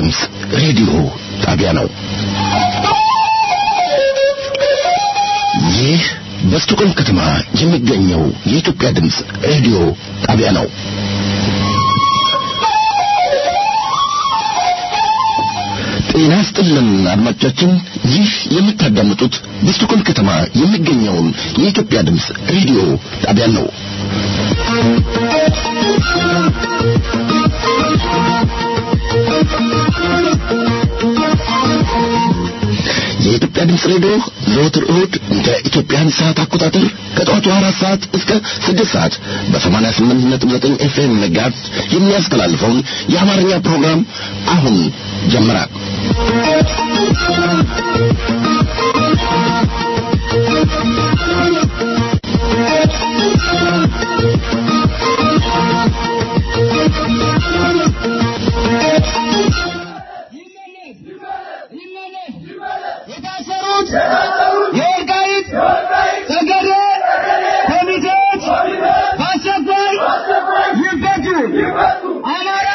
ድምፅ ሬዲዮ ጣቢያ ነው። ይህ በስቶኮልም ከተማ የሚገኘው የኢትዮጵያ ድምፅ ሬዲዮ ጣቢያ ነው። ጤና ስጥልን አድማጮቻችን፣ ይህ የምታዳምጡት በስቶኮልም ከተማ የሚገኘውን የኢትዮጵያ ድምፅ ሬዲዮ ጣቢያ ነው። የኢትዮጵያ ድምፅ ሬዲዮ ዘወትር እሁድ እንደ ኢትዮጵያን ሰዓት አቆጣጠር ከጠዋቱ አራት ሰዓት እስከ ስድስት ሰዓት በሰማንያ ስምንት ነጥብ ዘጠኝ ኤፍኤም መጋዝ የሚያስተላልፈውን የአማርኛ ፕሮግራም አሁን ጀምራል። የታሰሩት የወልቃይት ጠገዴ ኮሚቴዎች በአስቸኳይ ይፈቱ። አማራ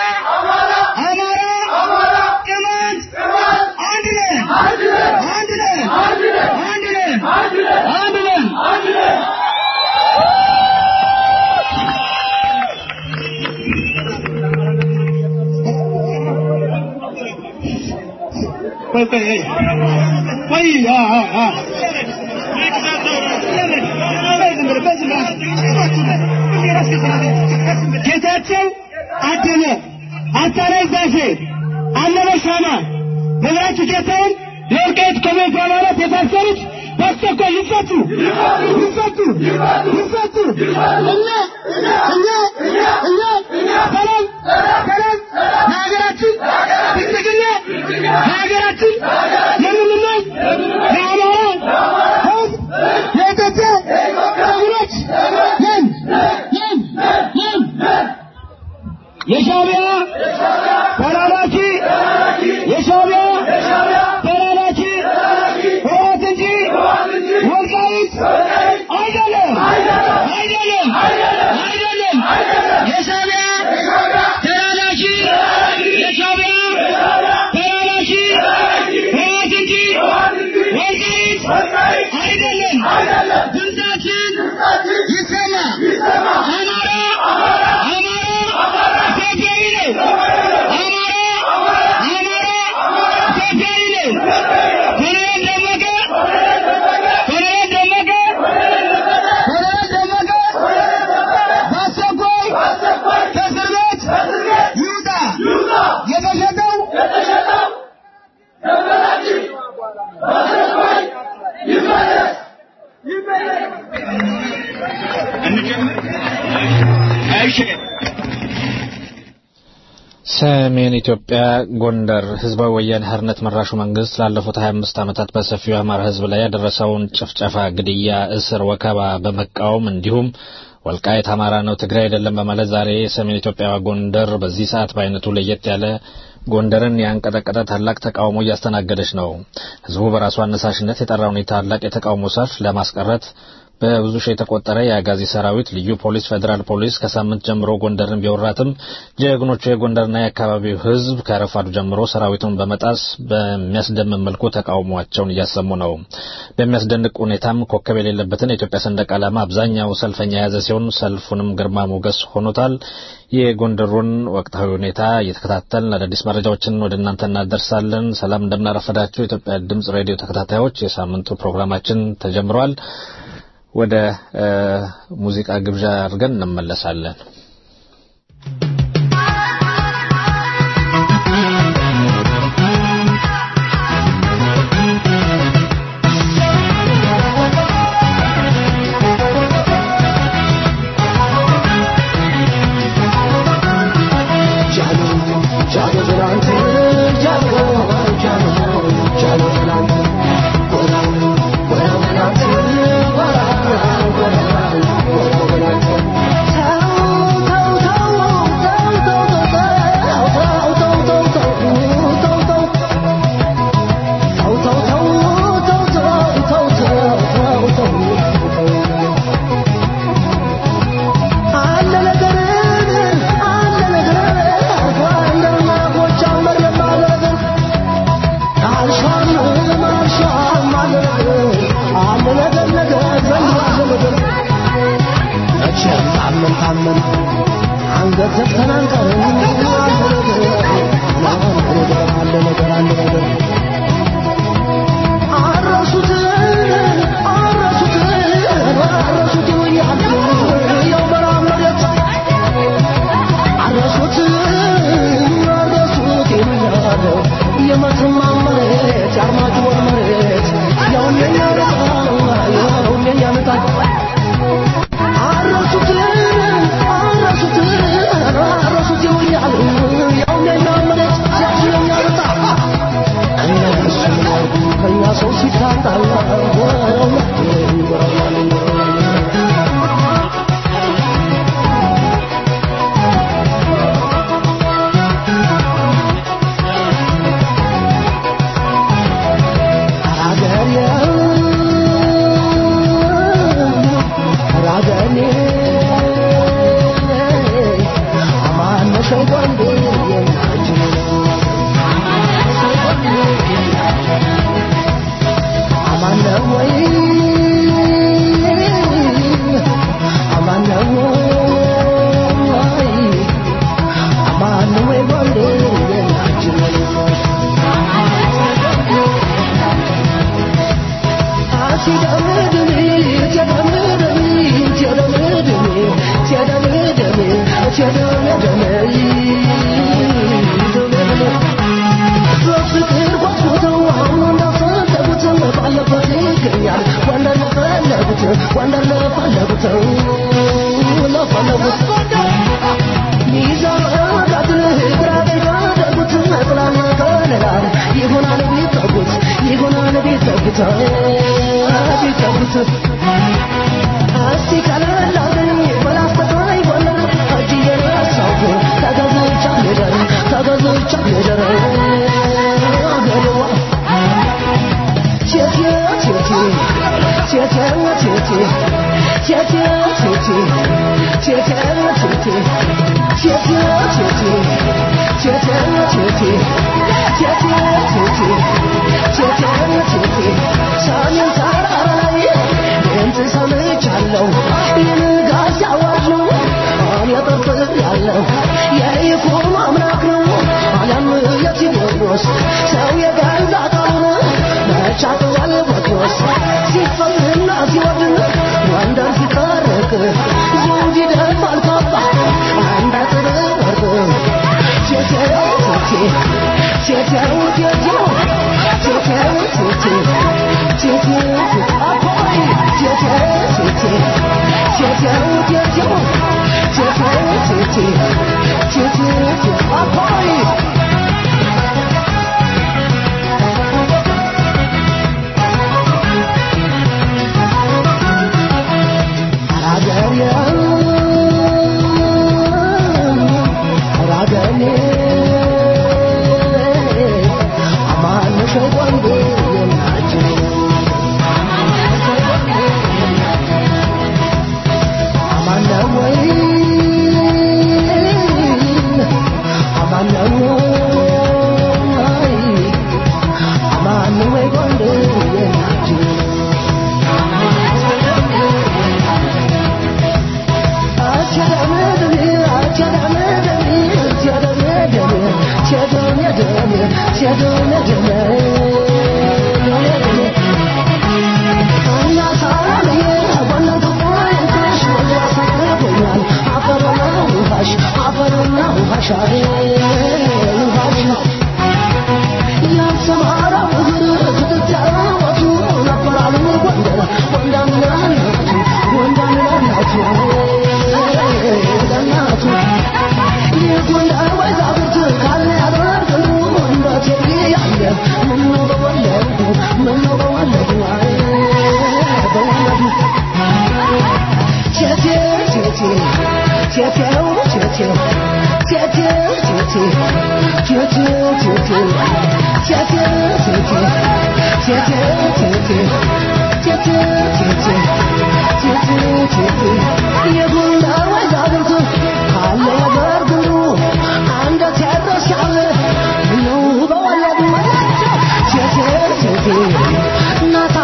አማራ ቅማንት አንድ ነን አንድ ነን አንድ ነን አንድ ነን። ቆይ ቆይ ቆይ አ አ ጌታቸው አደለ፣ አታላይ ዛፌ፣ አለበ ሻማ፣ መብራቱ ጌታውን የወልቃይት ኮሚቴ አባላት የታሰሩት በአስቸኳይ ይፈቱ ይፈቱ ይፈቱ። እኛ እኛ እኛ ሰላም ሰላም ለሀገራችን ብልጽግና ለሀገራችን የምንመኝ የአማራ ሕዝብ የኢትዮጵያ ጀግኖች ነን ነን ነን። የሻዕቢያ ተላላኪ የሻዕቢያ ተላላኪ ህወሓት እንጂ ወልቃይት አይደለም አይደለም አይደለም። የሻዕቢያ ተላላኪ የሻዕቢያ ተላላኪ ህወሓት እንጂ ወልቃይት አይደለም። ድምፃችን ይሰማ። አማራ አማራ ኢትዮጵያዊ ነው። አማራ አማራ ኢትዮጵያዊ ነው። ኮሎኔል ደመቀ ኮሎኔል ደመቀ ኮሎኔል ደመቀ በአስቸኳይ ከእስር ቤት ይውጣ። የተሸጠው ሰሜን ኢትዮጵያ ጎንደር ህዝባዊ ወያኔ ሓርነት መራሹ መንግስት ላለፉት 25 ዓመታት በሰፊው የአማራ ህዝብ ላይ ያደረሰውን ጭፍጨፋ፣ ግድያ፣ እስር፣ ወከባ በመቃወም እንዲሁም ወልቃይት አማራ ነው ትግራይ አይደለም በማለት ዛሬ ሰሜን ኢትዮጵያ ጎንደር በዚህ ሰዓት በአይነቱ ለየት ያለ ጎንደርን ያንቀጠቀጠ ታላቅ ተቃውሞ እያስተናገደች ነው። ህዝቡ በራሱ አነሳሽነት የጠራውን ታላቅ የተቃውሞ ሰልፍ ለማስቀረት በብዙ ሺህ የተቆጠረ የአጋዚ ሰራዊት፣ ልዩ ፖሊስ፣ ፌዴራል ፖሊስ ከሳምንት ጀምሮ ጎንደርን ቢወራትም ጀግኖቹ የጎንደርና የአካባቢው ህዝብ ከረፋዱ ጀምሮ ሰራዊቱን በመጣስ በሚያስደምም መልኩ ተቃውሟቸውን እያሰሙ ነው። በሚያስደንቅ ሁኔታም ኮከብ የሌለበትን የኢትዮጵያ ሰንደቅ ዓላማ አብዛኛው ሰልፈኛ የያዘ ሲሆን ሰልፉንም ግርማ ሞገስ ሆኖታል። የጎንደሩን ወቅታዊ ሁኔታ እየተከታተልን አዳዲስ መረጃዎችን ወደ እናንተ እናደርሳለን። ሰላም እንደምናረፈዳችሁ የኢትዮጵያ ድምጽ ሬዲዮ ተከታታዮች፣ የሳምንቱ ፕሮግራማችን ተጀምሯል። ወደ ሙዚቃ ግብዣ አድርገን እንመለሳለን። Thank you. ካልታመን አንገት ዘግተን አንቀርም። አለ ነገር አለ ነገር አረሱት አረሱት አረሱት ያሉ ያው በረሃ መሬት አረሱት አረሱት ይሉኛል የመተማ መሬት የአርማጭሆን መሬት ያውም የኛ ያውም የኛ መጣት አረሱት አረሱት አረሱት ይሉኛል ያውም የኛ መሬት ያውም የኛ መጣት እነሱ ከኛ ሰው ሲታጣላ ወንደር ለፈለጉት ለፈለጉት ሚዛን ቀጥል ግራ ቢጋደጉት ጥላና ከለላል ይሆናል ቢጠጉት ይሆናል ቢጠጉት ቢጠጉት እስቲ ከለላልኝ በላስተቃይ ጎንደር እጅ እየነሳሁ ተገዝቻ ልደር ተገዝቻ ልደር አገሬዋ ቼቼ ቼቼ ቼቼ ቼቼ ቼቼ ቼቼ ቼቼ ቼቼ ቼቼ ቼቼ ቼቼ ቼቼ ቼቼ ቼቼ ቼቼ ቼቼ ሰሜን ተራራ ላይ ድምፅ ሰምቻለሁ የንጋት ሲያዋጅ ነው እኔ ጠርጥር ያለው የይኩኖ አምላክ ነው አለም የቴዎድሮስ ሰው የገዛ ቃሉን መቻጥዋል ቦትሮስ ሲፈልና ሲወድን ወንደር ሲታረቅ ዘውድ ይደፋል ካባ አንድ አጥር ወርቅ ቼቼው ቼቼ ቼቼው ቼቼው ቼቼው ቼቼ ቼቼው አፖይ ቼቼው ቼቼ ቼቼው ቼቼው ቼቼው ቼቼ ቼቼው አፖይ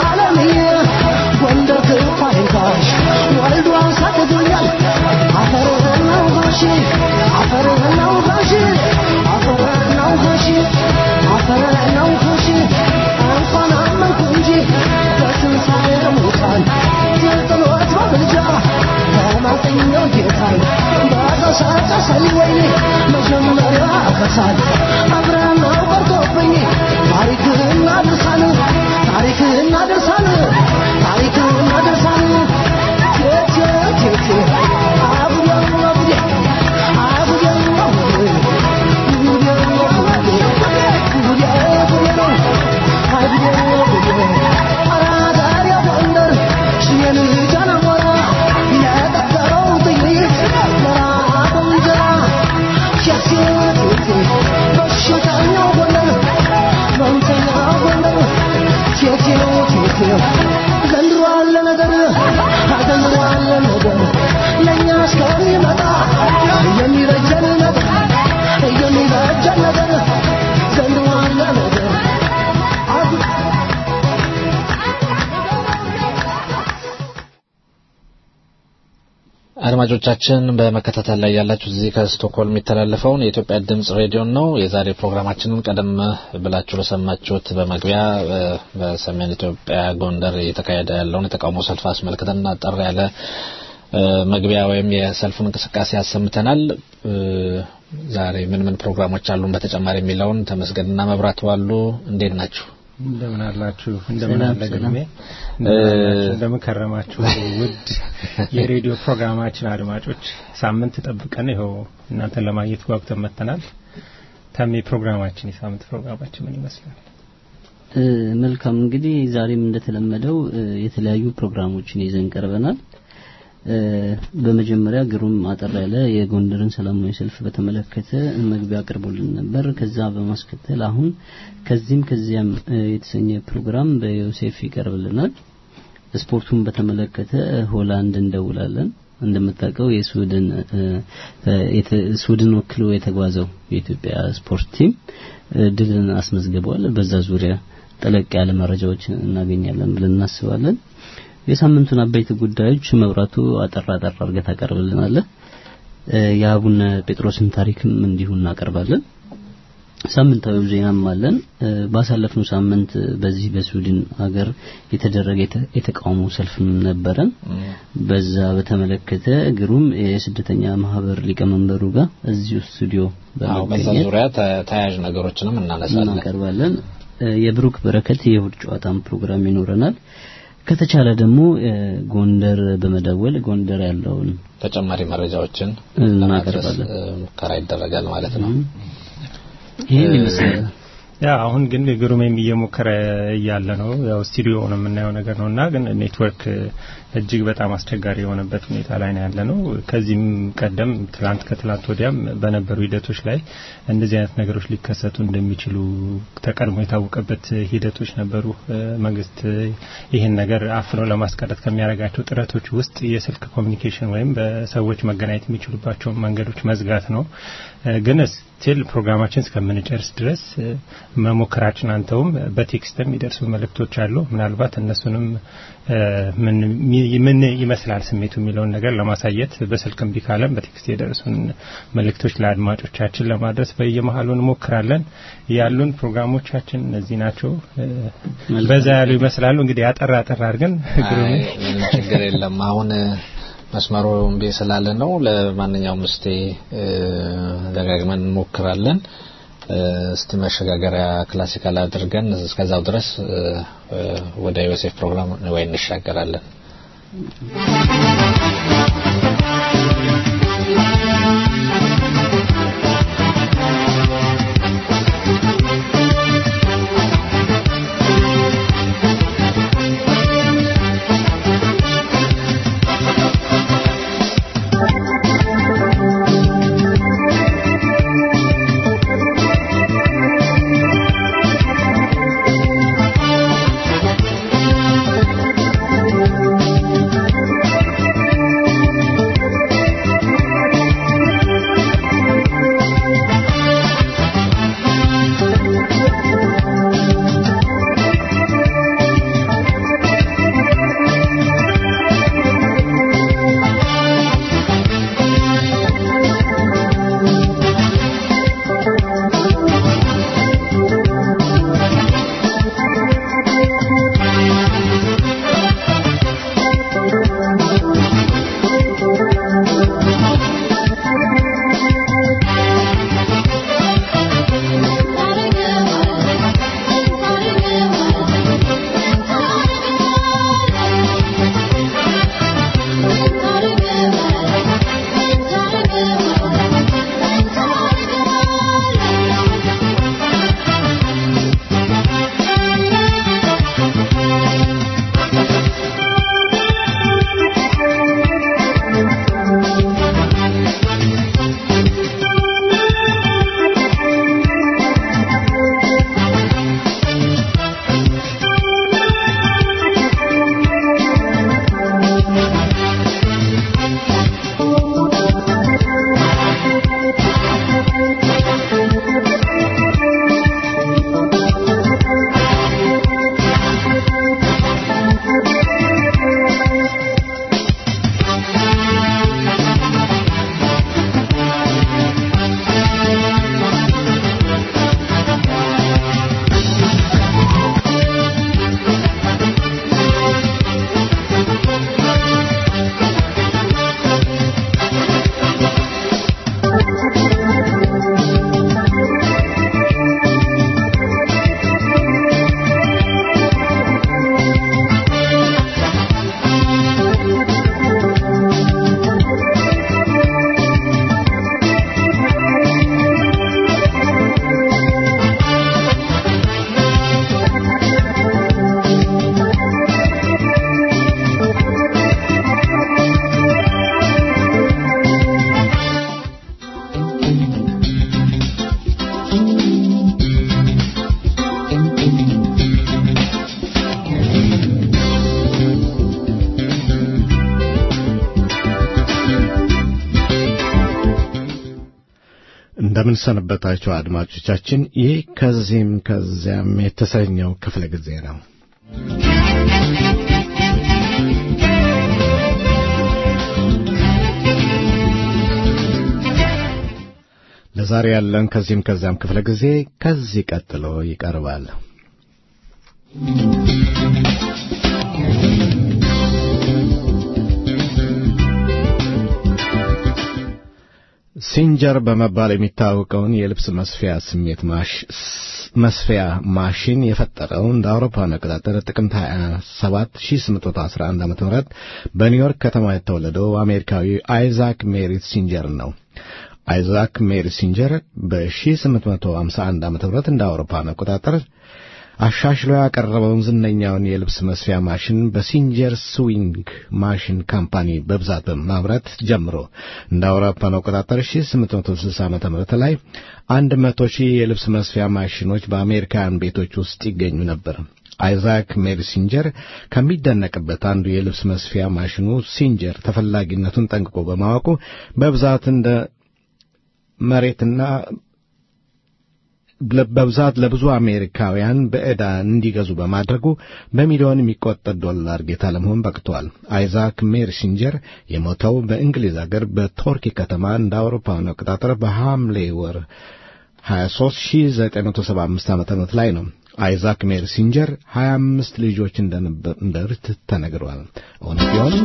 ወልዶ አንሳትቶኛል አፈር ይደርሳል አብረን ቆርጦብኝ ታሪክህና ድርሳን ታሪክህና ድርሳን ታሪክህና ድርሳን ቴቴ ቴቴ አቡዬ አቡዬ አቡዬ አቡዬ ጉዴ ጉዴ ጉዴ ጉዴ ነው አይ ጉዴ ጉዴ አራዳሪ ጎንደር ሽየን ጃነሞራ የቀጠረው ጥይት ለራበው እንጀራ ቴቴ ቴቴ በሽተኛው ጎንደር መምተኛው ጎንደር ቴቴ ቴቴ ዘንድሮ አለ ነገር ዘንድሮ አለ ነገር ለእኛ እስከሚመጣ የሚበጀን ነገር የሚበጀን ነገር ዘንድሮ አለ ነገር አጉ- አድማጮቻችን በመከታተል ላይ ያላችሁ እዚህ ከስቶክሆልም የሚተላለፈውን የኢትዮጵያ ድምጽ ሬዲዮን ነው። የዛሬ ፕሮግራማችንን ቀደም ብላችሁ ለሰማችሁት በመግቢያ እ፣ በሰሜን ኢትዮጵያ ጎንደር እየተካሄደ ያለውን የተቃውሞ ሰልፍ አስመልክተን አጠር ያለ እ፣ መግቢያ ወይም የሰልፉን እንቅስቃሴ አሰምተናል። እ፣ ዛሬ ምን ምን ፕሮግራሞች አሉን በተጨማሪ የሚለውን ተመስገንና መብራት ዋሉ እንዴት ናችሁ? እንደምን አላችሁ? እንደምን ሰላም፣ አለ ሰላም። ግርሜ? እንደምን አላችሁ? እንደምን ከረማችሁ? ውድ የሬዲዮ ፕሮግራማችን አድማጮች ሳምንት ጠብቀን ይኸው እናንተን ለማግኘት ጓጉተን መጥተናል። ታሜ ፕሮግራማችን የሳምንት ፕሮግራማችን ምን ይመስላል? እ፣ መልካም እንግዲህ ዛሬም እንደተለመደው እ፣ የተለያዩ ፕሮግራሞችን ይዘን ቀርበናል። እ፣ በመጀመሪያ ግሩም አጠር ያለ የጎንደርን ሰላማዊ ሰልፍ በተመለከተ መግቢያ አቅርቦልን ነበር። ከዛ በማስከተል አሁን ከዚህም ከዚያም እ፣ የተሰኘ ፕሮግራም በዮሴፍ ይቀርብልናል። ስፖርቱን በተመለከተ ሆላንድ እንደውላለን። እንደምታውቀው የስዊድን እ፣ እ፣ የተ- ስዊድን ወክሎ የተጓዘው የኢትዮጵያ ስፖርት ቲም እ፣ ድልን አስመዝግበዋል። በዛ ዙሪያ ጠለቅ ያለ መረጃዎች እናገኛለን ብለን እናስባለን። የሳምንቱን አበይት ጉዳዮች መብራቱ አጠር አጠር አድርገህ ታቀርብልናለህ። እ፣ የአቡነ ጴጥሮስን ታሪክም እንዲሁ እናቀርባለን። ሳምንታዊ ዜናም አለን። እ፣ ባሳለፍነው ሳምንት በዚህ በስዊድን ሀገር የተደረገ የተ- የተቃውሞ ሰልፍም ነበረን። በዛ በተመለከተ ግሩም የስደተኛ ማህበር ሊቀመንበሩ ጋር እዚሁ ስቱዲዮ አዎ በዛ በመገኘት ዙሪያ ተ- ተያያዥ ነገሮችንም እናነሳለን። እናቀርባለን። እ፣ የብሩክ በረከት የእሁድ ጨዋታም ፕሮግራም ይኖረናል። ከተቻለ ደግሞ እ፣ ጎንደር በመደወል ጎንደር ያለውን ተጨማሪ መረጃዎችን እናቀርባለን። ለማድረስ እ፣ ሙከራ ይደረጋል ማለት ነው። ይህን ይመስላል። ያ አሁን ግን ግሩሜም እየሞከረ እያለ ነው። ያው ስቱዲዮ ነው የምናየው ነገር ነው እና ግን ኔትወርክ እጅግ በጣም አስቸጋሪ የሆነበት ሁኔታ ላይ ነው ያለ ነው። ከዚህም ቀደም ትላንት ከትላንት ወዲያም በነበሩ ሂደቶች ላይ እንደዚህ አይነት ነገሮች ሊከሰቱ እንደሚችሉ ተቀድሞ የታወቀበት ሂደቶች ነበሩ። እ፣ መንግስት ይህን ነገር አፍኖ ለማስቀረት ከሚያደርጋቸው ጥረቶች ውስጥ የስልክ ኮሚኒኬሽን ወይም በሰዎች መገናኘት የሚችሉባቸውን መንገዶች መዝጋት ነው። እ፣ ግን ስቲል ፕሮግራማችን እስከምንጨርስ ድረስ እ፣ መሞከራችን አንተውም በቴክስትም የሚደርሱ መልእክቶች አሉ። ምናልባት እነሱንም እ፣ ምን ምን ይመስላል ስሜቱ የሚለውን ነገር ለማሳየት በስልክ እምቢ ካለም በቴክስት የደረሱን መልእክቶች ለአድማጮቻችን ለማድረስ በየመሀሉ እንሞክራለን። ያሉን ፕሮግራሞቻችን እነዚህ ናቸው። እ፣ በዛ ያሉ ይመስላሉ። እንግዲህ አጠር አጠር አድርገን ግሩሜ አይ፣ ምንም ችግር የለም። አሁን እ፣ መስመሩ እምቢ ስላለ ነው። ለማንኛውም እስቲ እ፣ ደጋግመን እንሞክራለን። እ፣ እስቲ መሸጋገሪያ ክላሲካል አድርገን እስከዛው ድረስ እ፣ እ፣ ወደ ዮሴፍ ፕሮግራም ወይ እንሻገራለን። ቴቴ እንደምን ሰነበታችሁ አድማጮቻችን። ይህ ከዚህም ከዚያም የተሰኘው ክፍለ ጊዜ ነው። ለዛሬ ያለን ከዚህም ከዚያም ክፍለ ጊዜ ከዚህ ቀጥሎ ይቀርባል። ሲንጀር በመባል የሚታወቀውን የልብስ መስፊያ ስሜት መስፊያ ማሽን የፈጠረው እንደ አውሮፓውያን አቆጣጠር ጥቅምት 27 1811 ዓ.ም በኒውዮርክ ከተማ የተወለደው አሜሪካዊ አይዛክ ሜሪት ሲንጀር ነው። አይዛክ ሜሪት ሲንጀር በ1851 ዓ.ም እንደ አውሮፓውያን አቆጣጠር አሻሽሎ ያቀረበውን ዝነኛውን የልብስ መስፊያ ማሽን በሲንጀር ስዊንግ ማሽን ካምፓኒ በብዛት በማምረት ጀምሮ እንደ አውሮፓውያን አቆጣጠር 1860 ዓ.ም ላይ 100 ሺህ የልብስ መስፊያ ማሽኖች በአሜሪካውያን ቤቶች ውስጥ ይገኙ ነበር። አይዛክ ሜሪ ሲንጀር ከሚደነቅበት አንዱ የልብስ መስፊያ ማሽኑ ሲንጀር ተፈላጊነቱን ጠንቅቆ በማወቁ በብዛት እንደ መሬትና በብዛት ለብዙ አሜሪካውያን በዕዳ እንዲገዙ በማድረጉ በሚሊዮን የሚቆጠር ዶላር ጌታ ለመሆን በቅቷል። አይዛክ ሜርሲንጀር የሞተው በእንግሊዝ አገር በቶርኪ ከተማ እንደ አውሮፓውያን አቆጣጠር በሐምሌ ወር 23 1975 ዓ.ም ላይ ነው። አይዛክ ሜርሲንጀር 25 ልጆች እንደነበሩት ተነግሯል። እውነት ቢሆን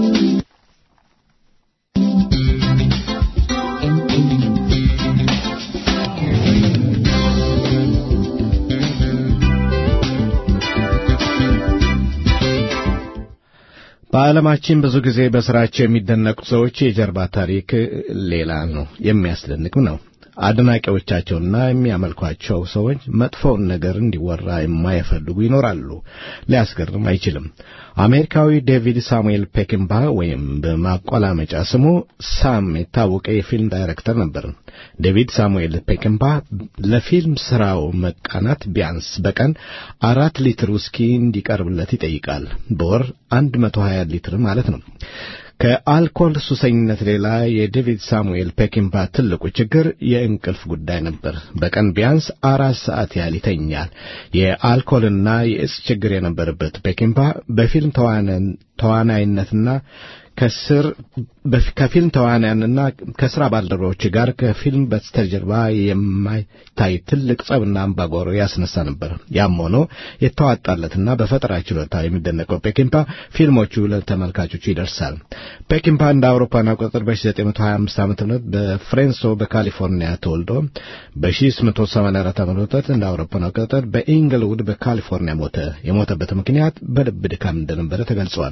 በዓለማችን ብዙ ጊዜ በሥራቸው የሚደነቁ ሰዎች የጀርባ ታሪክ ሌላ ነው፣ የሚያስደንቅም ነው። አድናቂዎቻቸውና የሚያመልኳቸው ሰዎች መጥፎውን ነገር እንዲወራ የማይፈልጉ ይኖራሉ። ሊያስገርም አይችልም። አሜሪካዊ ዴቪድ ሳሙኤል ፔኪንባ ወይም በማቆላመጫ ስሙ ሳም የታወቀ የፊልም ዳይሬክተር ነበር። ዴቪድ ሳሙኤል ፔኪንባ ለፊልም ስራው መቃናት ቢያንስ በቀን አራት ሊትር ውስኪ እንዲቀርብለት ይጠይቃል። በወር አንድ መቶ ሀያ ሊትር ማለት ነው። ከአልኮል ሱሰኝነት ሌላ የዴቪድ ሳሙኤል ፔኪንባ ትልቁ ችግር የእንቅልፍ ጉዳይ ነበር። በቀን ቢያንስ አራት ሰዓት ያህል ይተኛል። የአልኮልና የእጽ ችግር የነበረበት ፔኪንባ በፊልም ተዋናይነትና ከስር ከፊልም ተዋናያንና ከስራ ባልደረቦች ጋር ከፊልም በስተጀርባ የማይታይ ትልቅ ጸብና አምባጓሮ ያስነሳ ነበር። ያም ሆኖ የተዋጣለትና በፈጠራ ችሎታ የሚደነቀው ፔኪንፓ ፊልሞቹ ለተመልካቾቹ ይደርሳል። ፔኪንፓ እንደ አውሮፓን አቆጣጠር በ1925 ዓ ም በፍሬንሶ በካሊፎርኒያ ተወልዶ በ1884 ዓ ም እንደ አውሮፓን አቆጣጠር በኢንግልውድ በካሊፎርኒያ ሞተ። የሞተበት ምክንያት በልብ ድካም እንደነበረ ተገልጿል።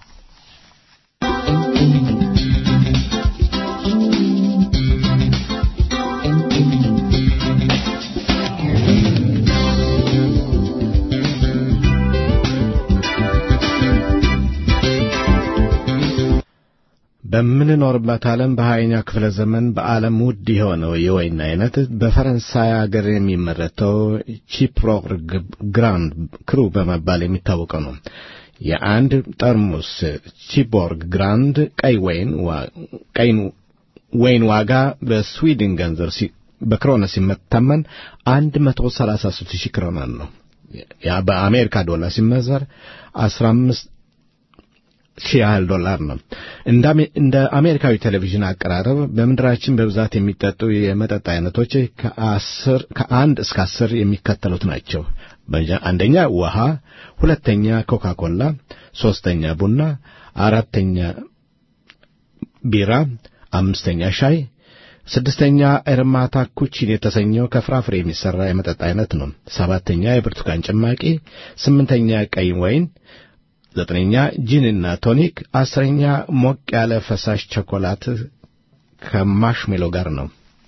በምንኖርበት ዓለም በሀያኛው ክፍለ ዘመን በዓለም ውድ የሆነው የወይን አይነት በፈረንሳይ አገር የሚመረተው ቺፕሮክ ግራንድ ክሩ በመባል የሚታወቀው ነው። የአንድ ጠርሙስ ቺቦርግ ግራንድ ቀይ ወይን ቀይ ወይን ዋጋ በስዊድን ገንዘብ በክሮነ ሲመታመን 133 ሺህ ክሮናን ነው። ያ በአሜሪካ ዶላር ሲመዘር 15 ሺህ ያህል ዶላር ነው። እንደ አሜሪካዊ ቴሌቪዥን አቀራረብ በምድራችን በብዛት የሚጠጡ የመጠጥ አይነቶች ከአስር ከአንድ እስከ አስር የሚከተሉት ናቸው። አንደኛ ውሃ፣ ሁለተኛ ኮካ ኮላ፣ ሶስተኛ ቡና፣ አራተኛ ቢራ፣ አምስተኛ ሻይ፣ ስድስተኛ ኤርማታ ኩቺን የተሰኘው ከፍራፍሬ የሚሠራ የመጠጥ አይነት ነው። ሰባተኛ የብርቱካን ጭማቂ፣ ስምንተኛ ቀይ ወይን ዘጠነኛ ጂንና ቶኒክ፣ አስረኛ ሞቅ ያለ ፈሳሽ ቸኮላት ከማሽሜሎ ጋር ነው።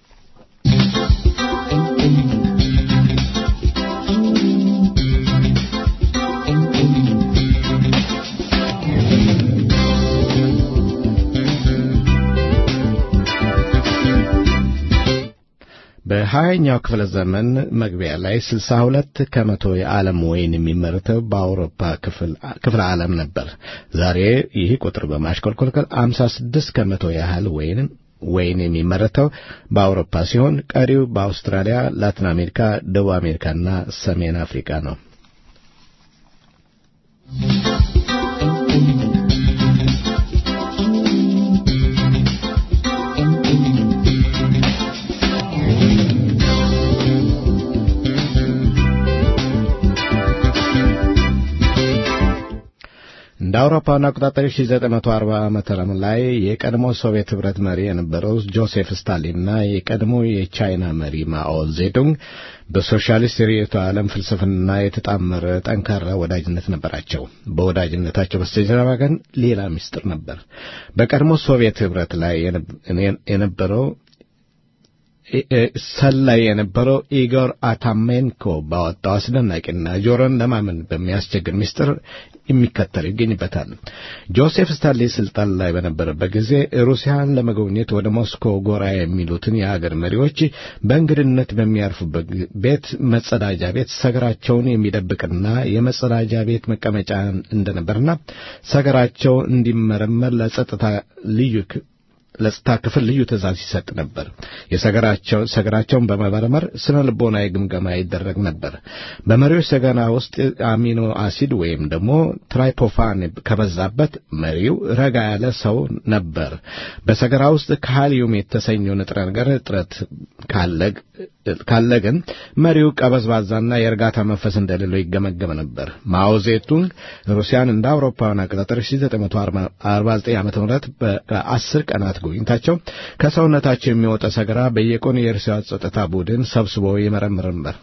በሀያኛው ክፍለ ዘመን መግቢያ ላይ ስልሳ ሁለት ከመቶ የዓለም ወይን የሚመረተው በአውሮፓ ክፍለ ዓለም ነበር። ዛሬ ይህ ቁጥር በማሽቆልቆል አምሳ ስድስት ከመቶ ያህል ወይን ወይን የሚመረተው በአውሮፓ ሲሆን ቀሪው በአውስትራሊያ፣ ላቲን አሜሪካ፣ ደቡብ አሜሪካና ሰሜን አፍሪካ ነው። እንደ አውሮፓውያን አቆጣጠር 1940 ዓመተ ምህረት ላይ የቀድሞ ሶቪየት ህብረት መሪ የነበረው ጆሴፍ ስታሊንና የቀድሞ የቻይና መሪ ማኦ ዜዱንግ በሶሻሊስት ርዕዮተ ዓለም ፍልስፍና የተጣመረ ጠንካራ ወዳጅነት ነበራቸው። በወዳጅነታቸው በስተጀርባ ግን ሌላ ምስጢር ነበር። በቀድሞ ሶቪየት ህብረት ላይ የነበረው ሰላይ የነበረው ኢጎር አታሜንኮ ባወጣው አስደናቂና ጆሮን ለማመን በሚያስቸግር ምስጢር የሚከተል ይገኝበታል። ጆሴፍ ስታሊን ስልጣን ላይ በነበረበት ጊዜ ሩሲያን ለመጎብኘት ወደ ሞስኮ ጎራ የሚሉትን የአገር መሪዎች በእንግድነት በሚያርፉበት ቤት መጸዳጃ ቤት ሰገራቸውን የሚደብቅና የመጸዳጃ ቤት መቀመጫ እንደነበርና ሰገራቸው እንዲመረመር ለጸጥታ ልዩ ለጸጥታ ክፍል ልዩ ትእዛዝ ይሰጥ ነበር። የሰገራቸው ሰገራቸውን በመመርመር ስነ ልቦናዊ ግምገማ ይደረግ ነበር። በመሪዎች ሰገራ ውስጥ አሚኖ አሲድ ወይም ደግሞ ትራይፖፋን ከበዛበት መሪው ረጋ ያለ ሰው ነበር። በሰገራ ውስጥ ካሊዩም የተሰኘው ንጥረ ነገር እጥረት ካለ ግን መሪው ቀበዝባዛና የእርጋታ መንፈስ እንደሌለው ይገመገም ነበር። ማኦ ዜቱንግ ሩሲያን እንደ አውሮፓውያን አቆጣጠር 1949 ዓ.ም በአስር ቀናት ጎብኝታቸው ከሰውነታቸው የሚወጣ ሰገራ በየቀኑ የሩሲያ ጸጥታ ቡድን ሰብስቦ ይመረምር ነበር።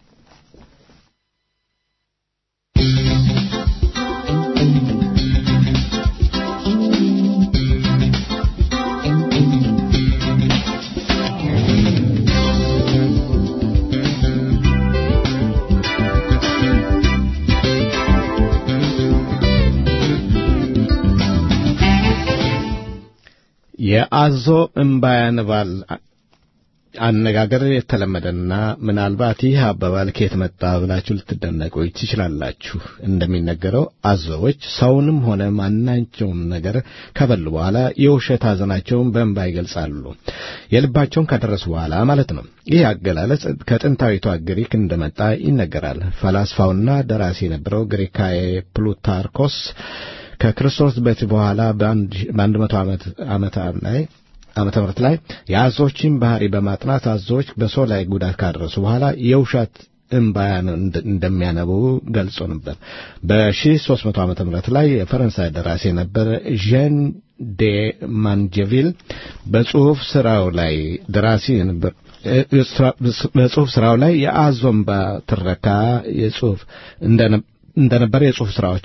የአዞ እምባ ያንባል አነጋገር የተለመደና ምናልባት ይህ አባባል ከየት መጣ ብላችሁ ልትደነቁ ትችላላችሁ። እንደሚነገረው አዞዎች ሰውንም ሆነ ማናቸውም ነገር ከበሉ በኋላ የውሸት ሐዘናቸውን በእንባ ይገልጻሉ። የልባቸውን ከደረሱ በኋላ ማለት ነው። ይህ አገላለጽ ከጥንታዊቷ ግሪክ እንደመጣ ይነገራል። ፈላስፋውና ደራሲ የነበረው ግሪካዊ ፕሉታርኮስ ከክርስቶስ ልደት በኋላ በአንድ መቶ ዓመት ላይ ዓመተ ምህረት ላይ የአዞዎችን ባህሪ በማጥናት አዞዎች በሰው ላይ ጉዳት ካደረሱ በኋላ የውሸት እምባያን እንደሚያነቡ ገልጾ ነበር። በ1300 ዓመተ ምህረት ላይ የፈረንሳይ ደራሲ የነበረ ዣን ዴ ማንጀቪል በጽሑፍ ስራው ላይ ደራሲ ነበር። በጽሑፍ ስራው ላይ የአዞ እምባ ትረካ የጽሑፍ እንደነበረ የጽሑፍ ስራዎች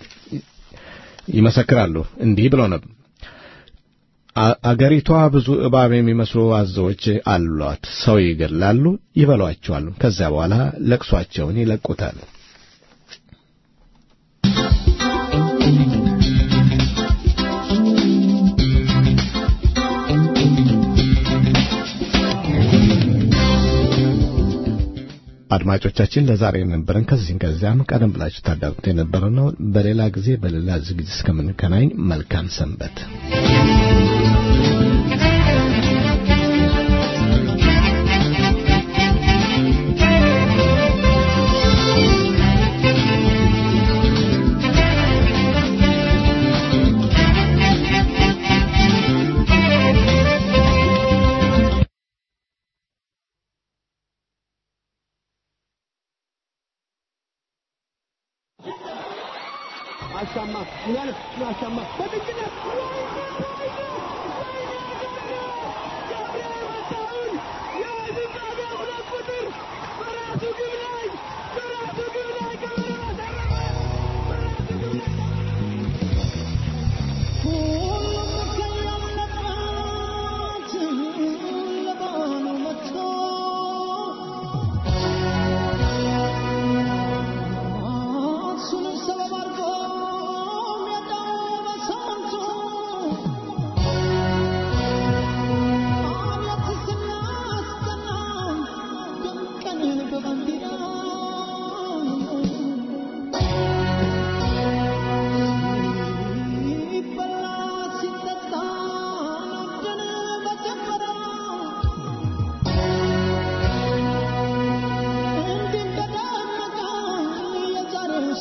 ይመሰክራሉ። እንዲህ ብሎ ነበር። አገሪቷ ብዙ እባብ የሚመስሉ አዞዎች አሏት። ሰው ይገላሉ፣ ይበሏቸዋል። ከዚያ በኋላ ለቅሷቸውን ይለቁታል። አድማጮቻችን ለዛሬ የነበረን ከዚህም ከዚያም ቀደም ብላችሁ ታዳምጡ የነበረ ነው። በሌላ ጊዜ በሌላ ዝግጅት እስከምንገናኝ መልካም ሰንበት። አሻማ ምናል አሻማ በድግነት Thank you.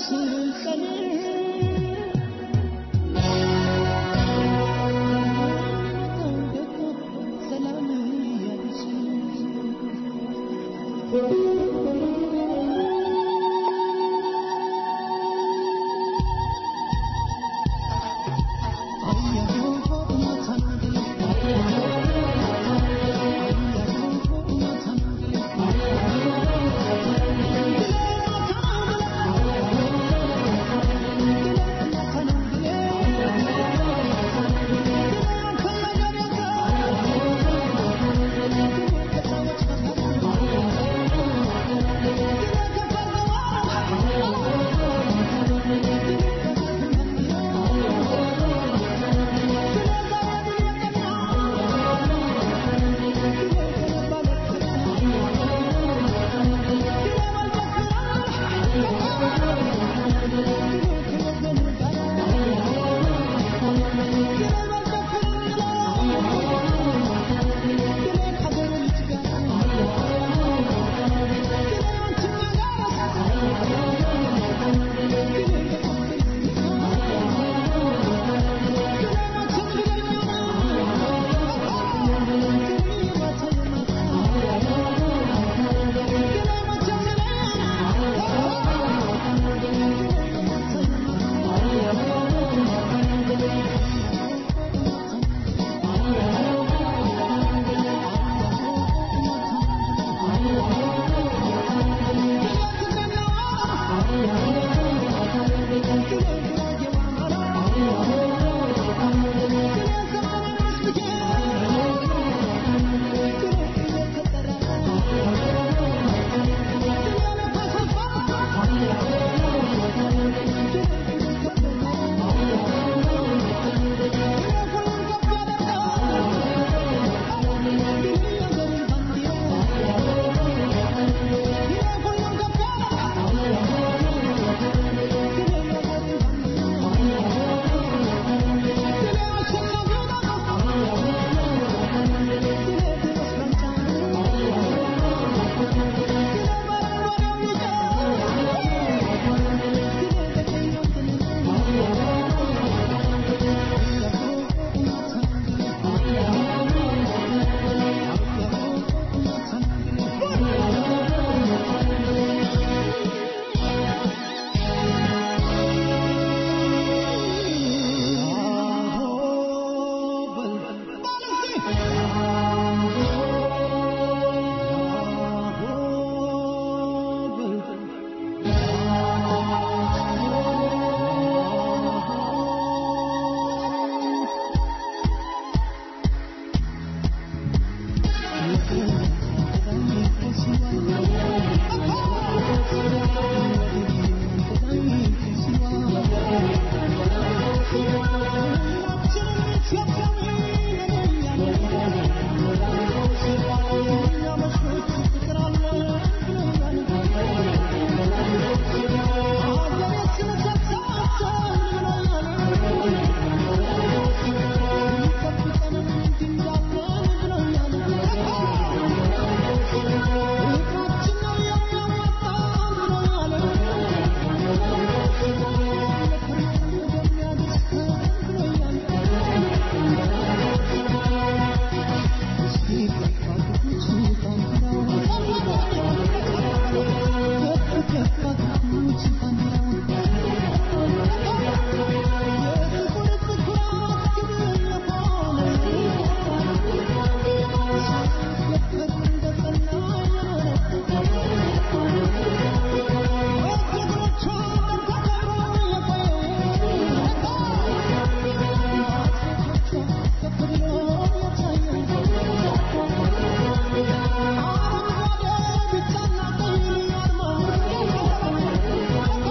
Thank you.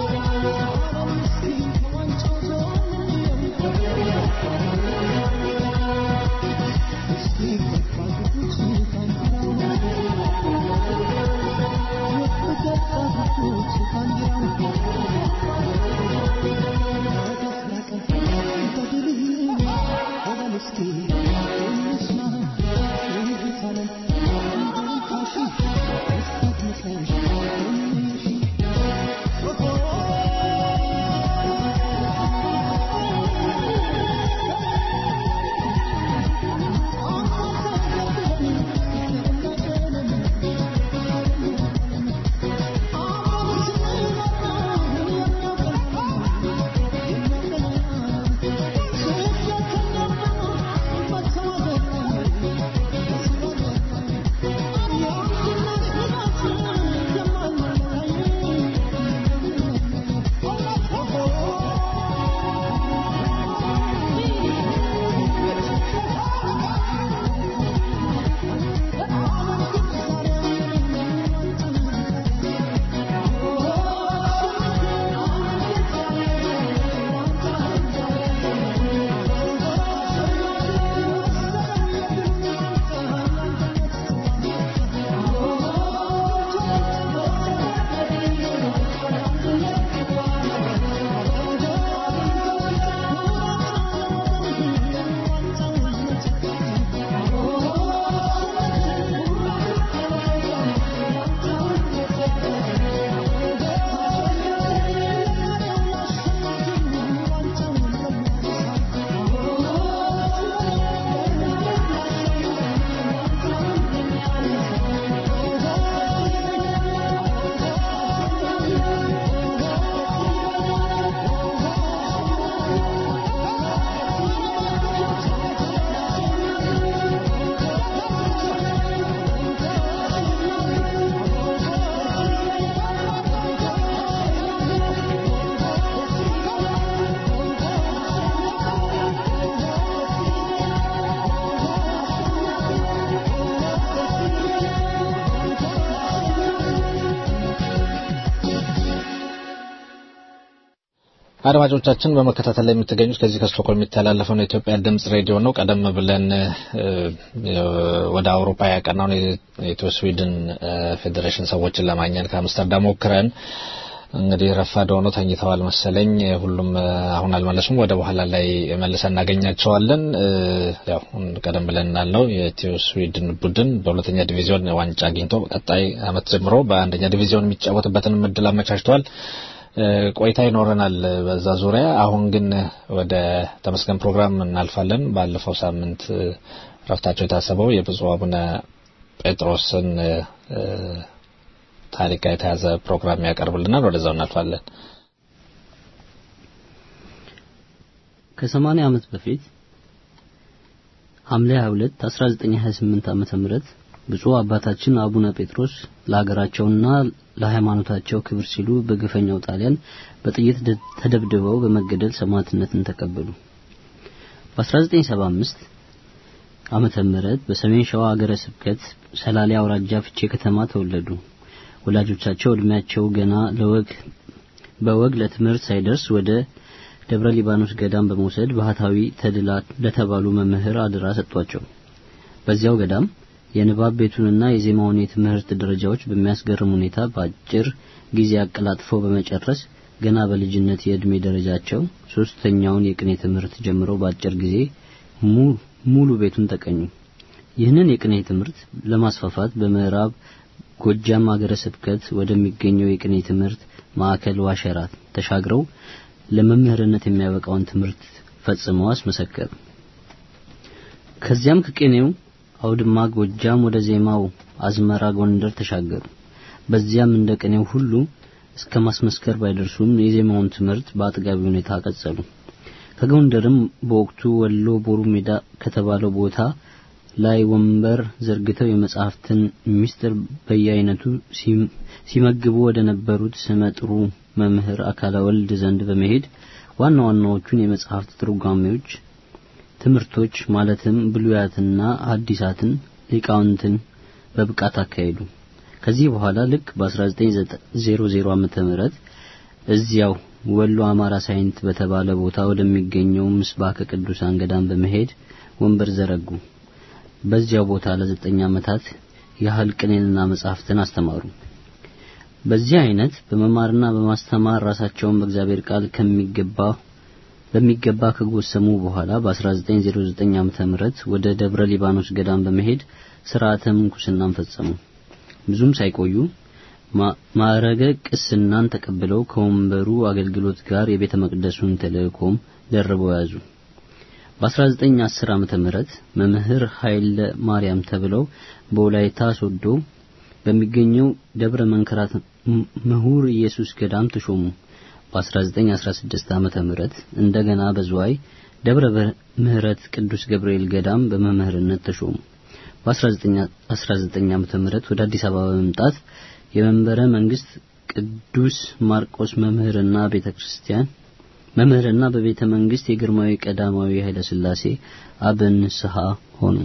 አድማጮቻችን በመከታተል ላይ የምትገኙት ከዚህ ከስቶኮልም የሚተላለፈውን የኢትዮጵያ ድምጽ ሬዲዮ ነው። ቀደም ብለን ወደ አውሮፓ ያቀናውን የኢትዮ ስዊድን ፌዴሬሽን ሰዎችን ለማግኘት ከአምስተርዳም ሞክረን እንግዲህ ረፋድ ሆኖ ተኝተዋል መሰለኝ። ሁሉም አሁን አልመለሱም። ወደ በኋላ ላይ መልሰን እናገኛቸዋለን። ያው ቀደም ብለን እንዳልነው የኢትዮ ስዊድን ቡድን በሁለተኛ ዲቪዚዮን ዋንጫ አግኝቶ ቀጣይ አመት ጀምሮ በአንደኛ ዲቪዚዮን የሚጫወትበትን እድል አመቻችተዋል። ቆይታ ይኖረናል በዛ ዙሪያ። አሁን ግን ወደ ተመስገን ፕሮግራም እናልፋለን። ባለፈው ሳምንት ረፍታቸው የታሰበው የብፁዕ አቡነ ጴጥሮስን ታሪክ ጋር የተያዘ ፕሮግራም ያቀርብልናል። ወደዛው እናልፋለን። ከሰማንያ ዓመት በፊት ሐምሌ 22 1928 ዓመተ ምህረት ብፁዕ አባታችን አቡነ ጴጥሮስ ለሀገራቸውና ለሃይማኖታቸው ክብር ሲሉ በግፈኛው ጣሊያን በጥይት ተደብድበው በመገደል ሰማዕትነትን ተቀበሉ። በ1975 ዓመተ ምህረት በሰሜን ሸዋ ሀገረ ስብከት ሰላሌ አውራጃ ፍቼ ከተማ ተወለዱ። ወላጆቻቸው እድሜያቸው ገና ለወግ በወግ ለትምህርት ሳይደርስ ወደ ደብረ ሊባኖስ ገዳም በመውሰድ ባህታዊ ተድላ ለተባሉ መምህር አድራ ሰጧቸው። በዚያው ገዳም የንባብ ቤቱንና የዜማውን የትምህርት ደረጃዎች በሚያስገርም ሁኔታ በአጭር ጊዜ አቀላጥፈው በመጨረስ ገና በልጅነት የእድሜ ደረጃቸው ሶስተኛውን የቅኔ ትምህርት ጀምረው በአጭር ጊዜ ሙሉ ቤቱን ተቀኙ። ይህንን የቅኔ ትምህርት ለማስፋፋት በምዕራብ ጎጃም ሀገረ ስብከት ወደሚገኘው የቅኔ ትምህርት ማዕከል ዋሸራት ተሻግረው ለመምህርነት የሚያበቃውን ትምህርት ፈጽመው አስመሰከሩ። ከዚያም ከቅኔው አውድማ ጎጃም ወደ ዜማው አዝመራ ጎንደር ተሻገሩ። በዚያም እንደ ቅኔው ሁሉ እስከ ማስመስከር ባይደርሱም የዜማውን ትምህርት በአጥጋቢ ሁኔታ ቀጸሉ። ከጎንደርም በወቅቱ ወሎ ቦሩ ሜዳ ከተባለው ቦታ ላይ ወንበር ዘርግተው የመጽሐፍትን ምስጢር በየአይነቱ ሲመግቡ ወደ ነበሩት ስመጥሩ መምህር አካለ ወልድ ዘንድ በመሄድ ዋና ዋናዎቹን የመጽሐፍት ትርጓሜዎች ትምህርቶች ማለትም ብሉያትና ሐዲሳትን ሊቃውንትን በብቃት አካሄዱ። ከዚህ በኋላ ልክ በ1900 ዓመተ ምህረት እዚያው ወሎ አማራ ሳይንት በተባለ ቦታ ወደሚገኘው ምስባከ ቅዱሳን ገዳም በመሄድ ወንበር ዘረጉ። በዚያው ቦታ ለዘጠኝ ዓመታት ያህል ቅኔንና መጻሕፍትን አስተማሩ። በዚህ አይነት በመማርና በማስተማር ራሳቸውን በእግዚአብሔር ቃል ከሚገባ በሚገባ ከጎሰሙ በኋላ በ1909 ዓመተ ምህረት ወደ ደብረ ሊባኖስ ገዳም በመሄድ ስርዓተ ምንኩስናን ፈጸሙ። ብዙም ሳይቆዩ ማዕረገ ቅስናን ተቀብለው ከወንበሩ አገልግሎት ጋር የቤተ መቅደሱን ተልእኮም ደርበው ያዙ። በ1910 ዓመተ ምህረት መምህር ኃይለ ማርያም ተብለው በወላይታ ሶዶ በሚገኘው ደብረ መንከራት ምሁር ኢየሱስ ገዳም ተሾሙ። በ1916 ዓመተ ምህረት እንደገና በዝዋይ ደብረ ምህረት ቅዱስ ገብርኤል ገዳም በመምህርነት ተሾሙ። በ1919 ዓመተ ምህረት ወደ አዲስ አበባ በመምጣት የመንበረ መንግስት ቅዱስ ማርቆስ መምህርና ቤተክርስቲያን መምህርና በቤተ መንግስት የግርማዊ ቀዳማዊ ኃይለ ሥላሴ አበ ንስሐ ሆኑ።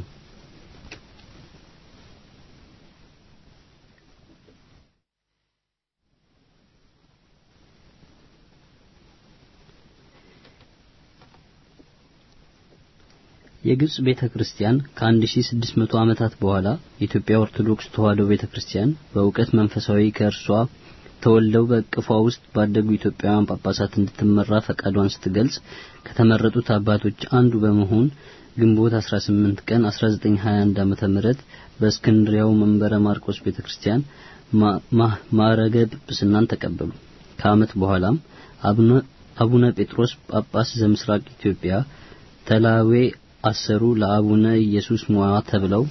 የግብጽ ቤተ ክርስቲያን ከ1600 ዓመታት በኋላ የኢትዮጵያ ኦርቶዶክስ ተዋሕዶ ቤተ ክርስቲያን በእውቀት መንፈሳዊ ከእርሷ ተወልደው በእቅፏ ውስጥ ባደጉ ኢትዮጵያውያን ጳጳሳት እንድትመራ ፈቃዷን ስትገልጽ ከተመረጡት አባቶች አንዱ በመሆን ግንቦት 18 ቀን 1921 ዓመተ ምህረት በእስክንድሪያው መንበረ ማርቆስ ቤተክርስቲያን ማዕረገ ጵጵስናን ተቀበሉ። ከዓመት በኋላም አቡነ ጴጥሮስ ጳጳስ ዘምስራቅ ኢትዮጵያ ተላዌ አሰሩ ለአቡነ ኢየሱስ ሞዓ ተብለው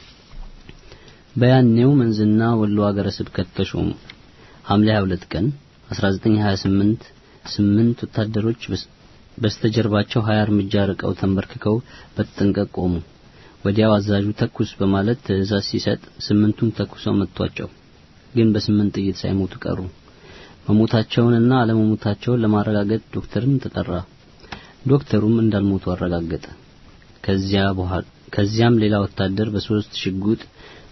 በያኔው መንዝና ወሎ ሀገረ ስብከት ተሾሙ። ሐምሌ 22 ቀን 1928 ስምንት ወታደሮች በስተጀርባቸው 20 እርምጃ ርቀው ተንበርክከው በተጠንቀቅ ቆሙ። ወዲያው አዛዡ ተኩስ በማለት ትዕዛዝ ሲሰጥ ስምንቱም ተኩሰው መቷቸው። ግን በስምንት ጥይት ሳይሞቱ ቀሩ። መሞታቸውንና አለመሞታቸውን ለማረጋገጥ ዶክተርን ተጠራ። ዶክተሩም እንዳልሞቱ አረጋገጠ። ከዚያ በኋላ ከዚያም ሌላ ወታደር በሶስት ሽጉጥ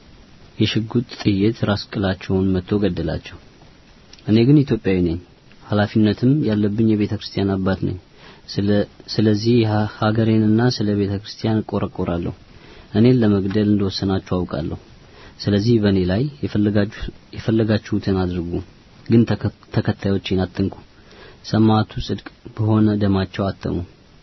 የሽጉጥ ጥይት ራስ ቅላቸውን መቶ ገደላቸው። እኔ ግን ኢትዮጵያዊ ነኝ፣ ኃላፊነትም ያለብኝ የቤተ ክርስቲያን አባት ነኝ። ስለዚህ ሀገሬንና ስለ ቤተ ክርስቲያን እቆረቆራለሁ። እኔን ለመግደል እንደወሰናችሁ አውቃለሁ። ስለዚህ በእኔ ላይ የፈለጋችሁትን አድርጉ፣ ግን ተከታዮቼን አትንኩ። ሰማዕቱ ጽድቅ በሆነ ደማቸው አተሙ።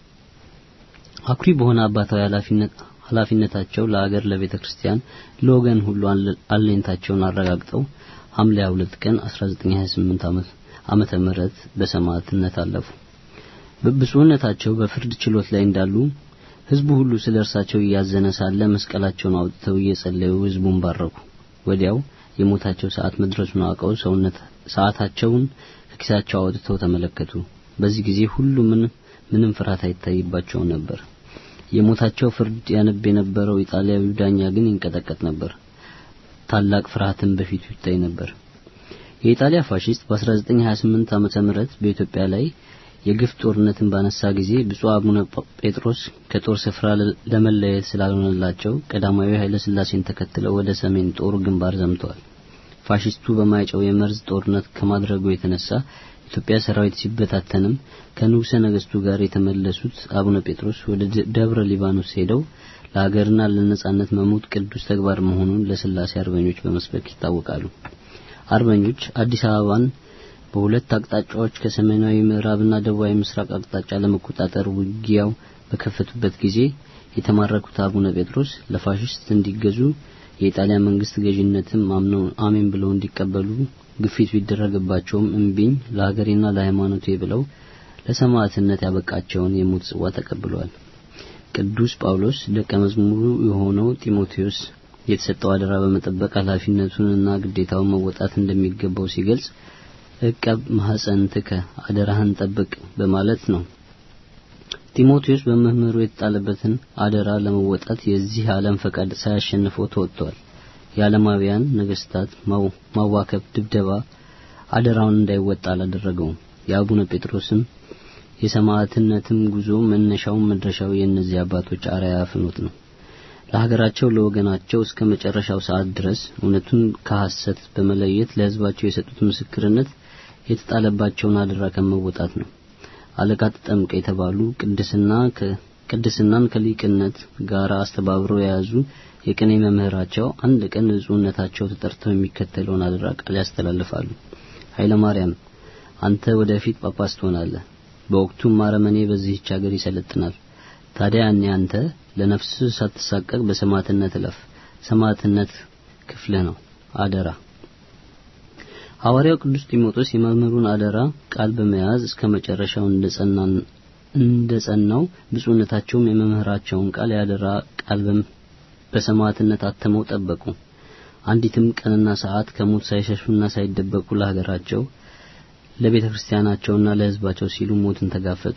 አኩሪ በሆነ አባታዊ ኃላፊነታቸው ለአገር፣ ለቤተ ክርስቲያን፣ ለወገን ሁሉ አለኝታቸውን አረጋግጠው ሐምሌ 2 ቀን 1928 ዓመተ ምህረት በሰማዕትነት አለፉ። ብፁዕነታቸው በፍርድ ችሎት ላይ እንዳሉ ህዝቡ ሁሉ ስለ እርሳቸው እያዘነ ሳለ መስቀላቸውን አውጥተው እየጸለዩ ህዝቡን ባረኩ። ወዲያው የሞታቸው ሰዓት መድረሱን አውቀው ሰውነት ሰዓታቸውን ከኪሳቸው አውጥተው ተመለከቱ። በዚህ ጊዜ ሁሉ ምን ምንም ፍርሃት አይታይባቸው ነበር። የሞታቸው ፍርድ ያነብ የነበረው ኢጣሊያዊ ዳኛ ግን ይንቀጠቀጥ ነበር። ታላቅ ፍርሃትን በፊቱ ይታይ ነበር። የኢጣሊያ ፋሺስት በ1928 ዓመተ ምህረት በኢትዮጵያ ላይ የግፍ ጦርነትን ባነሳ ጊዜ ብፁዕ አቡነ ጴጥሮስ ከጦር ስፍራ ለመለየት ስላልሆነላቸው ቀዳማዊ ኃይለ ሥላሴን ተከትለው ወደ ሰሜን ጦር ግንባር ዘምተዋል። ፋሺስቱ በማይጨው የመርዝ ጦርነት ከማድረጉ የተነሳ ኢትዮጵያ ሰራዊት ሲበታተንም ከንጉሠ ነገሥቱ ጋር የተመለሱት አቡነ ጴጥሮስ ወደ ደብረ ሊባኖስ ሄደው ለሀገርና ለነጻነት መሞት ቅዱስ ተግባር መሆኑን ለስላሴ አርበኞች በመስበክ ይታወቃሉ። አርበኞች አዲስ አበባን በሁለት አቅጣጫዎች ከሰሜናዊ ምዕራብና ደቡባዊ ምስራቅ አቅጣጫ ለመቆጣጠር ውጊያው በከፈቱበት ጊዜ የተማረኩት አቡነ ጴጥሮስ ለፋሽስት እንዲገዙ የኢጣሊያ መንግስት ገዥነትም አምነው አሜን ብለው እንዲቀበሉ ግፊት ቢደረግባቸውም እምቢኝ ለሀገሬና ለሃይማኖቴ ብለው ለሰማዕትነት ያበቃቸውን የሞት ጽዋ ተቀብለዋል። ቅዱስ ጳውሎስ ደቀ መዝሙሩ የሆነው ጢሞቴዎስ የተሰጠው አደራ በመጠበቅ ኃላፊነቱንና ግዴታውን መወጣት እንደሚገባው ሲገልጽ እቀብ ማህፀንትከ አደራህን ጠብቅ በማለት ነው። ጢሞቴዎስ በመምህሩ የተጣለበትን አደራ ለመወጣት የዚህ ዓለም ፈቃድ ሳያሸንፈው ተወጥቷል። የዓለማውያን ነገስታት ማዋከብ፣ ድብደባ አደራውን እንዳይወጣ አላደረገውም። የአቡነ ጴጥሮስም የሰማዕትነትም ጉዞ መነሻው መድረሻው የእነዚህ አባቶች አርአያ ፍኖት ነው። ለሀገራቸው ለወገናቸው እስከ መጨረሻው ሰዓት ድረስ እውነቱን ከሐሰት በመለየት ለሕዝባቸው የሰጡት ምስክርነት የተጣለባቸውን አደራ ከመወጣት ነው። አለቃ ተጠምቀ የተባሉ ቅድስና ቅድስናን ከሊቅነት ጋር አስተባብረው የያዙ የቅኔ መምህራቸው አንድ ቀን ብፁዕነታቸው ተጠርተው የሚከተለውን አደራ ቃል ያስተላልፋሉ። ኃይለ ማርያም አንተ ወደፊት ጳጳስ ትሆናለህ። በወቅቱም አረመኔ በዚህች ሀገር ይሰለጥናል። ታዲያ እኔ አንተ ለነፍስ ሳትሳቀቅ በሰማዕትነት እለፍ። ሰማዕትነት ክፍልህ ነው። አደራ ሐዋርያው ቅዱስ ጢሞቴዎስ የመምህሩን አደራ ቃል በመያዝ እስከ መጨረሻው እንደጸናን እንደጸናው ብፁዕነታቸውም የመምህራቸውን ቃል ያደራ ቃል በሰማዕትነት አተመው ጠበቁ። አንዲትም ቀንና ሰዓት ከሞት ሳይሸሹና ሳይደበቁ ለሀገራቸው ለቤተ ክርስቲያናቸውና ለሕዝባቸው ሲሉ ሞትን ተጋፈጡ።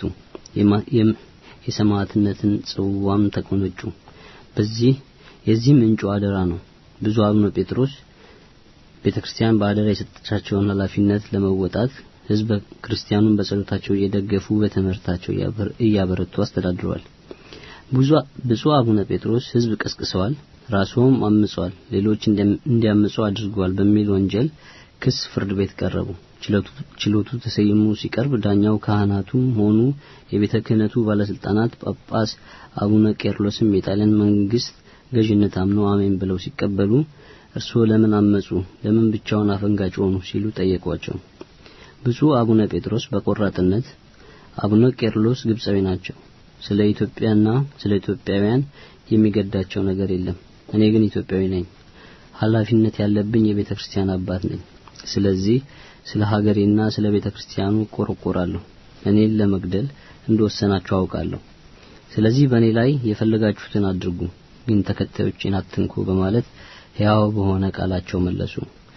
የሰማዕትነትን ጽዋም ተቆነጩ። በዚህ የዚህ ምንጩ አደራ ነው። ብዙ አቡነ ጴጥሮስ ቤተ ክርስቲያን በአደራ የሰጠቻቸውን ኃላፊነት ለመወጣት ሕዝበ ክርስቲያኑን በጸሎታቸው እየደገፉ በትምህርታቸው እያበረቱ አስተዳድረዋል። ብፁዕ አቡነ ጴጥሮስ ሕዝብ ቀስቅሰዋል፣ ራስዎም አምጸዋል፣ ሌሎች እንዲያምጹ አድርገዋል በሚል ወንጀል ክስ ፍርድ ቤት ቀረቡ። ችሎቱ ተሰይሞ ሲቀርብ ዳኛው ካህናቱም ሆኑ የቤተ ክህነቱ ባለስልጣናት ጳጳስ አቡነ ቄርሎስም የጣሊያን መንግስት ገዥነት አምነው አሜን ብለው ሲቀበሉ እርስዎ ለምን አመጹ? ለምን ብቻውን አፈንጋጭ ሆኑ? ሲሉ ጠየቋቸው። ብፁዕ አቡነ ጴጥሮስ በቆራጥነት አቡነ ቄርሎስ ግብጻዊ ናቸው። ስለ ኢትዮጵያና ስለ ኢትዮጵያውያን የሚገዳቸው ነገር የለም። እኔ ግን ኢትዮጵያዊ ነኝ። ኃላፊነት ያለብኝ የቤተ ክርስቲያን አባት ነኝ። ስለዚህ ስለ ሀገሬና ስለ ቤተ ክርስቲያኑ ቆረቆራለሁ። እኔን ለመግደል እንደወሰናችሁ አውቃለሁ። ስለዚህ በእኔ ላይ የፈለጋችሁትን አድርጉ፣ ግን ተከታዮቼን አትንኩ በማለት ሕያው በሆነ ቃላቸው መለሱ።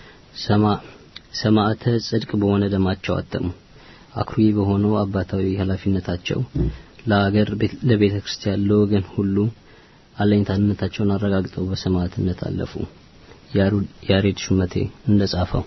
ሰማዕተ ጽድቅ በሆነ ደማቸው አተሙ። አኩሪ በሆነው አባታዊ ኃላፊነታቸው ለአገር፣ ለቤተ ክርስቲያን፣ ለወገን ሁሉ አለኝታነታቸውን አረጋግጠው በሰማዕትነት አለፉ። ያሬድ ሹመቴ እንደጻፈው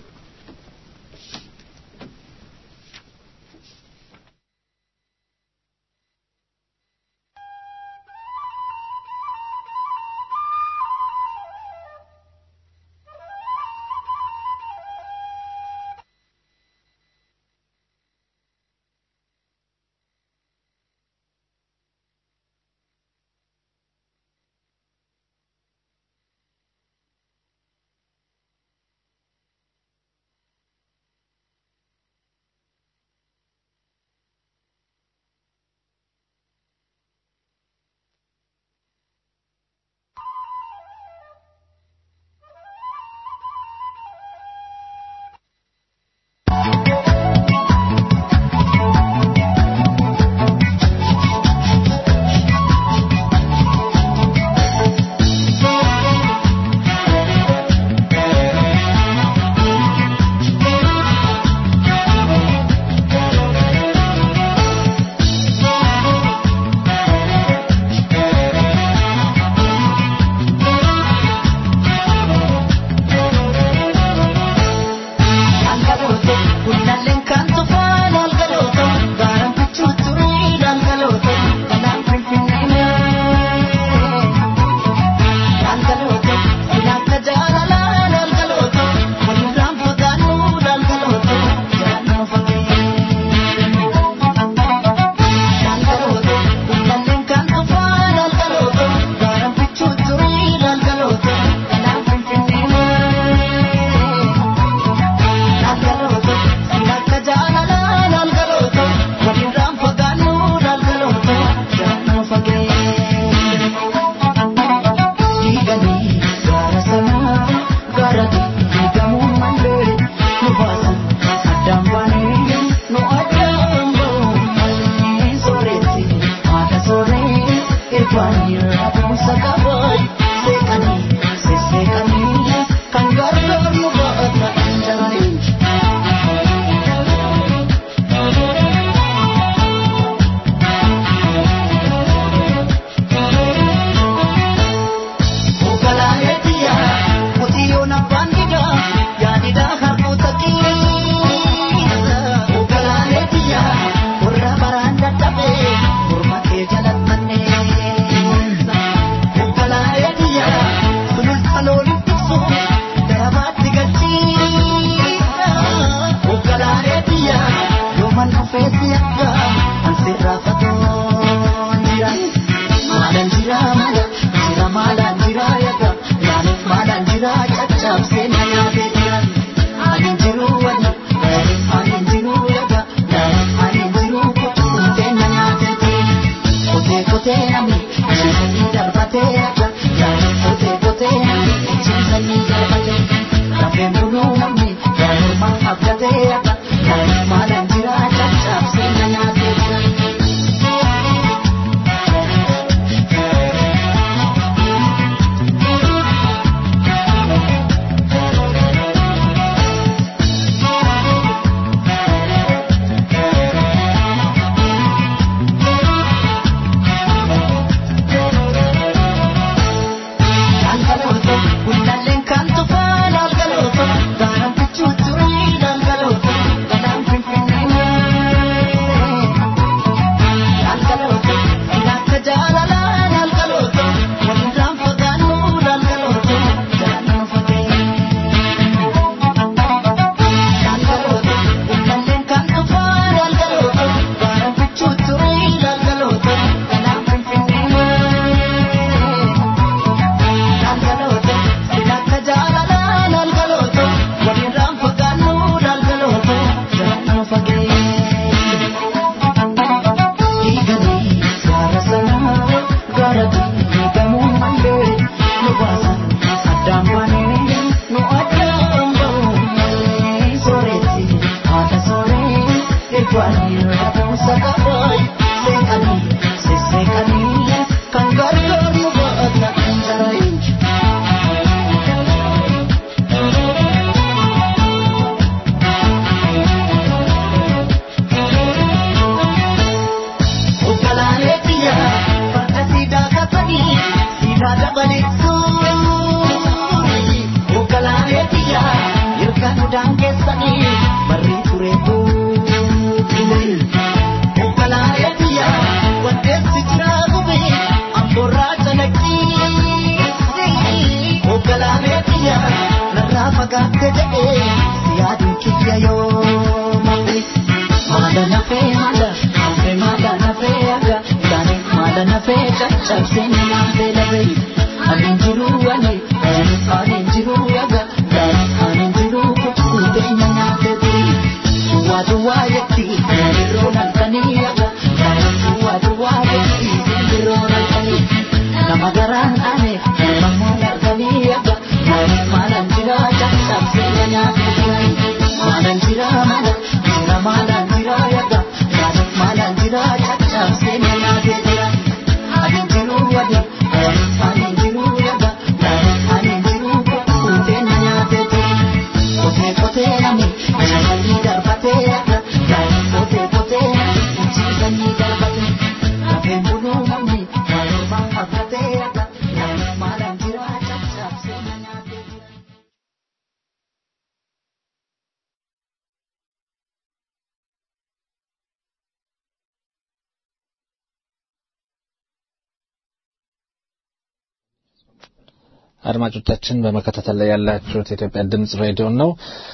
አድማጮቻችን በመከታተል ላይ ያላችሁት የኢትዮጵያ ድምጽ ሬዲዮ ነው።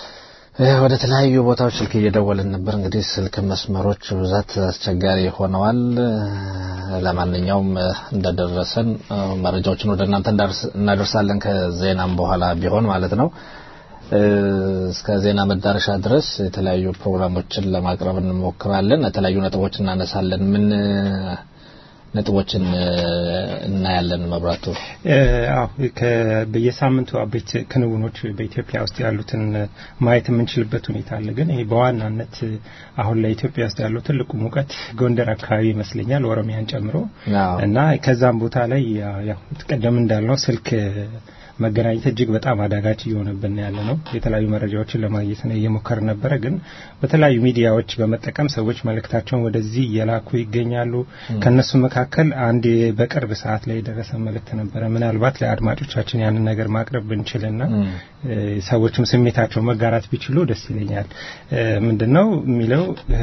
ወደ ተለያዩ ቦታዎች ስልክ እየደወልን ነበር። እንግዲህ ስልክ መስመሮች ብዛት አስቸጋሪ ሆነዋል። ለማንኛውም እንደደረሰን መረጃዎችን ወደ እናንተ እናደርሳለን ከዜናም በኋላ ቢሆን ማለት ነው። እስከ ዜና መዳረሻ ድረስ የተለያዩ ፕሮግራሞችን ለማቅረብ እንሞክራለን። የተለያዩ ነጥቦች እናነሳለን። ምን ነጥቦችን እናያለን። መብራቱ አዎ በየሳምንቱ አበይት ክንውኖች በኢትዮጵያ ውስጥ ያሉትን ማየት የምንችልበት ሁኔታ አለ። ግን ይሄ በዋናነት አሁን ላይ ኢትዮጵያ ውስጥ ያለው ትልቁ ሙቀት ጎንደር አካባቢ ይመስለኛል፣ ኦሮሚያን ጨምሮ እና ከዛም ቦታ ላይ ያው ቀደም እንዳልነው ስልክ መገናኘት እጅግ በጣም አዳጋች እየሆነብን ያለ ነው። የተለያዩ መረጃዎችን ለማግኘት ነው እየሞከር ነበረ። ግን በተለያዩ ሚዲያዎች በመጠቀም ሰዎች መልእክታቸውን ወደዚህ እየላኩ ይገኛሉ። ከነሱ መካከል አንድ በቅርብ ሰዓት ላይ የደረሰ መልእክት ነበረ። ምናልባት ለአድማጮቻችን ያንን ነገር ማቅረብ ብንችልና ሰዎችም ስሜታቸው መጋራት ቢችሉ ደስ ይለኛል። ምንድን ነው የሚለው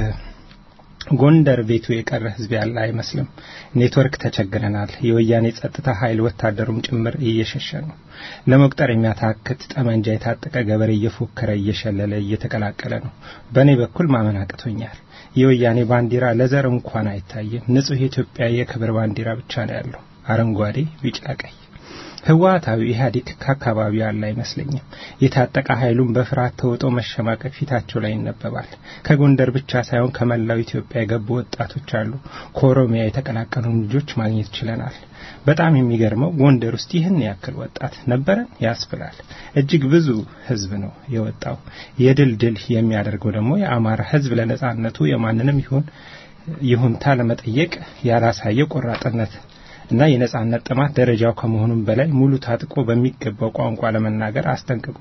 ጎንደር ቤቱ የቀረ ህዝብ ያለ አይመስልም። ኔትወርክ ተቸግረናል። የወያኔ ጸጥታ ኃይል ወታደሩም ጭምር እየሸሸ ነው። ለመቁጠር የሚያታክት ጠመንጃ የታጠቀ ገበሬ እየፎከረ እየሸለለ እየተቀላቀለ ነው። በእኔ በኩል ማመን አቅቶኛል። የወያኔ ባንዲራ ለዘር እንኳን አይታይም። ንጹህ የኢትዮጵያ የክብር ባንዲራ ብቻ ነው ያለው፣ አረንጓዴ፣ ቢጫ፣ ቀይ። ህወሓታዊ ኢህአዴግ ከአካባቢው ያለ አይመስለኝም። የታጠቀ ኃይሉን በፍርሃት ተውጦ መሸማቀቅ ፊታቸው ላይ ይነበባል። ከጎንደር ብቻ ሳይሆን ከመላው ኢትዮጵያ የገቡ ወጣቶች አሉ። ከኦሮሚያ የተቀላቀሉ ልጆች ማግኘት ችለናል። በጣም የሚገርመው ጎንደር ውስጥ ይህን ያክል ወጣት ነበረን ያስብላል። እጅግ ብዙ ህዝብ ነው የወጣው። የድል ድል የሚያደርገው ደግሞ የአማራ ህዝብ ለነጻነቱ የማንንም ይሁን ይሁንታ ለመጠየቅ ያላሳየው ቆራጥነት እና የነጻነት ጥማት ደረጃው ከመሆኑም በላይ ሙሉ ታጥቆ በሚገባው ቋንቋ ለመናገር አስጠንቅቆ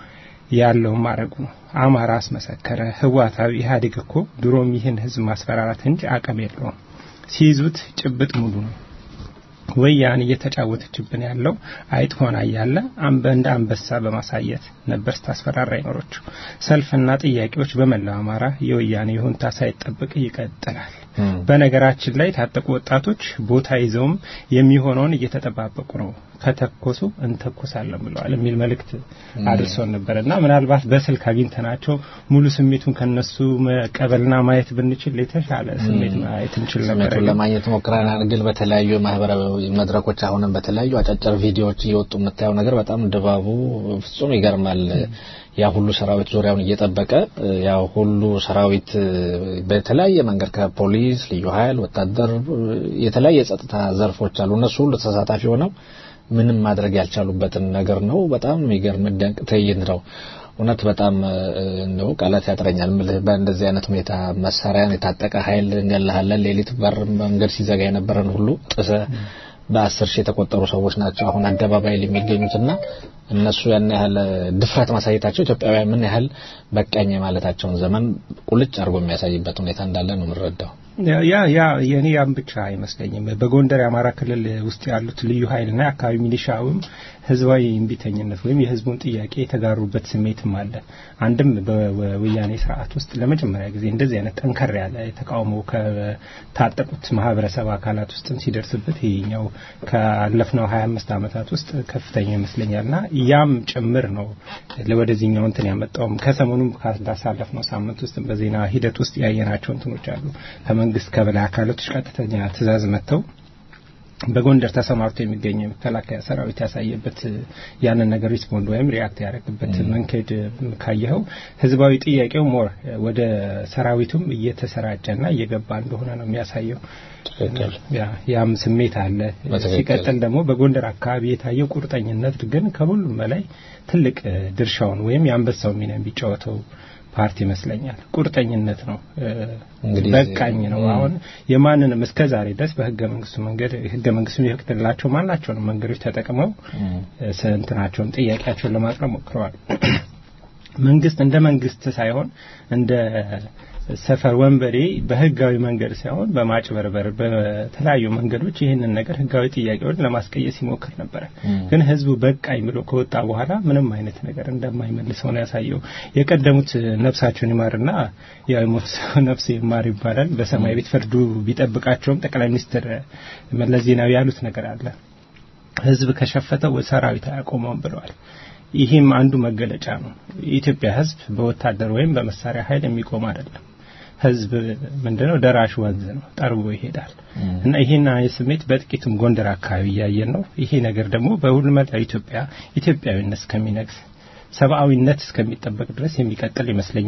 ያለው ማድረጉ ነው። አማራ አስመሰከረ። ህወሓታዊ ኢህአዴግ እኮ ድሮም ይህን ህዝብ ማስፈራራት እንጂ አቅም የለውም። ሲይዙት ጭብጥ ሙሉ ነው። ወያኔ እየተጫወተችብን ያለው አይጥ ሆና እያለ አንበ እንደ አንበሳ በማሳየት ነበር ስታስፈራራ ይኖሮችው። ሰልፍና ጥያቄዎች በመላው አማራ የወያኔ ይሁንታ ሳይጠበቅ ይቀጥላል። በነገራችን ላይ የታጠቁ ወጣቶች ቦታ ይዘውም የሚሆነውን እየተጠባበቁ ነው። ከተኮሱ እንተኮሳለን ብለዋል የሚል መልእክት አድርሰውን ነበር እና ምናልባት በስልክ አግኝተናቸው ሙሉ ስሜቱን ከነሱ መቀበልና ማየት ብንችል የተሻለ ስሜት ማየት እንችል ነበር። ስሜቱን ለማግኘት ሞክረናል። ግን በተለያዩ ማህበራዊ መድረኮች አሁንም በተለያዩ አጫጭር ቪዲዮዎች እየወጡ የምታየው ነገር በጣም ድባቡ ፍጹም ይገርማል። ያ ሁሉ ሰራዊት ዙሪያውን እየጠበቀ ያ ሁሉ ሰራዊት በተለያየ መንገድ ከፖሊስ፣ ልዩ ኃይል፣ ወታደር የተለያየ የጸጥታ ዘርፎች አሉ። እነሱ ሁሉ ተሳታፊ ሆነው ምንም ማድረግ ያልቻሉበትን ነገር ነው። በጣም የሚገርም ደንቅ ትዕይንት ነው። እውነት በጣም እንደው ቃላት ያጥረኛል። ምልህ በእንደዚህ አይነት ሁኔታ መሳሪያን የታጠቀ ኃይል እንገላሃለን፣ ሌሊት በር መንገድ ሲዘጋ የነበረን ሁሉ ጥሰ በአስር ሺህ የተቆጠሩ ሰዎች ናቸው አሁን አደባባይ ላይ የሚገኙትና እነሱ ያን ያህል ድፍረት ማሳየታቸው ኢትዮጵያውያን ምን ያህል በቃኝ ማለታቸውን ዘመን ቁልጭ አድርጎ የሚያሳይበት ሁኔታ እንዳለ ነው የምንረዳው። ያ ያ የኔ ያም ብቻ አይመስለኝም። በጎንደር የአማራ ክልል ውስጥ ያሉት ልዩ ኃይልና የአካባቢ ሚሊሻውም ህዝባዊ እምቢተኝነት ወይም የህዝቡን ጥያቄ የተጋሩበት ስሜትም አለ። አንድም በወያኔ ስርዓት ውስጥ ለመጀመሪያ ጊዜ እንደዚህ አይነት ጠንከር ያለ ተቃውሞ ከታጠቁት ማህበረሰብ አካላት ውስጥም ሲደርስበት ይሄኛው ካለፍነው ሀያ አምስት ዓመታት ውስጥ ከፍተኛ ይመስለኛልና ያም ጭምር ነው ወደዚህኛው እንትን ያመጣውም ከሰሞኑም ካሳለፍነው ሳምንት ውስጥ በዜና ሂደት ውስጥ ያየናቸው እንትኖች አሉ ከመንግስት ከበላይ አካላቶች ቀጥተኛ ትእዛዝ መጥተው በጎንደር ተሰማርቶ የሚገኘው የመከላከያ ሰራዊት ያሳየበት ያንን ነገር ሪስፖንድ ወይም ሪያክት ያደረግበት መንገድ ካየኸው ህዝባዊ ጥያቄው ሞር ወደ ሰራዊቱም እየተሰራጨና እየገባ እንደሆነ ነው የሚያሳየው። ያም ስሜት አለ። ሲቀጥል ደግሞ በጎንደር አካባቢ የታየው ቁርጠኝነት ግን ከሁሉም በላይ ትልቅ ድርሻውን ወይም የአንበሳው ሚና የሚጫወተው ፓርቲ ይመስለኛል። ቁርጠኝነት ነው፣ በቃኝ ነው። አሁን የማንንም እስከ ዛሬ ድረስ በህገ መንግስቱ መንገድ ህገ መንግስቱ የሚፈቅድላቸው ማናቸውንም መንገዶች ተጠቅመው እንትናቸውን ጥያቄያቸውን ለማቅረብ ሞክረዋል። መንግስት እንደ መንግስት ሳይሆን እንደ ሰፈር ወንበዴ በህጋዊ መንገድ ሳይሆን በማጭበርበር በተለያዩ መንገዶች ይህንን ነገር ህጋዊ ጥያቄውን ለማስቀየስ ይሞክር ነበረ። ግን ህዝቡ በቃኝ ብሎ ከወጣ በኋላ ምንም አይነት ነገር እንደማይመልሰው ነው ያሳየው። የቀደሙት ነፍሳቸውን ይማርና የሞት ሰው ነፍስ ይማር ይባላል። በሰማይ ቤት ፍርዱ ቢጠብቃቸውም ጠቅላይ ሚኒስትር መለስ ዜናዊ ያሉት ነገር አለ። ህዝብ ከሸፈተው ሰራዊት አያቆመውም ብለዋል። ይህም አንዱ መገለጫ ነው። የኢትዮጵያ ህዝብ በወታደር ወይም በመሳሪያ ኃይል የሚቆም አይደለም። ህዝብ ምንድነው? ደራሽ ወንዝ ነው፣ ጠርቦ ይሄዳል። እና ይሄን አይነት ስሜት በጥቂቱም ጎንደር አካባቢ እያየን ነው። ይሄ ነገር ደግሞ በሁሉም መላው ኢትዮጵያ ኢትዮጵያዊነት እስከሚነግስ ሰብአዊነት እስከሚጠበቅ ድረስ የሚቀጥል ይመስለኛል።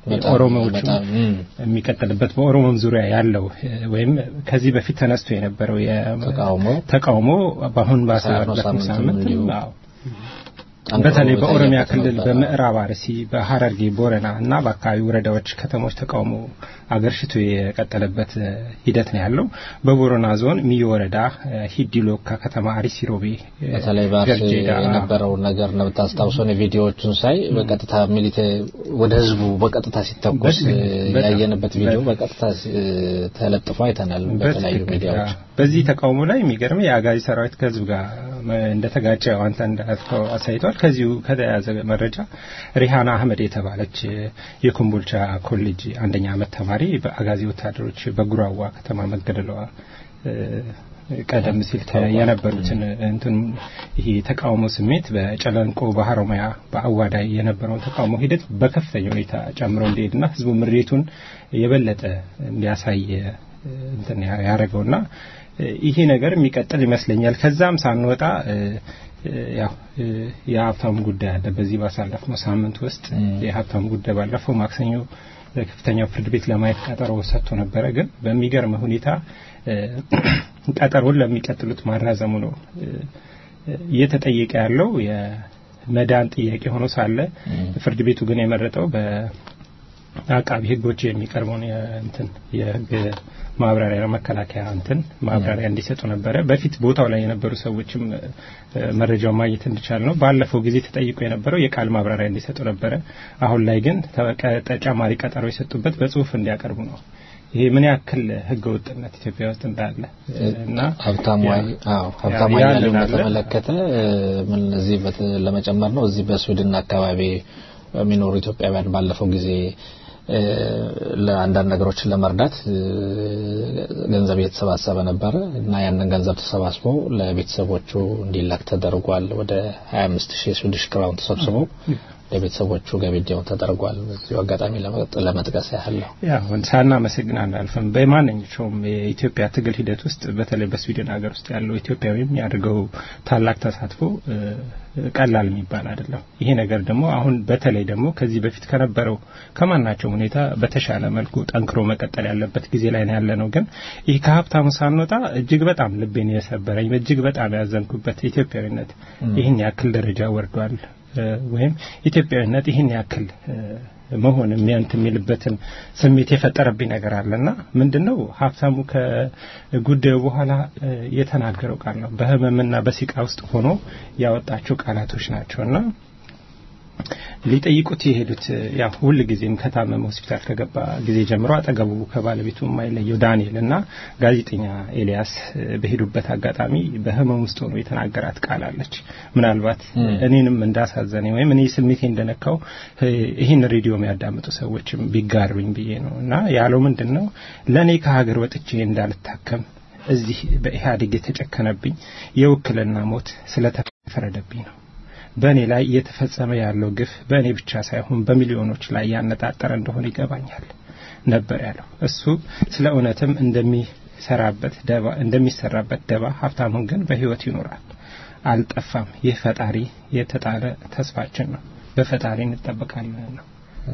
በጣም- ኦሮሞዎቹ በጣም፣ እም። የሚቀጥልበት በኦሮሞም ዙሪያ ያለው እ፣ ወይም ከዚህ በፊት ተነስቶ የነበረው የ- ተቃውሞ ተቃውሞ በአሁን ባሳለፍነው ባሳለፍነው ሳምንትም ሳምንት እንዲሁ አዎ ጠንክሮ በተለይ በኦሮሚያ የታየበት ክልል ነበር። በምዕራብ አርሲ፣ በሀረርጌ፣ ቦረና እና በአካባቢ ወረዳዎች፣ ከተሞች ተቃውሞ አገርሽቶ የቀጠለበት እ፣ ሂደት ነው ያለው። በቦረና ዞን ሚዮ ወረዳ እ፣ ሂዲሎካ ከተማ አሪሲ ሮቤ እ፣ በተለይ በአርሲ ገርጄዳ፣ የነበረውን ነገር ነው ብታስታውሰው የቪዲዮዎቹን ሳይ በቀጥታ ሚሊቴ ወደ ህዝቡ በቀጥታ ሲተኮስ በትክክል፣ እ፣ በጣም፣ ያየንበት ቪዲዮ በጣም። በቀጥታ ሲ- ተለጥፎ አይተናል በተለያዩ በትክክል፣ ሚዲያዎች። አዎ። በዚህ ተቃውሞ ላይ የሚገርም የአጋዚ ሰራዊት ከህዝብ ጋር መ- እንደተጋጨ ያው አንተ እንዳልከው አሳይቷል። ከዚሁ ከተያዘ መረጃ ሪሃና አህመድ የተባለች እ፣ የኮምቦልቻ ኮሌጅ አንደኛ ዓመት ተማሪ በአጋዚ ወታደሮች በጉራዋ ከተማ መገደሏ እ፣ ቀደም ሲል ተ- የነበሩትን እንትን ይሄ ተቃውሞ ስሜት በጨለንቆ በሀሮማያ በአዋዳይ የነበረውን ተቃውሞ ሂደት በከፍተኛ ሁኔታ ጨምሮ እንዲሄድና ህዝቡ ምሬቱን የበለጠ እንዲያሳይ እ፣ እንትን ያ- ያደረገውና እ፣ ይሄ ነገር የሚቀጥል ይመስለኛል። ከዛም ሳንወጣ እ፣ እ፣ ያው እ፣ የሀብታሙ ጉዳይ አለ። በዚህ ባሳለፍነው ሳምንት ውስጥ የሀብታሙ ጉዳይ ባለፈው ማክሰኞ ከፍተኛው ፍርድ ቤት ለማየት ቀጠሮ ሰጥቶ ነበረ። ግን በሚገርም ሁኔታ እ፣ ቀጠሮን ለሚቀጥሉት ማራዘሙ ነው እ፣ እየተጠየቀ ያለው የመዳን ጥያቄ ሆኖ ሳለ ፍርድ ቤቱ ግን የመረጠው በአቃቢ ሕጎች የሚቀርበውን የእንትን የሕግ ማብራሪያ መከላከያ እንትን ማብራሪያ እንዲሰጡ ነበረ። በፊት ቦታው ላይ የነበሩ ሰዎችም እ፣ መረጃውን ማግኘት እንዲቻል ነው። ባለፈው ጊዜ ተጠይቆ የነበረው የቃል ማብራሪያ እንዲሰጡ ነበረ። አሁን ላይ ግን ተቀ- ተጨማሪ ቀጠሮ የሰጡበት በጽሁፍ እንዲያቀርቡ ነው። ይሄ ምን ያክል ህገ ወጥነት ኢትዮጵያ ውስጥ እንዳለ እ፣ እና ሀብታሙ ያ- አይ- አዎ ሀብታሙ ያ- አያሌውን ያንን አለ። በተመለከተ እ፣ ምን እዚህ በት- ለመጨመር ነው እዚህ በስዊድን አካባቢ የሚኖሩ ኢትዮጵያውያን ባለፈው ጊዜ እ፣ ለአንዳንድ ነገሮችን ለመርዳት እ፣ ገንዘብ እየተሰባሰበ ነበረ እና ያንን ገንዘብ ተሰባስቦ ለቤተሰቦቹ እንዲላክ ተደርጓል። ወደ 25 ሺህ ስዊዲሽ ክራውን ተሰብስቦ ለቤተሰቦቹ ገቢ እንዲሆን ተደርጓል። በዚሁ አጋጣሚ ለመጥ- ለመጥቀስ ያህል ነው። ያው ሳናመሰግን አናልፍም። በማንኛቸውም የኢትዮጵያ ትግል ሂደት ውስጥ በተለይ በስዊድን ሀገር ውስጥ ያለው ኢትዮጵያዊ የሚያደርገው ታላቅ ተሳትፎ እ፣ ቀላል የሚባል አይደለም። ይሄ ነገር ደግሞ አሁን በተለይ ደግሞ ከዚህ በፊት ከነበረው ከማናቸውም ሁኔታ በተሻለ መልኩ ጠንክሮ መቀጠል ያለበት ጊዜ ላይ ነው ያለ ነው። ግን ይህ ከሀብታሙ ሳንወጣ እጅግ በጣም ልቤን የሰበረኝ እጅግ በጣም ያዘንኩበት ኢትዮጵያዊነት ይህን ያክል ደረጃ ወርዷል እ፣ ወይም ኢትዮጵያዊነት ይህን ያክል እ፣ መሆን የሚያንት የሚልበትን ስሜት የፈጠረብኝ ነገር አለና ምንድነው ሀብታሙ ከጉዳዩ በኋላ እ፣ የተናገረው ቃል ነው። በህመምና በሲቃ ውስጥ ሆኖ ያወጣቸው ቃላቶች ናቸውና ሊጠይቁት የሄዱት እ፣ ያው ሁል ጊዜም ከታመመ ሆስፒታል ከገባ ጊዜ ጀምሮ አጠገቡ ከባለቤቱ የማይለየው ዳንኤል እና ጋዜጠኛ ኤልያስ እ፣ በሄዱበት አጋጣሚ በህመም ውስጥ ሆኖ የተናገራት ቃል አለች። ምናልባት እኔንም እንዳሳዘነኝ ወይም እኔ ስሜቴ እንደነካው እ፣ ይህን ሬዲዮ የሚያዳምጡ ሰዎችም ቢጋሩኝ ብዬ ነው እና ያለው ምንድን ነው ለእኔ ከሀገር ወጥቼ እንዳልታከም እዚህ በኢህአዴግ የተጨከነብኝ የውክልና ሞት ስለተፈረደብኝ ነው። በእኔ ላይ እየተፈጸመ ያለው ግፍ በእኔ ብቻ ሳይሆን በሚሊዮኖች ላይ ያነጣጠረ እንደሆነ ይገባኛል ነበር ያለው። እሱ ስለ እውነትም እንደሚሰራበት ደባ እንደሚሰራበት ደባ ሀብታሙን ግን በህይወት ይኖራል፣ አልጠፋም። ይህ ፈጣሪ የተጣለ ተስፋችን ነው። በፈጣሪ እንጠበቃለን ነው።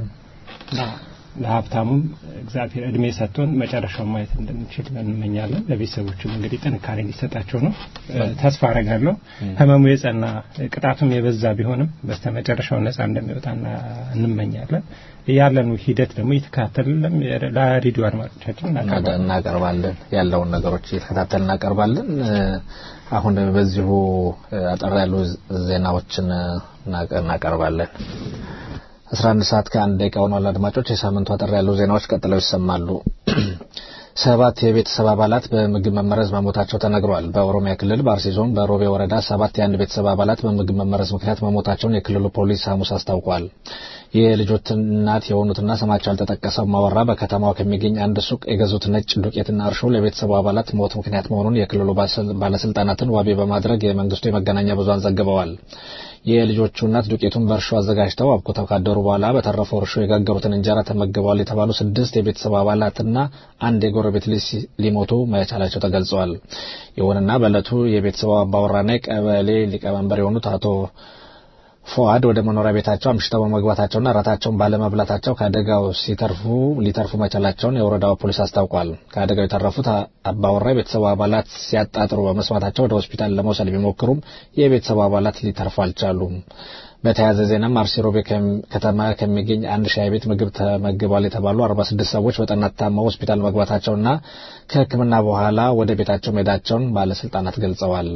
ለሀብታሙም እግዚአብሔር እድሜ ሰጥቶን መጨረሻውን ማየት እንድንችል እንመኛለን። ለቤተሰቦችም እንግዲህ ጥንካሬ እንዲሰጣቸው ነው ተስፋ አረጋለሁ። ህመሙ የጸና ቅጣቱም የበዛ ቢሆንም በስተመጨረሻው ነጻ እንደሚወጣና እንመኛለን። ያለኑ ሂደት ደግሞ እየተከታተልን ለሬዲዮ አድማጮቻችን እናቀርባለን እናቀርባለን ያለውን ነገሮች እየተከታተል እናቀርባለን። አሁን በዚሁ አጠር ያሉ ዜናዎችን እናቀርባለን። 11 ሰዓት ከአንድ ደቂቃ ሆኗል። አድማጮች የሳምንቱ አጠር ያሉ ዜናዎች ቀጥለው ይሰማሉ። ሰባት የቤተሰብ አባላት በምግብ መመረዝ መሞታቸው ተነግሯል። በኦሮሚያ ክልል በአርሲ ዞን በሮቤ ወረዳ ሰባት የአንድ ቤተሰብ አባላት በምግብ መመረዝ ምክንያት መሞታቸውን የክልሉ ፖሊስ ሐሙስ አስታውቋል። የልጆች እናት የሆኑትና ስማቸው ያልተጠቀሰው ማወራ በከተማው ከሚገኝ አንድ ሱቅ የገዙት ነጭ ዱቄትና እርሾ ለቤተሰቡ አባላት ሞት ምክንያት መሆኑን የክልሉ ባለስልጣናትን ዋቢ በማድረግ የመንግስቱ የመገናኛ ብዙሃን ዘግበዋል። የልጆቹ እናት ዱቄቱን በእርሾ አዘጋጅተው አብኩተው ካደሩ በኋላ በተረፈው እርሾ የጋገሩትን እንጀራ ተመግበዋል የተባሉ ስድስት የቤተሰብ አባላትና አንድ የጎረቤት ልጅ ሊሞቱ መቻላቸው ተገልጸዋል። ይሁንና በዕለቱ የቤተሰቡ አባወራና የቀበሌ ሊቀመንበር የሆኑት አቶ ፎአድ ወደ መኖሪያ ቤታቸው አምሽተው በመግባታቸውና እራታቸውን ባለመብላታቸው ከአደጋው ሲተርፉ ሊተርፉ መቻላቸውን የወረዳው ፖሊስ አስታውቋል። ከአደጋው የተረፉት አባወራ የቤተሰቡ አባላት ሲያጣጥሩ በመስማታቸው ወደ ሆስፒታል ለመውሰድ ቢሞክሩም የቤተሰቡ አባላት ሊተርፉ አልቻሉም። በተያያዘ ዜናም አርሲ ሮቤ ከተማ ከሚገኝ አንድ ሻይ ቤት ምግብ ተመግበዋል የተባሉ 46 ሰዎች በጠና ታመው ሆስፒታል መግባታቸውና ከሕክምና በኋላ ወደ ቤታቸው መሄዳቸውን ባለስልጣናት ገልጸዋል።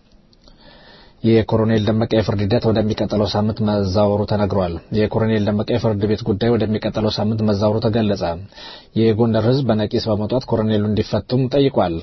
የኮሎኔል ደመቀ የፍርድ ሂደት ወደሚቀጥለው ሳምንት መዛወሩ ተነግሯል። የኮሎኔል ደመቀ የፍርድ ቤት ጉዳይ ወደሚቀጥለው ሳምንት መዛወሩ ተገለጸ። የጎንደር ሕዝብ በነቂስ በመውጣት ኮሎኔሉ እንዲፈቱም ጠይቋል።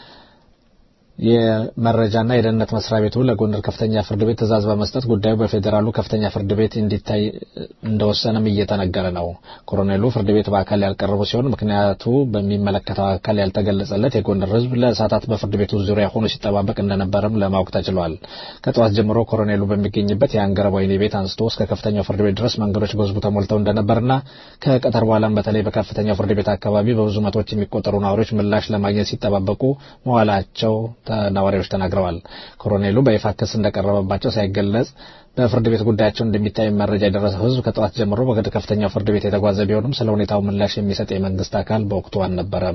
የመረጃና የደህንነት መስሪያ ቤቱ ለጎንደር ከፍተኛ ፍርድ ቤት ትዕዛዝ በመስጠት ጉዳዩ በፌዴራሉ ከፍተኛ ፍርድ ቤት እንዲታይ እንደወሰነም እየተነገረ ነው። ኮሎኔሉ ፍርድ ቤት በአካል ያልቀረቡ ሲሆን ምክንያቱ በሚመለከተው አካል ያልተገለጸለት የጎንደር ሕዝብ ለሰዓታት በፍርድ ቤቱ ዙሪያ ሆኖ ሲጠባበቅ እንደነበረም ለማወቅ ተችሏል። ከጠዋት ጀምሮ ኮሎኔሉ በሚገኝበት የአንገረብ ወህኒ ቤት አንስቶ እስከ ከፍተኛው ፍርድ ቤት ድረስ መንገዶች በሕዝቡ ተሞልተው እንደነበርና ከቀጠር በኋላም በተለይ በከፍተኛው ፍርድ ቤት አካባቢ በብዙ መቶዎች የሚቆጠሩ ነዋሪዎች ምላሽ ለማግኘት ሲጠባበቁ መዋላቸው ነዋሪዎች ተናግረዋል። ኮሎኔሉ በይፋ ክስ እንደቀረበባቸው ሳይገለጽ በፍርድ ቤት ጉዳያቸው እንደሚታይ መረጃ የደረሰው ህዝብ ከጠዋት ጀምሮ ወደ ከፍተኛው ፍርድ ቤት የተጓዘ ቢሆንም ስለ ሁኔታው ምላሽ የሚሰጥ የመንግስት አካል በወቅቱ አልነበረም።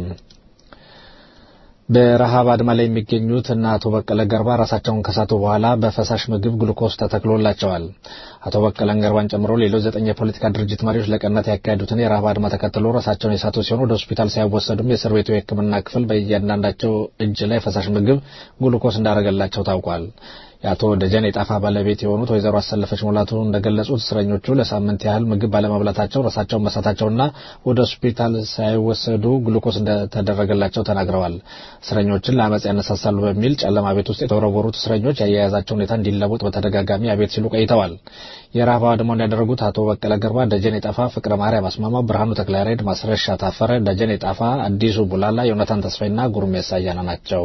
በረሃብ አድማ ላይ የሚገኙት እና አቶ በቀለ ገርባ ራሳቸውን ከሳቱ በኋላ በፈሳሽ ምግብ ግሉኮስ ተተክሎላቸዋል። አቶ በቀለን ገርባን ጨምሮ ሌሎች ዘጠኝ የፖለቲካ ድርጅት መሪዎች ለቀናት ያካሄዱትን የረሃብ አድማ ተከትሎ ራሳቸውን የሳቱ ሲሆን ወደ ሆስፒታል ሳይወሰዱም የእስር ቤቱ የሕክምና ክፍል በእያንዳንዳቸው እጅ ላይ ፈሳሽ ምግብ ግሉኮስ እንዳደረገላቸው ታውቋል። የአቶ ደጀን የጣፋ ባለቤት የሆኑት ወይዘሮ አሰለፈች ሙላቱ እንደገለጹት እስረኞቹ ለሳምንት ያህል ምግብ ባለመብላታቸው ራሳቸውን መሳታቸውና ወደ ሆስፒታል ሳይወሰዱ ግሉኮስ እንደተደረገላቸው ተናግረዋል። እስረኞችን ለአመፅ ያነሳሳሉ በሚል ጨለማ ቤት ውስጥ የተወረወሩት እስረኞች የአያያዛቸው ሁኔታ እንዲለወጥ በተደጋጋሚ አቤት ሲሉ ቆይተዋል። የረሃብ አድማውን ያደረጉት አቶ በቀለ ገርባ፣ ደጀን የጣፋ፣ ፍቅረ ማርያም አስማማው፣ ብርሃኑ ተክለያሬድ፣ ማስረሻ ታፈረ፣ ደጀን የጣፋ፣ አዲሱ ቡላላ፣ ዮናታን ተስፋይና ጉርሜሳ አያና ናቸው።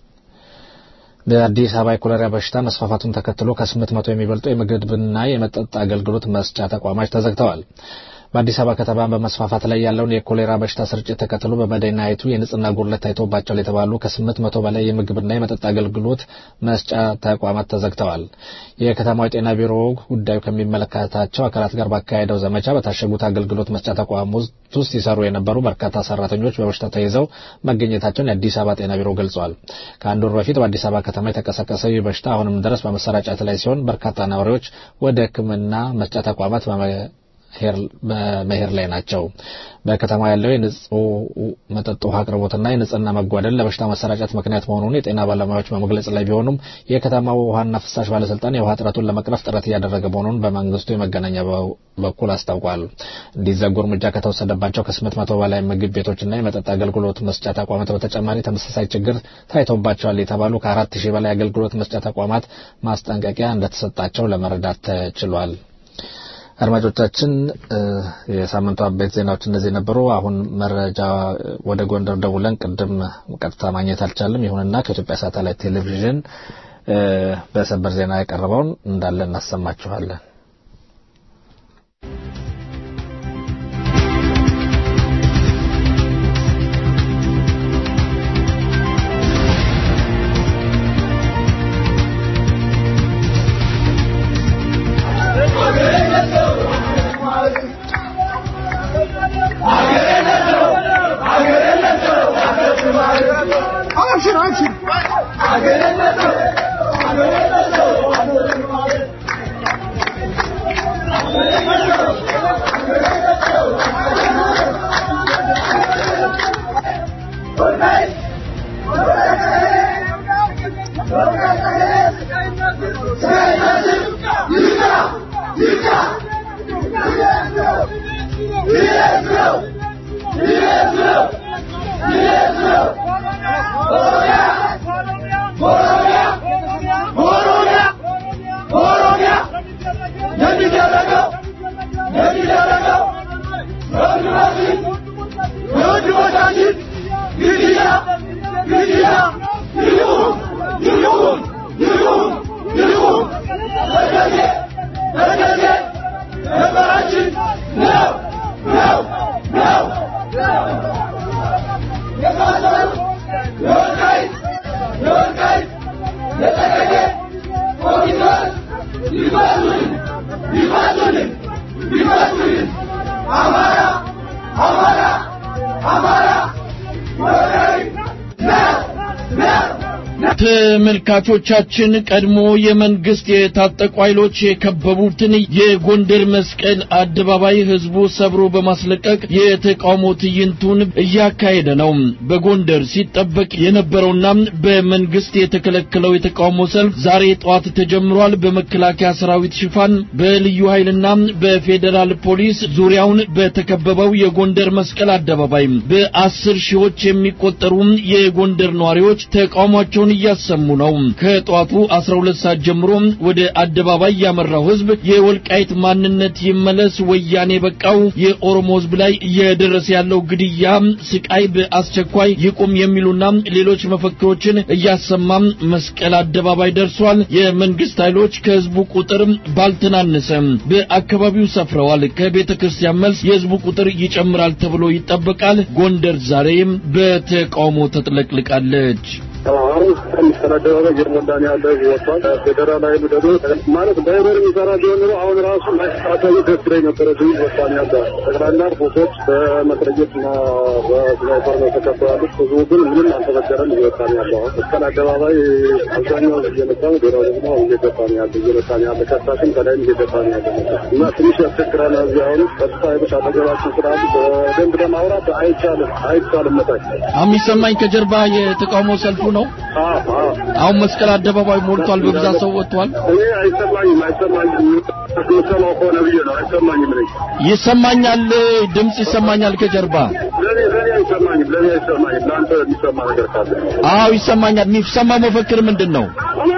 በአዲስ አበባ የኮሌራ በሽታ መስፋፋቱን ተከትሎ ከስምንት መቶ የሚበልጡ የምግብና የመጠጥ አገልግሎት መስጫ ተቋማት ተዘግተዋል። በአዲስ አበባ ከተማ በመስፋፋት ላይ ያለውን የኮሌራ በሽታ ስርጭት ተከትሎ በመዲናይቱ የንጽህና ጉድለት ታይቶባቸዋል የተባሉ ከስምንት መቶ በላይ የምግብና የመጠጥ አገልግሎት መስጫ ተቋማት ተዘግተዋል። የከተማው የጤና ቢሮ ጉዳዩ ከሚመለከታቸው አካላት ጋር ባካሄደው ዘመቻ በታሸጉት አገልግሎት መስጫ ተቋም ውስጥ ሲሰሩ የነበሩ በርካታ ሰራተኞች በበሽታው ተይዘው መገኘታቸውን የአዲስ አበባ ጤና ቢሮ ገልጿል። ከአንድ ወር በፊት በአዲስ አበባ ከተማ የተቀሰቀሰው ይህ በሽታ አሁንም ድረስ በመሰራጨት ላይ ሲሆን በርካታ ነዋሪዎች ወደ ሕክምና መስጫ ተቋማት በመሄድ ላይ ናቸው። በከተማ ያለው የንጹህ መጠጥ ውሃ አቅርቦትና የንጽህና መጓደል ለበሽታ መሰራጨት ምክንያት መሆኑን የጤና ባለሙያዎች በመግለጽ ላይ ቢሆኑም የከተማው ውሃና ፍሳሽ ባለስልጣን የውሃ እጥረቱን ለመቅረፍ ጥረት እያደረገ መሆኑን በመንግስቱ የመገናኛ በኩል አስታውቋል። እንዲዘጉ እርምጃ ከተወሰደባቸው ከስምንት መቶ በላይ ምግብ ቤቶችና የመጠጥ አገልግሎት መስጫ ተቋማት በተጨማሪ ተመሳሳይ ችግር ታይቶባቸዋል የተባሉ ከአራት ሺህ በላይ አገልግሎት መስጫ ተቋማት ማስጠንቀቂያ እንደተሰጣቸው ለመረዳት ተችሏል። አድማጮቻችን የሳምንቱ አበይት ዜናዎች እነዚህ ነበሩ። አሁን መረጃ ወደ ጎንደር ደውለን ቅድም ቀጥታ ማግኘት አልቻለም። ይሁንና ከኢትዮጵያ ሳተላይት ቴሌቪዥን በሰበር ዜና የቀረበውን እንዳለ እናሰማችኋለን። Thank you. ተመልካቾቻችን ቀድሞ የመንግስት የታጠቁ ኃይሎች የከበቡትን የጎንደር መስቀል አደባባይ ህዝቡ ሰብሮ በማስለቀቅ የተቃውሞ ትዕይንቱን እያካሄደ ነው። በጎንደር ሲጠበቅ የነበረውና በመንግስት የተከለከለው የተቃውሞ ሰልፍ ዛሬ ጠዋት ተጀምሯል። በመከላከያ ሰራዊት ሽፋን በልዩ ኃይልና በፌዴራል ፖሊስ ዙሪያውን በተከበበው የጎንደር መስቀል አደባባይ በአስር ሺዎች የሚቆጠሩ የጎንደር ነዋሪዎች ተቃውሟቸውን እያሰሙ ነው። ከጠዋቱ 12 ሰዓት ጀምሮ ወደ አደባባይ ያመራው ህዝብ የወልቃይት ማንነት ይመለስ፣ ወያኔ በቃው፣ የኦሮሞ ህዝብ ላይ እየደረሰ ያለው ግድያ፣ ስቃይ በአስቸኳይ ይቁም የሚሉና ሌሎች መፈክሮችን እያሰማም መስቀል አደባባይ ደርሷል። የመንግስት ኃይሎች ከህዝቡ ቁጥር ባልተናነሰ በአካባቢው ሰፍረዋል። ከቤተ ክርስቲያን መልስ የህዝቡ ቁጥር ይጨምራል ተብሎ ይጠበቃል። ጎንደር ዛሬም በተቃውሞ ተጥለቅልቃለች። አሁን የሚስተዳደረው ጀርመንዳን ያለ ወጥቷል። ፌዴራል ኃይሉ ደግሞ ማለት በህበር የሚሰራ ቢሆን ኖሮ አሁን ራሱ ማይስተካከሉ ደስ ይለኝ ነበረ። ብዙ ወሳኝ ያለ ጠቅላላ ቦቶች በመትረየት እና በስናይፐር ነው የተከበባሉት። ህዝቡ ግን ምንም አልተበደረም። እየወጣን ያለ አሁን መስቀል አደባባይ አብዛኛው እየመጣ ነው። ሌላው ደግሞ እየገባ ነው ያለ እየመጣ ነው ያለ ከሳሽን ከላይም እየገባ ነው ያለ እና ትንሽ ያስቸግራል። እዚህ አሁን ጸጥታ ኃይሎች አጠገባችን ስላሉ በደንብ ለማውራት አይቻልም አይቻልም መታች አሁን የሚሰማኝ ከጀርባ የተቃውሞ ሰልፉ ነው። አሁን መስቀል አደባባይ ሞልቷል። በብዛት ሰው ወጥቷል። እኔ አይሰማኝም አይሰማኝም የምሰማው ከሆነ ብዬ ነው አይሰማኝም ነኝ ይሰማኛል፣ ድምጽ ይሰማኛል ከጀርባ። ለእኔ ለእኔ አይሰማኝም ለእኔ አይሰማኝም ለአንተ የሚሰማ ነገር ካለ አዎ ይሰማኛል። የሚሰማ መፈክር ምንድን ነው?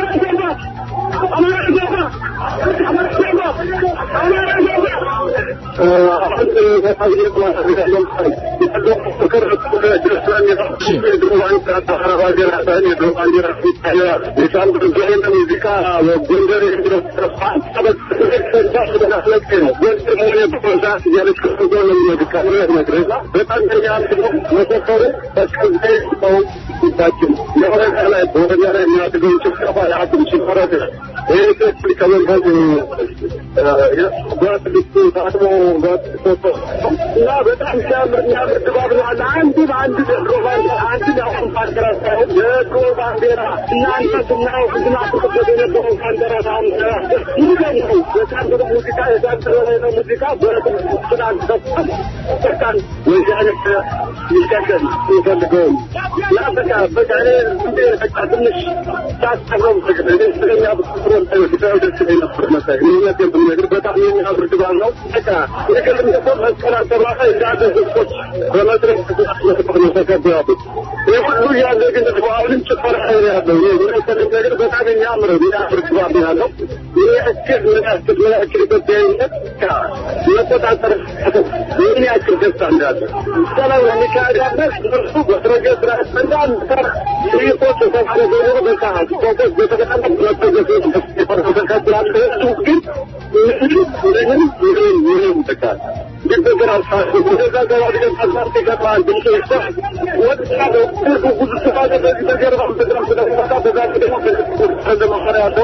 እና በጣም ሲያምር የሚያምር ድባብ ነው አለ። አንድ በአንድ ድሮ ባንዲራ አንድ አሁን ባንዲራ ሳይሆን የድሮ ባንዲራ እናንተ ስናየው ህዝና ፍቅበት የነበረው ባንዲራ አሁን ይገኝ ነው። የታንደረ ሙዚቃ የታንደረ ነው ሙዚቃ በስናን ሰጥቷል። በቃን ወዚህ አይነት ይቀጥል ይፈልገውም እና በቃ በቃ እኔ እንዴ በቃ ትንሽ ሳስጠረው ፍቅር እኔ ስለኛ ብትሮ ታዩ ደስ ይለኝ ነበር መሳይ እኔ ብነግር በጣም የሚያምር ድባብ ነው። በቃ የቅድም ደግሞ መስቀል አደባባይ እንዳለ ህዝቦች በመድረክ ነው ተከበው ያሉት። ይህ ሁሉ ያለ ግን ደግሞ አሁንም ጭፈራ ነው ያለው። ይህ መሰለኝ ነገር በጣም የሚያምር የሚያምር ድባብ ነው ያለው። ምን ያክል ምን ያክል ምን ያክል ኢትዮጵያዊነት መቆጣጠር ምን ያክል ደስታ እንዳለ ሰላም የሚካሄዳበት እርሱ በፕሮጀክት ራስ እንዳንድ ሰር ይቆጥ የተባለ ዞሮ በቃ ፎከስ በተቀጠለ መፕሮጀክት ተከትላለ እሱ ግን ምንም ምንም ምንም ምንም በቃ ግብግር አልፋ ወደዛ ገባ ብለን አሳርት ይገባል ድምፅ ይሳ ወጥታ ብዙ ብዙ ስፋት በዚህ በጀርባ በጣም ስለሚመጣ በዛ ደግሞ እንደማፈራ ያለው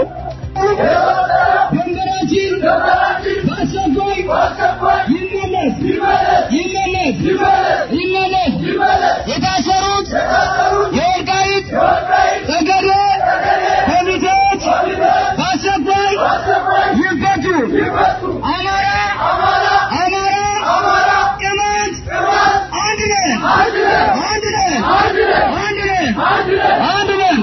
ድንበራችን በአስቸኳይ ይመለስ ይመለስ ይመለስ የታሰሩት የወልቃይት ጠገዴ ኮሚቴዎች በአስቸኳይ ይፈቱ። አማራ አማራ ቅማንት አንድ ነን አንድ ነን አንድ ነን አንድ ነን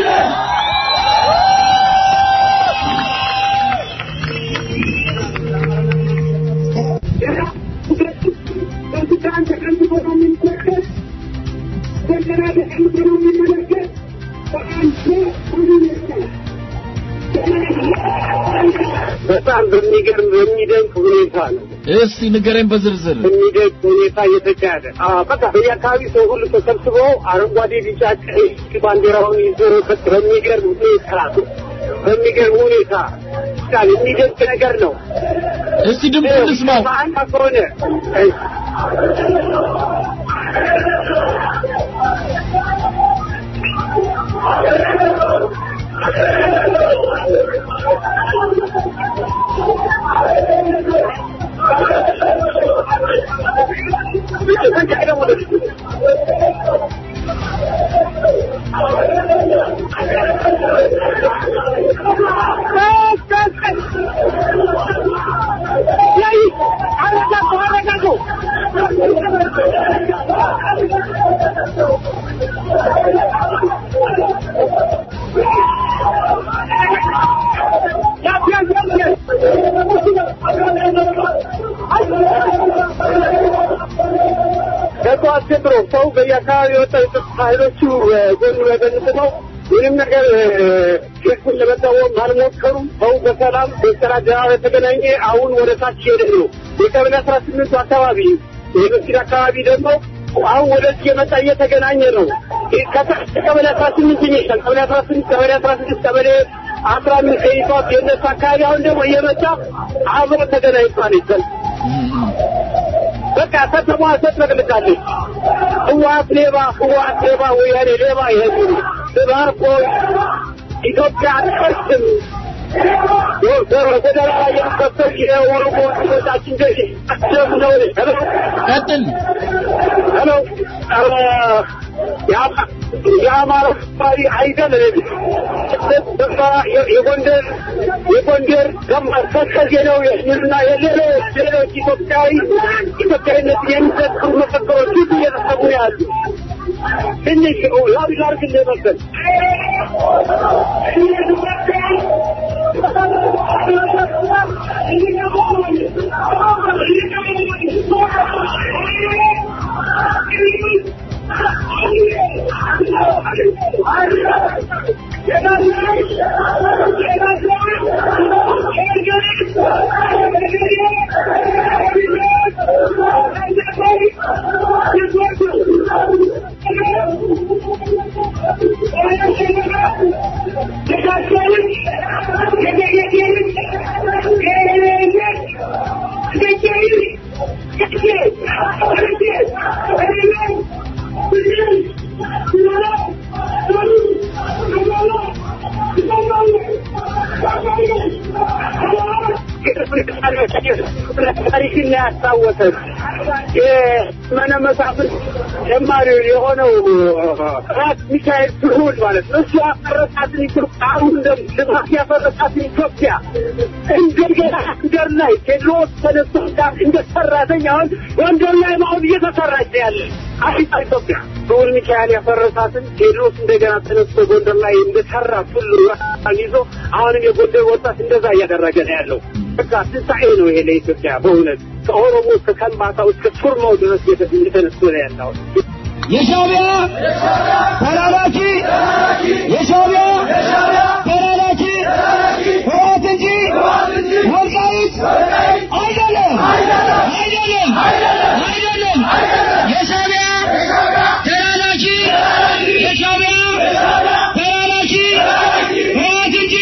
በሱዳን ተቀምጦ ነው የሚመለከት በገና ተቀምጦ ነው የሚመለከት በአንተ ሁኔታ በጣም በሚገርም በሚደንቅ ሁኔታ ነው እስቲ ንገረኝ በዝርዝር። በሚደንቅ ሁኔታ እየተካሄደ በቃ በየአካባቢ ሰው ሁሉ ተሰብስቦ አረንጓዴ፣ ቢጫ፣ ቀይ ባንዲራውን ይዞ በሚገርም ሁኔታ በሚገርም ሁኔታ በጣም የሚደንቅ ነገር ነው። እስቲ ድምፅ እንስማው። በአንድ ከሆነ አካባቢ የወጣው የጸጥታ ኃይሎቹ ጎን ለጎን ቆመው ምንም ነገር ህዝቡን ለመቃወም አልሞከሩም። ሰው በሰላም በስራ አደባባይ ተገናኘ። አሁን ወደ ታች ሄደ ነው የቀበሌ አስራ ስምንቱ አካባቢ የመስጊድ አካባቢ ደግሞ አሁን ወደዚህ የመጣ እየተገናኘ ነው። ከታች ቀበሌ አስራ ስምንት ይሄዳል። ቀበሌ አስራ ስምንት ቀበሌ አስራ ስድስት ቀበሌ አስራ አምስት ከይቷት የእነሱ አካባቢ አሁን ደግሞ እየመጣ አብሮ ተገናኝቷል ይሰል በቃ ከተማ ተጥለቅልቃለች። ህወሓት ሌባ፣ ህወሓት ሌባ፣ ወያኔ ሌባ ይሄዱ ተባርኮ ኢትዮጵያ አትፈርስም። ጎዳና ላይ የሚፈሰው የኦሮሞ ወጣችን ገ አስደም ነው። ሄሎ ቀጥል። ሄሎ የአማራ አካባቢ አይደለም። በቃ የጎንደር የጎንደር ገማር ተከዜ ነው የሚሉና የሌሎች ሌሎች ኢትዮጵያዊ ኢትዮጵያዊነት የሚዘክሩ መፈክሮች ሁሉ እየተሰሙ ያሉ ትንሽ ላቢ ላርግ እንደመሰል ታሪክን ያስታወሰን የመነ መሳፍንት ጀማሪ የሆነው ራስ ሚካኤል ስሁል ማለት ነው። እሱ ያፈረሳትን ኢትዮጵያ አሁን ልማት ያፈረሳትን ኢትዮጵያ እንደገና ጎንደር ላይ ቴድሮስ ተነስቶ ጋር እንደ ሰራተኛ አሁን ጎንደር ላይ አሁን እየተሰራች ያለ አዲስ ኢትዮጵያ ስሁል ሚካኤል ያፈረሳትን ቴድሮስ እንደገና ተነስቶ ጎንደር ላይ እንደሰራ ሁሉ ይዞ አሁንም የጎንደር ወጣት እንደዛ እያደረገ ነው ያለው። በቃ ትንሣኤ ነው ይሄ ለኢትዮጵያ በእውነት ከኦሮሞ እስከ ከምባታው እስከ ሱርማው ድረስ እየተነሱ ነው ያለው። የሻዕቢያ ተላላኪ የሻዕቢያ ተላላኪ ህወሓት እንጂ ወልቃይት አይደለም አይደለም አይደለም የሻዕቢያ ተላላኪ የሻዕቢያ ተላላኪ ህወሓት እንጂ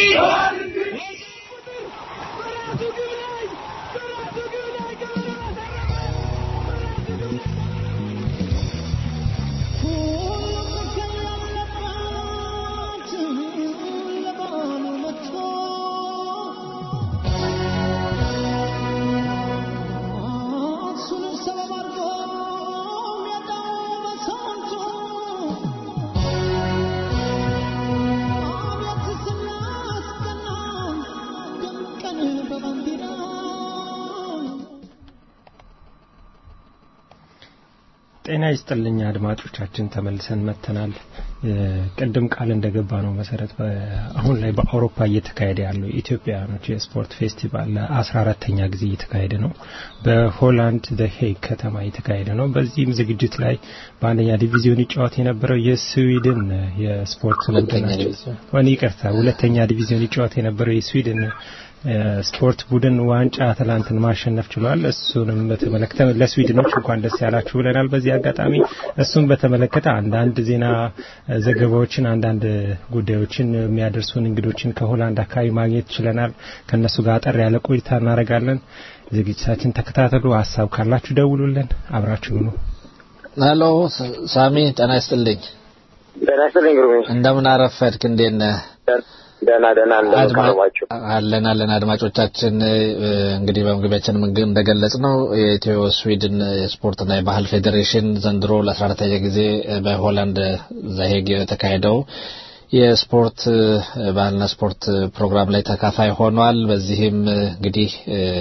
ጤና ይስጥልኝ አድማጮቻችን፣ ተመልሰን መጥተናል። ቅድም ቃል እንደገባ ነው መሰረት አሁን ላይ በአውሮፓ እየተካሄደ ያለው የኢትዮጵያውያኖች የስፖርት ፌስቲቫል ለአስራ አራተኛ ጊዜ እየተካሄደ ነው። በሆላንድ ዘ ሄግ ከተማ እየተካሄደ ነው። በዚህም ዝግጅት ላይ በአንደኛ ዲቪዚዮን ይጫወት የነበረው የስዊድን የስፖርት ቡድን ወን ይቅርታ፣ ሁለተኛ ዲቪዚዮን ይጫወት የነበረው የስዊድን ስፖርት ቡድን ዋንጫ ትላንትን ማሸነፍ ችሏል። እሱንም በተመለከተ ለስዊድኖች እንኳን ደስ ያላችሁ ብለናል። በዚህ አጋጣሚ እሱን በተመለከተ አንዳንድ ዜና ዘገባዎችን፣ አንዳንድ ጉዳዮችን የሚያደርሱን እንግዶችን ከሆላንድ አካባቢ ማግኘት ችለናል። ከእነሱ ጋር አጠር ያለ ቆይታ እናደርጋለን። ዝግጅታችን ተከታተሉ። ሀሳብ ካላችሁ ደውሉልን። አብራችሁ ነው። ሄሎ ሳሚ፣ ጤና ይስጥልኝ። ጤና ይስጥልኝ ግሩሜ። እንደምን አረፈድክ? እንዴት ነህ? ደህና ደህና እንደቀረባችሁ አለን አለን። አድማጮቻችን እንግዲህ በመግቢያችን እንደገለጽ ነው የኢትዮ ስዊድን የስፖርትና የባህል ፌዴሬሽን ዘንድሮ ለአስራ አራተኛ ጊዜ በሆላንድ ዘሄግ የተካሄደው የስፖርት ባህልና ስፖርት ፕሮግራም ላይ ተካፋይ ሆኗል። በዚህም እንግዲህ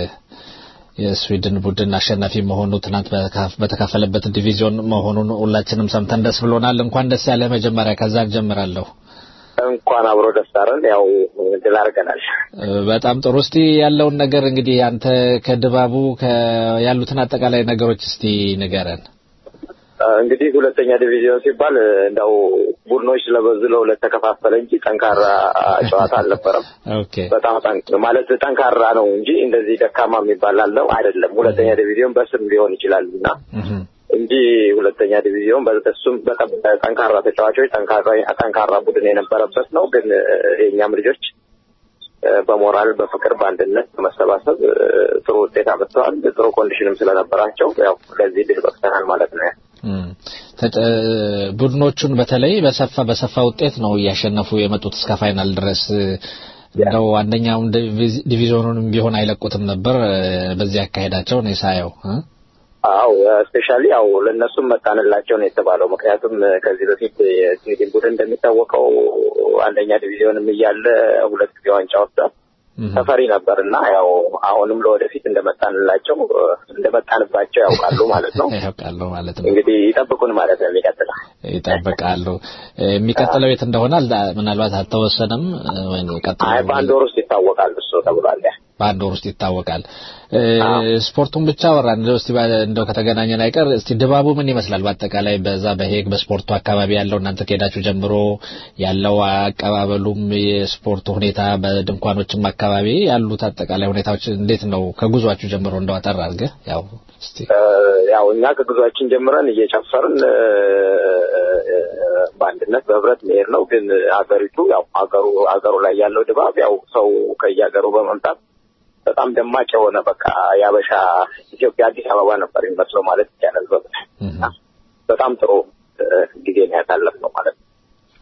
የስዊድን ቡድን አሸናፊ መሆኑ ትናንት በተካፈለበት ዲቪዚዮን መሆኑን ሁላችንም ሰምተን ደስ ብሎናል። እንኳን ደስ ያለ መጀመሪያ ከዛ እንጀምራለሁ። እንኳን አብሮ ደስ አለን። ያው ድል አድርገናል። በጣም ጥሩ። እስቲ ያለውን ነገር እንግዲህ አንተ ከድባቡ ያሉትን አጠቃላይ ነገሮች እስቲ ንገረን። እንግዲህ ሁለተኛ ዲቪዚዮን ሲባል እንደው ቡድኖች ስለበዙ ለሁለት ተከፋፈለ እንጂ ጠንካራ ጨዋታ አልነበረም። ኦኬ በጣም ጠንክ- ማለት ጠንካራ ነው እንጂ እንደዚህ ደካማ የሚባል አለው አይደለም። ሁለተኛ ዲቪዚዮን በስም ሊሆን ይችላል እና እህም፣ እንጂ ሁለተኛ ዲቪዚዮን በእሱም በጣም ጠንካራ ተጫዋቾች ጠንካራ ጠንካራ ቡድን የነበረበት ነው። ግን እ፣ የእኛም ልጆች እ፣ በሞራል በፍቅር በአንድነት በመሰባሰብ እ፣ ጥሩ ውጤት አመጥተዋል። ጥሩ ኮንዲሽንም ስለነበራቸው ያው ለዚህ ድል በቅተናል ማለት ነው። እም። ተጨ- ቡድኖቹን በተለይ በሰፋ በሰፋ ውጤት ነው እያሸነፉ የመጡት እስከ ፋይናል ድረስ እንደው አንደኛውን ዲቪዚ- ዲቪዚዮኑንም ቢሆን አይለቁትም ነበር እ፣ በዚህ አካሄዳቸው ነው ሳየው እ? አው ስፔሻሊ ያው ለእነሱም መጣንላቸው ነው የተባለው። ምክንያቱም እ፣ ከዚህ በፊት የስዊድን ቡድን እንደሚታወቀው አንደኛ ዲቪዚዮንም እያለ ሁለት ጊዜ ዋንጫ ወስዷል። እህም። ተፈሪ ነበር እና ያው አሁንም ለወደፊት እንደመጣንላቸው እ፣ እንደመጣንባቸው ያውቃሉ ማለት ነው። ያውቃሉ ማለት ነው። እንግዲህ ይጠብቁን ማለት ነው የሚቀጥለው ይጠብቃሉ። እ፣ የሚቀጥለው የት እንደሆነ አልዳ- ምናልባት አልተወሰነም እ፣ ወይ አይ ቀጥሎ በአንድ ወር ውስጥ ይታወቃል እሱ ተብሏል። ያ በአንድ ወር ውስጥ ይታወቃል። እ፣ ስፖርቱን ብቻ ወራ እንደው እስቲ ባ- እንደው ከተገናኘን አይቀር እስቲ ድባቡ ምን ይመስላል? በአጠቃላይ በዛ በሄግ በስፖርቱ አካባቢ ያለው እናንተ ከሄዳችሁ ጀምሮ ያለው አቀባበሉም የስፖርቱ ሁኔታ በድንኳኖችም አካባቢ ያሉት አጠቃላይ ሁኔታዎች እንዴት ነው? ከጉዟችሁ ጀምሮ እንደው አጠር አድርገህ ያው እስቲ እ፣ ያው እኛ ከጉዟችን ጀምረን እየጨፈርን እ፣ እ፣ በአንድነት በህብረት መሄድ ነው። ግን ሀገሪቱ ያው ሀገሩ ሀገሩ ላይ ያለው ድባብ ያው ሰው ከየሀገሩ በመምጣት በጣም ደማቅ የሆነ በቃ የአበሻ ኢትዮጵያ አዲስ አበባ ነበር የሚመስለው ማለት ይቻላል። በ- በጣም ጥሩ እ፣ ጊዜ ነው ያሳለፍነው ማለት ነው።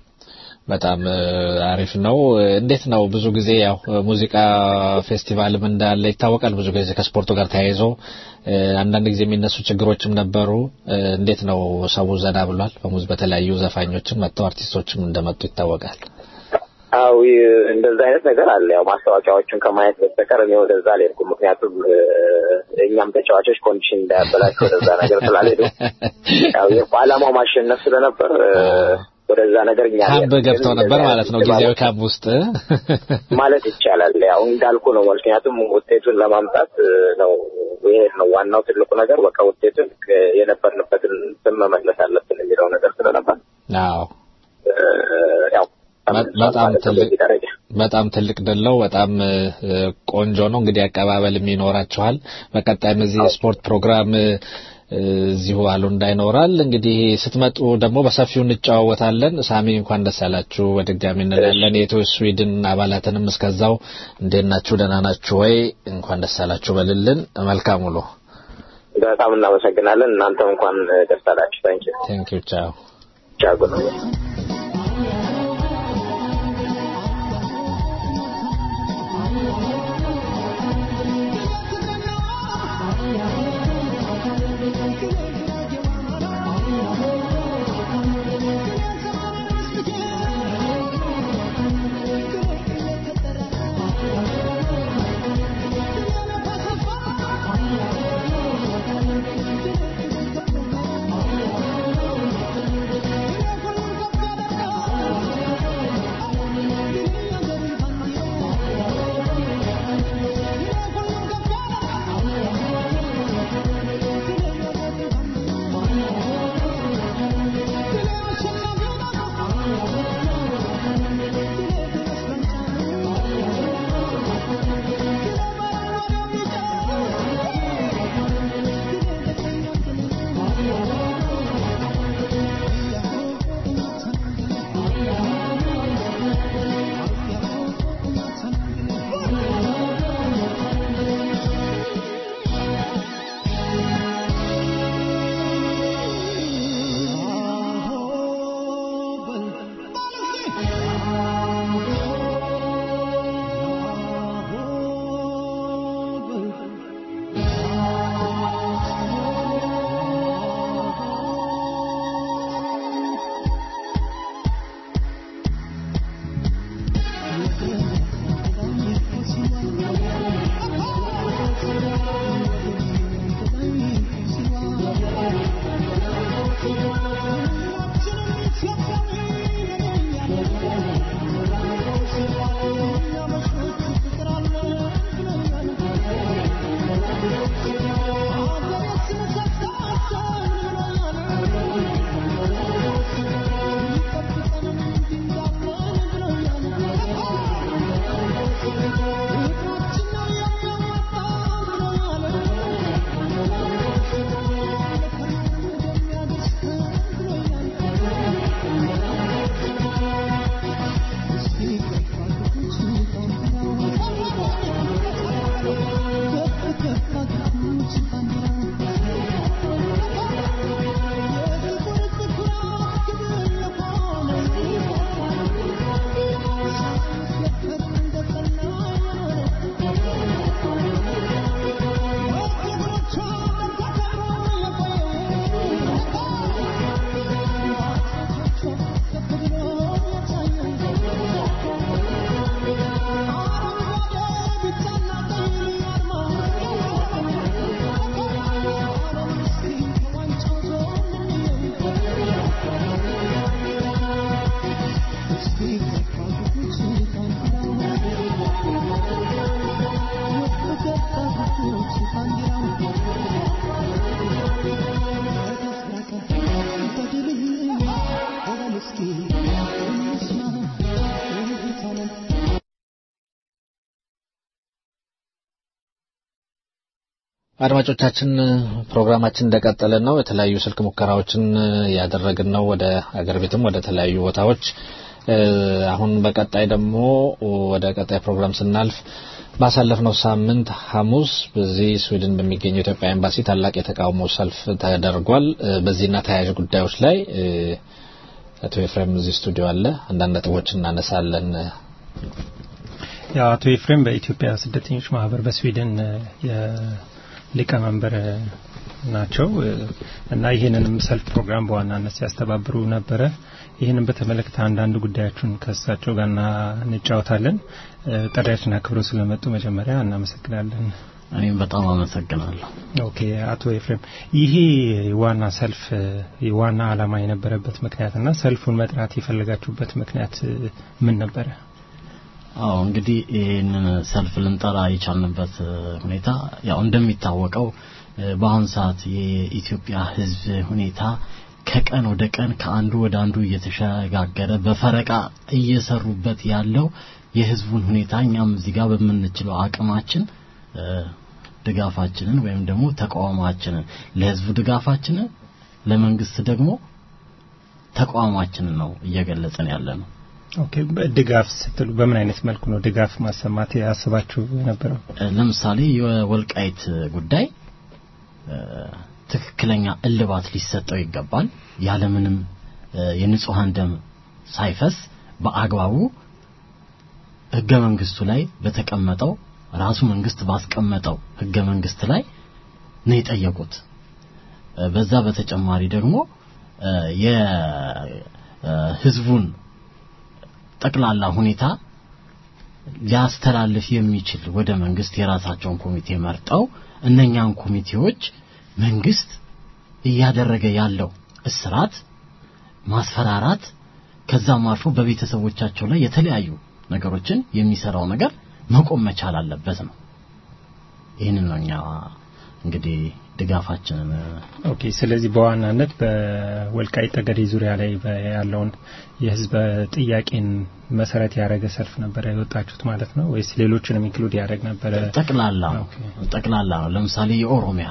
በጣም እ፣ አሪፍ ነው። እንዴት ነው? ብዙ ጊዜ ያው ሙዚቃ ፌስቲቫልም እንዳለ ይታወቃል። ብዙ ጊዜ ከስፖርቱ ጋር ተያይዞ እ፣ አንዳንድ ጊዜ የሚነሱ ችግሮችም ነበሩ። እ፣ እንዴት ነው? ሰው ዘና ብሏል። በሙዝ በተለያዩ ዘፋኞችም መጥተው አርቲስቶችም እንደመጡ ይታወቃል። አዎ ይ- እንደዛ አይነት ነገር አለ። ያው ማስታወቂያዎቹን ከማየት በስተቀር እኔ ወደዛ አልሄድኩም። ምክንያቱም እ፣ እኛም ተጫዋቾች ኮንዲሽን እንዳያበላቸው ወደዛ ነገር ስላልሄዱ ያው የዓላማው ማሸነፍ ስለነበር እ፣ ወደዛ ነገር እኛ ካምፕ አልሄድንም። ገብተው ግን ነበር እንደዛ ማለት ነው። አይነት ጊዜያዊ ካምፕ ውስጥ ማለት ይቻላል። ያው እንዳልኩ ነው። ምክንያቱም ውጤቱን ለማምጣት እ፣ ነው ይሄድ ነው ዋናው ትልቁ ነገር። በቃ ውጤቱን እ፣ የነበርንበትን ስም መመለስ አለብን የሚለው ነገር ስለነበር አዎ እ፣ ያው በጣም ማለት ነው ትልቅ በዚህ ደረጃ በጣም ትልቅ ድል ነው። በጣም እ፣ ቆንጆ ነው። እንግዲህ አቀባበልም ይኖራችኋል። በቀጣይም እዚህ የስፖርት ፕሮግራም እ፣ እዚሁ አሉ እንዳይኖራል። እንግዲህ ስትመጡ ደግሞ በሰፊው እንጨዋወታለን። ሳሚ እንኳን ደስ ያላችሁ በድጋሚ እንላለን። የኢትዮ ስዊድን አባላትንም እስከዛው እንዴት ናችሁ? ደህና ናችሁ ወይ? እንኳን ደስ ያላችሁ በልልን። መልካም ውሎ። በጣም እናመሰግናለን። እናንተም እንኳን ደስ አላችሁ። ታንኪ ቴንክ ዩ ቻው ቻጉ ነው Thank you. እስኪ እንስማ እህታለን አድማጮቻችን ፕሮግራማችን እንደቀጠለ ነው። የተለያዩ ስልክ ሙከራዎችን ያደረግን ነው ወደ አገር ቤትም ወደ ተለያዩ ቦታዎች። አሁን በቀጣይ ደግሞ ወደ ቀጣይ ፕሮግራም ስናልፍ ባሳለፍነው ሳምንት ሐሙስ በዚህ ስዊድን በሚገኘው ኢትዮጵያ ኤምባሲ ታላቅ የተቃውሞ ሰልፍ ተደርጓል። በዚህና ተያያዥ ጉዳዮች ላይ አቶ ኤፍሬም እዚህ ስቱዲዮ አለ። አንዳንድ ነጥቦች እናነሳለን። ያው አቶ ኤፍሬም በኢትዮጵያ ስደተኞች ማህበር በስዊድን ሊቀመንበር ናቸው እና ይህንንም ሰልፍ ፕሮግራም በዋናነት ሲያስተባብሩ ነበረ። ይህንን በተመለከተ አንዳንድ ጉዳዮችን ከእሳቸው ጋር እንጫወታለን። ጥሪያችን አክብረው ስለመጡ መጀመሪያ እናመሰግናለን። እኔም በጣም አመሰግናለሁ። ኦኬ አቶ ኤፍሬም ይሄ ዋና ሰልፍ ዋና ዓላማ የነበረበት ምክንያትና ሰልፉን መጥራት የፈለጋችሁበት ምክንያት ምን ነበረ? አዎ እንግዲህ ይህንን ሰልፍ ልንጠራ የቻልንበት ሁኔታ ያው እንደሚታወቀው በአሁን ሰዓት የኢትዮጵያ ሕዝብ ሁኔታ ከቀን ወደ ቀን ከአንዱ ወደ አንዱ እየተሸጋገረ በፈረቃ እየሰሩበት ያለው የህዝቡን ሁኔታ እኛም እዚህ ጋር በምንችለው አቅማችን ድጋፋችንን ወይም ደግሞ ተቃውሟችንን ለህዝቡ ድጋፋችንን ለመንግስት ደግሞ ተቃውሟችንን ነው እየገለጽን ያለ ነው። ኦኬ ድጋፍ ስትሉ በምን አይነት መልኩ ነው ድጋፍ ማሰማት ያስባችሁ የነበረው? ለምሳሌ የወልቃይት ጉዳይ ትክክለኛ እልባት ሊሰጠው ይገባል። ያለምንም የንጹሃን ደም ሳይፈስ በአግባቡ ህገ መንግስቱ ላይ በተቀመጠው ራሱ መንግስት ባስቀመጠው ህገ መንግስት ላይ ነው የጠየቁት። በዛ በተጨማሪ ደግሞ የህዝቡን ጠቅላላ ሁኔታ ሊያስተላልፍ የሚችል ወደ መንግስት የራሳቸውን ኮሚቴ መርጠው እነኛን ኮሚቴዎች መንግስት እያደረገ ያለው እስራት፣ ማስፈራራት ከዛም አልፎ በቤተሰቦቻቸው ላይ የተለያዩ ነገሮችን የሚሰራው ነገር መቆም መቻል አለበት ነው። ይህንን ነው እኛ እንግዲህ ድጋፋችንን ኦኬ። ስለዚህ በዋናነት በወልቃይት ጠገዴ ዙሪያ ላይ ያለውን የህዝብ ጥያቄን መሰረት ያደረገ ሰልፍ ነበረ የወጣችሁት ማለት ነው ወይስ ሌሎችንም ኢንክሉድ ያደረግ ነበረ? ጠቅላላ ነው ጠቅላላ ነው። ለምሳሌ የኦሮሚያ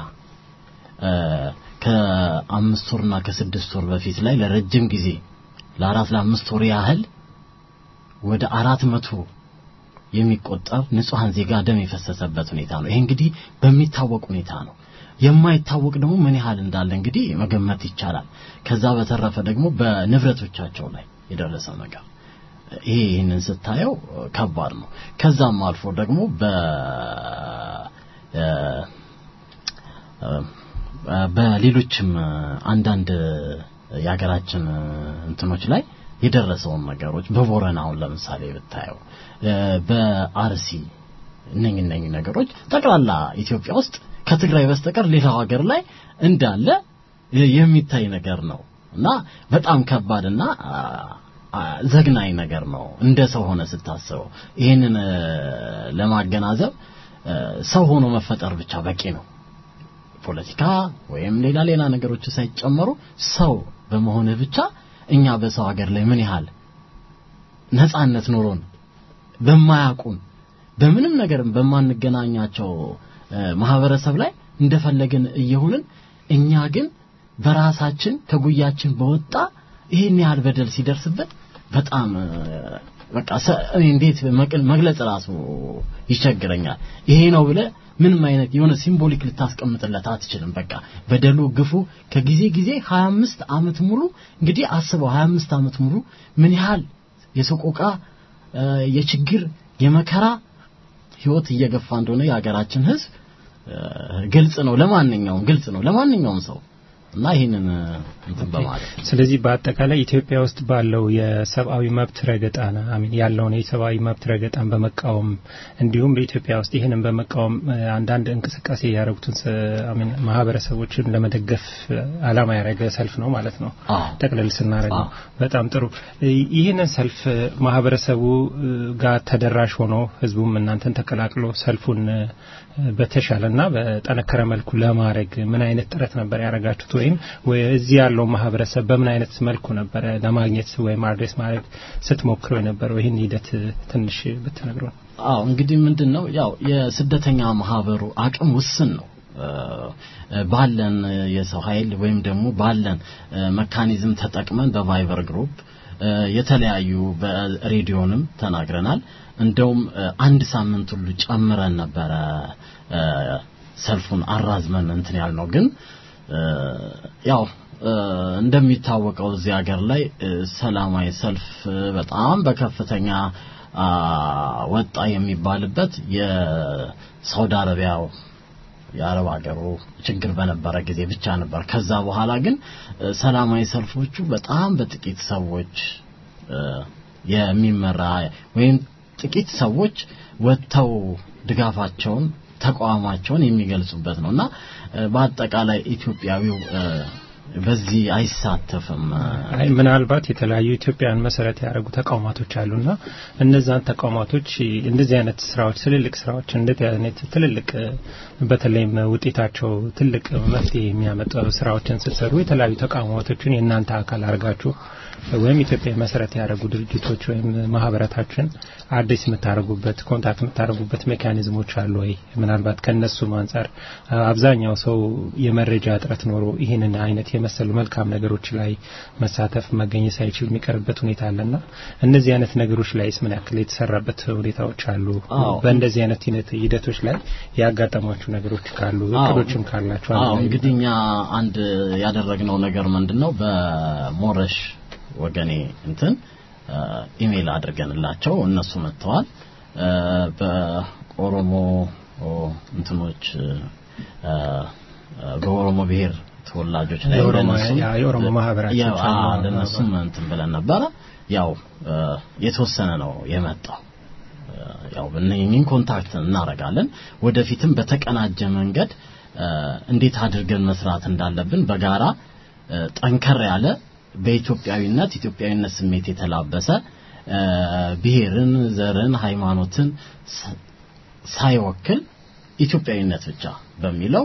ከአምስት ወርና ከስድስት ወር በፊት ላይ ለረጅም ጊዜ ለአራት ለአምስት ወር ያህል ወደ አራት መቶ የሚቆጠር ንጹሐን ዜጋ ደም የፈሰሰበት ሁኔታ ነው። ይሄ እንግዲህ በሚታወቅ ሁኔታ ነው። የማይታወቅ ደግሞ ምን ያህል እንዳለ እንግዲህ መገመት ይቻላል። ከዛ በተረፈ ደግሞ በንብረቶቻቸው ላይ የደረሰው ነገር ይሄ ይህንን ስታየው ከባድ ነው። ከዛም አልፎ ደግሞ በ በሌሎችም አንዳንድ የሀገራችን እንትኖች ላይ የደረሰውን ነገሮች በቦረና አሁን ለምሳሌ ብታየው በአርሲ እነኝ እነኝ ነገሮች ጠቅላላ ኢትዮጵያ ውስጥ ከትግራይ በስተቀር ሌላው ሀገር ላይ እንዳለ የሚታይ ነገር ነው እና በጣም ከባድና ዘግናኝ ነገር ነው እንደ ሰው ሆነ ስታስበው ይህንን ለማገናዘብ ሰው ሆኖ መፈጠር ብቻ በቂ ነው ፖለቲካ ወይም ሌላ ሌላ ነገሮች ሳይጨመሩ ሰው በመሆንህ ብቻ እኛ በሰው ሀገር ላይ ምን ያህል ነጻነት ኖሮን በማያውቁን በምንም ነገር በማንገናኛቸው ማህበረሰብ ላይ እንደፈለግን እየሆንን እኛ ግን በራሳችን ከጉያችን በወጣ ይሄን ያህል በደል ሲደርስበት በጣም በቃ እንዴት መግለጽ ራሱ ይቸግረኛል። ይሄ ነው ብለ ምንም አይነት የሆነ ሲምቦሊክ ልታስቀምጥለት አትችልም። በቃ በደሉ ግፉ ከጊዜ ጊዜ 25 አመት ሙሉ እንግዲህ አስበው 25 አመት ሙሉ ምን ያህል የሰቆቃ የችግር የመከራ ህይወት እየገፋ እንደሆነ የሀገራችን ህዝብ ግልጽ ነው። ለማንኛውም ግልጽ ነው ለማንኛውም ሰው እና ይህንን እንትን በማለት ስለዚህ በአጠቃላይ ኢትዮጵያ ውስጥ ባለው የሰብአዊ መብት ረገጣን አሚን ያለውን የሰብአዊ መብት ረገጣን በመቃወም እንዲሁም በኢትዮጵያ ውስጥ ይህንን በመቃወም አንዳንድ እንቅስቃሴ ያደረጉትን አሚን ማህበረሰቦችን ለመደገፍ አላማ ያደረገ ሰልፍ ነው ማለት ነው። ጠቅለል ስናደርገው በጣም ጥሩ። ይህንን ሰልፍ ማህበረሰቡ ጋር ተደራሽ ሆኖ ህዝቡም እናንተን ተቀላቅሎ ሰልፉን በተሻለና በጠነከረ መልኩ ለማድረግ ምን አይነት ጥረት ነበር ያደረጋችሁት? ወይም እዚህ ያለው ማህበረሰብ በምን አይነት መልኩ ነበረ ለማግኘት ወይም አድሬስ ማድረግ ስትሞክሩ የነበረው? ይህን ሂደት ትንሽ ብትነግሩን። አዎ እንግዲህ ምንድን ነው ያው የስደተኛ ማህበሩ አቅም ውስን ነው። ባለን የሰው ኃይል ወይም ደግሞ ባለን መካኒዝም ተጠቅመን በቫይበር ግሩፕ የተለያዩ በሬዲዮንም ተናግረናል። እንደውም አንድ ሳምንት ሁሉ ጨምረን ነበረ ሰልፉን አራዝመን እንትን ያልነው ግን ያው እንደሚታወቀው እዚህ ሀገር ላይ ሰላማዊ ሰልፍ በጣም በከፍተኛ ወጣ የሚባልበት የሳውዲ አረቢያው የአረብ ሀገሩ ችግር በነበረ ጊዜ ብቻ ነበር። ከዛ በኋላ ግን ሰላማዊ ሰልፎቹ በጣም በጥቂት ሰዎች የሚመራ ወይም ጥቂት ሰዎች ወጥተው ድጋፋቸውን ተቋማቸውን የሚገልጹበት ነው እና በአጠቃላይ ኢትዮጵያዊው በዚህ አይሳተፍም። አይ ምናልባት የተለያዩ ኢትዮጵያን መሰረት ያደረጉ ተቋማቶች አሉና እነዛን ተቋማቶች እንደዚህ አይነት ስራዎች ትልልቅ ስራዎች እንደዚህ አይነት ትልልቅ በተለይም ውጤታቸው ትልቅ መፍትሄ የሚያመጡ ስራዎችን ስትሰሩ የተለያዩ ተቋማቶችን የእናንተ አካል አድርጋችሁ ወይም ኢትዮጵያ መሰረት ያደረጉ ድርጅቶች ወይም ማህበረታችን አዲስ የምታደርጉበት ኮንታክት የምታደርጉበት ሜካኒዝሞች አሉ ወይ? ምናልባት ከነሱም አንጻር አብዛኛው ሰው የመረጃ እጥረት ኖሮ ይህንን አይነት የመሰሉ መልካም ነገሮች ላይ መሳተፍ መገኘት ሳይችል የሚቀርበት ሁኔታ አለና እነዚህ አይነት ነገሮች ላይስ ምን ያክል የተሰራበት ሁኔታዎች አሉ? በእንደዚህ አይነት ሂደቶች ላይ ያጋጠሟችሁ ነገሮች ካሉ እቅዶችም ካላችሁ አዎ እንግዲህ እኛ አንድ ያደረግነው ነገር ምንድነው በሞረሽ ወገኔ እንትን ኢሜል አድርገንላቸው እነሱ መጥተዋል። በኦሮሞ እንትኖች በኦሮሞ ብሔር ተወላጆች ላይ የኦሮሞ ማህበራችን ለነሱም እንትን ብለን ነበረ። ያው የተወሰነ ነው የመጣው። ያው እነኝህን ኮንታክት እናረጋለን። ወደፊትም በተቀናጀ መንገድ እንዴት አድርገን መስራት እንዳለብን በጋራ ጠንከር ያለ በኢትዮጵያዊነት ኢትዮጵያዊነት ስሜት የተላበሰ ብሔርን፣ ዘርን፣ ሃይማኖትን ሳይወክል ኢትዮጵያዊነት ብቻ በሚለው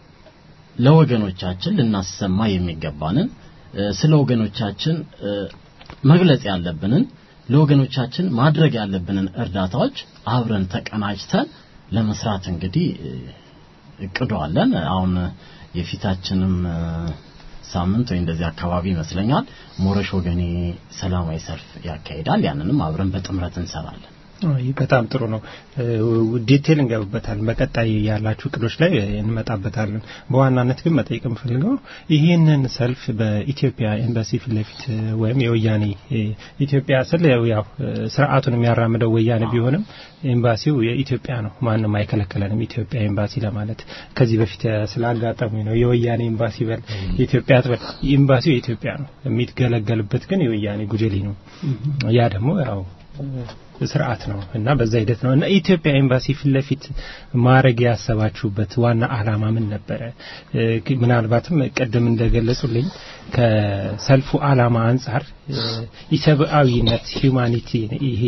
ለወገኖቻችን ልናሰማ የሚገባንን ስለ ወገኖቻችን መግለጽ ያለብንን ለወገኖቻችን ማድረግ ያለብንን እርዳታዎች አብረን ተቀናጅተን ለመስራት እንግዲህ እቅዱ አለን። አሁን የፊታችንም ሳምንት ወይ እንደዚህ አካባቢ ይመስለኛል ሞረሽ ወገኔ ሰላማዊ ሰልፍ ያካሂዳል። ያንንም አብረን በጥምረት እንሰራለን። በጣም ጥሩ ነው። ዲቴል እንገባበታለን። በቀጣይ ያላችሁ እቅዶች ላይ እንመጣበታለን። በዋናነት ግን መጠየቅ የምፈልገው ይህንን ሰልፍ በኢትዮጵያ ኤምባሲ ፊት ለፊት ወይም የወያኔ ኢትዮጵያ ስል ያው ስርዓቱን የሚያራምደው ወያኔ ቢሆንም ኤምባሲው የኢትዮጵያ ነው። ማንም አይከለከለንም ኢትዮጵያ ኤምባሲ ለማለት ከዚህ በፊት ስላጋጠሙ ነው። የወያኔ ኤምባሲ በል የኢትዮጵያ ትበል ኤምባሲው የኢትዮጵያ ነው። የሚገለገልበት ግን የወያኔ ጉጀሌ ነው። ያ ደግሞ ያው ስርዓት ነው እና በዛ ሂደት ነው እና ኢትዮጵያ ኤምባሲ ፊት ለፊት ማድረግ ያሰባችሁበት ዋና አላማ ምን ነበረ? ምናልባትም ቅድም እንደገለጹልኝ ከሰልፉ አላማ አንጻር የሰብአዊነት ሂዩማኒቲ ይሄ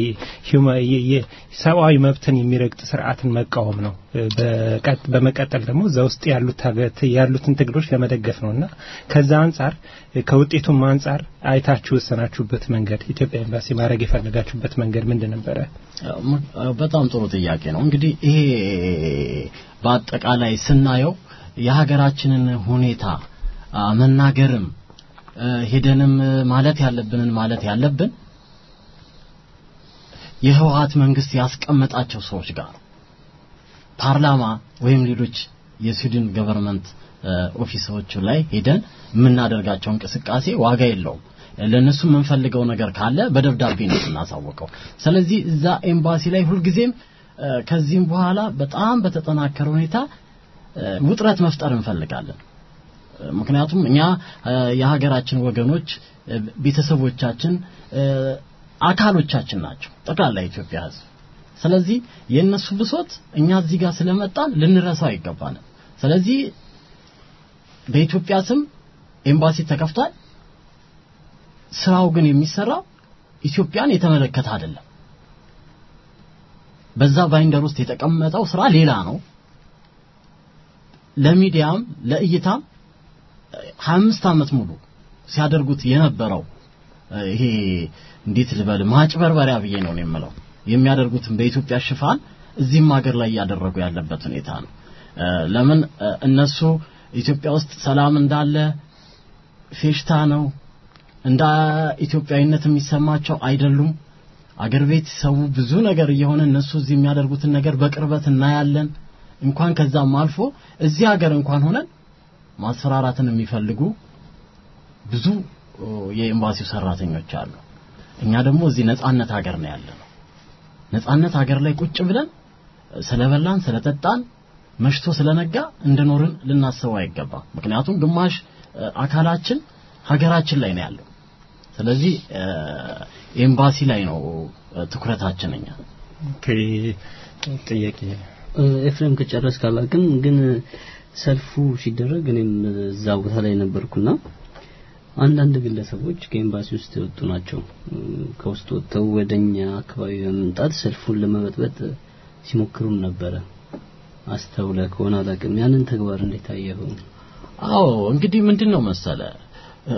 ሰብአዊ መብትን የሚረግጥ ስርዓትን መቃወም ነው። በመቀጠል ደግሞ እዛ ውስጥ ያሉት ያሉትን ትግሎች ለመደገፍ ነው እና ከዛ አንጻር ከውጤቱም አንጻር አይታችሁ ወሰናችሁበት መንገድ ኢትዮጵያ ኤምባሲ ማድረግ የፈለጋችሁበት መንገድ ምንድን ነበረ? በጣም ጥሩ ጥያቄ ነው። እንግዲህ ይሄ በአጠቃላይ ስናየው የሀገራችንን ሁኔታ መናገርም ሄደንም ማለት ያለብንን ማለት ያለብን የህወሀት መንግስት ያስቀመጣቸው ሰዎች ጋር ፓርላማ ወይም ሌሎች የስዊድን ገቨርንመንት ኦፊሶቹ ላይ ሄደን የምናደርጋቸው እንቅስቃሴ ዋጋ የለውም። ለነሱ የምንፈልገው ነገር ካለ በደብዳቤ ነው የምናሳውቀው። ስለዚህ እዛ ኤምባሲ ላይ ሁልጊዜም ከዚህም በኋላ በጣም በተጠናከረ ሁኔታ ውጥረት መፍጠር እንፈልጋለን። ምክንያቱም እኛ የሀገራችን ወገኖች ቤተሰቦቻችን አካሎቻችን ናቸው ጠቅላላ የኢትዮጵያ ህዝብ ስለዚህ የእነሱ ብሶት እኛ እዚህ ጋር ስለመጣን ልንረሳው አይገባንም ስለዚህ በኢትዮጵያ ስም ኤምባሲ ተከፍቷል ስራው ግን የሚሰራው ኢትዮጵያን የተመለከተ አይደለም በዛ ባይንደር ውስጥ የተቀመጠው ስራ ሌላ ነው ለሚዲያም ለእይታም 25 ዓመት ሙሉ ሲያደርጉት የነበረው እ፣ ይሄ እንዴት ልበል ማጭበርበሪያ ብዬ ነው እኔ የምለው የሚያደርጉትን በኢትዮጵያ ሽፋን እዚህም ሀገር ላይ እያደረጉ ያለበት ሁኔታ ነው። እ፣ ለምን እ፣ እነሱ ኢትዮጵያ ውስጥ ሰላም እንዳለ ፌሽታ ነው እንደ ኢትዮጵያዊነት የሚሰማቸው አይደሉም። አገር ቤት ሰው ብዙ ነገር እየሆነ እነሱ እዚህ የሚያደርጉትን ነገር በቅርበት እናያለን። እንኳን ከዛም አልፎ እዚህ ሀገር እንኳን ሆነን ማስፈራራትን የሚፈልጉ ብዙ ኦ፣ የኤምባሲው ሰራተኞች አሉ። እኛ ደግሞ እዚህ ነጻነት ሀገር ነው ያለነው። ነጻነት ሀገር ላይ ቁጭ ብለን ስለበላን ስለጠጣን መሽቶ ስለነጋ እንደኖርን ልናስበው አይገባም። ምክንያቱም ግማሽ እ፣ አካላችን ሀገራችን ላይ ነው ያለው። ስለዚህ እ፣ ኤምባሲ ላይ ነው እ፣ ትኩረታችን እኛ ኦኬ ጥያቄ እ፣ ኤፍሬም ከጨረስ ካላቅም ግን ሰልፉ ሲደረግ እኔም እዛ ቦታ ላይ ነበርኩና አንዳንድ ግለሰቦች ከኤምባሲ ውስጥ የወጡ ናቸው እ፣ ከውስጥ ወጥተው ወደኛ አካባቢ በመምጣት ሰልፉን ለመበጥበጥ ሲሞክሩም ነበረ አስተውለ ከሆነ አላቅም ያንን ተግባር እንዴት አየኸው አዎ እንግዲህ ምንድን ነው መሰለ እ፣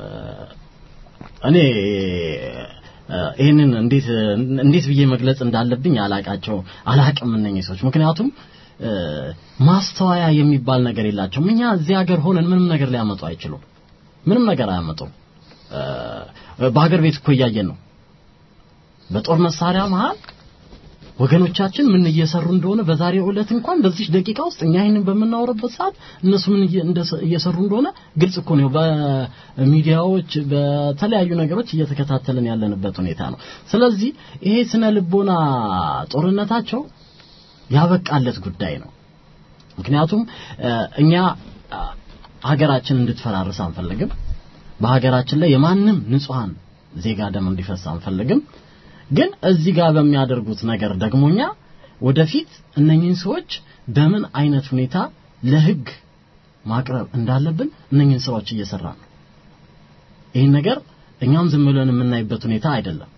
እኔ እ፣ ይህንን እንዴት እንዴት ብዬ መግለጽ እንዳለብኝ አላቃቸው አላቅም እነኚህ ሰዎች ምክንያቱም እ፣ ማስተዋያ የሚባል ነገር የላቸውም እኛ እዚህ ሀገር ሆነን ምንም ነገር ሊያመጡ አይችሉም ምንም ነገር አያመጡም እ፣ በሀገር ቤት እኮ እያየን ነው በጦር መሳሪያ መሃል ወገኖቻችን ምን እየሰሩ እንደሆነ በዛሬው ዕለት እንኳን በዚህ ደቂቃ ውስጥ እኛ ይህንን በምናወራበት ሰዓት እነሱ ምን እየ- እንደሰ- እየሰሩ እንደሆነ ግልጽ እኮ ነው። በሚዲያዎች በተለያዩ ነገሮች እየተከታተልን ያለንበት ሁኔታ ነው። ስለዚህ ይሄ ስነ ልቦና ጦርነታቸው ያበቃለት ጉዳይ ነው። ምክንያቱም እ፣ እኛ አ፣ ሀገራችን እንድትፈራርስ አንፈልግም። በሀገራችን ላይ የማንም ንጹሃን ዜጋ ደም እንዲፈስ አንፈልግም። ግን እዚህ ጋር በሚያደርጉት ነገር ደግሞ እኛ ወደፊት እነኚህን ሰዎች በምን አይነት ሁኔታ ለህግ ማቅረብ እንዳለብን እነኚህን ስራዎች እየሰራ ነው። ይህን ነገር እኛም ዝም ብለን የምናይበት ሁኔታ አይደለም።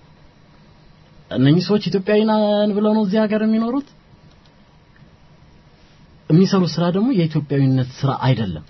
እነኚህ ሰዎች ኢትዮጵያዊ ነን ብለው ነው እዚህ ሀገር የሚኖሩት። የሚሰሩት ስራ ደግሞ የኢትዮጵያዊነት ስራ አይደለም።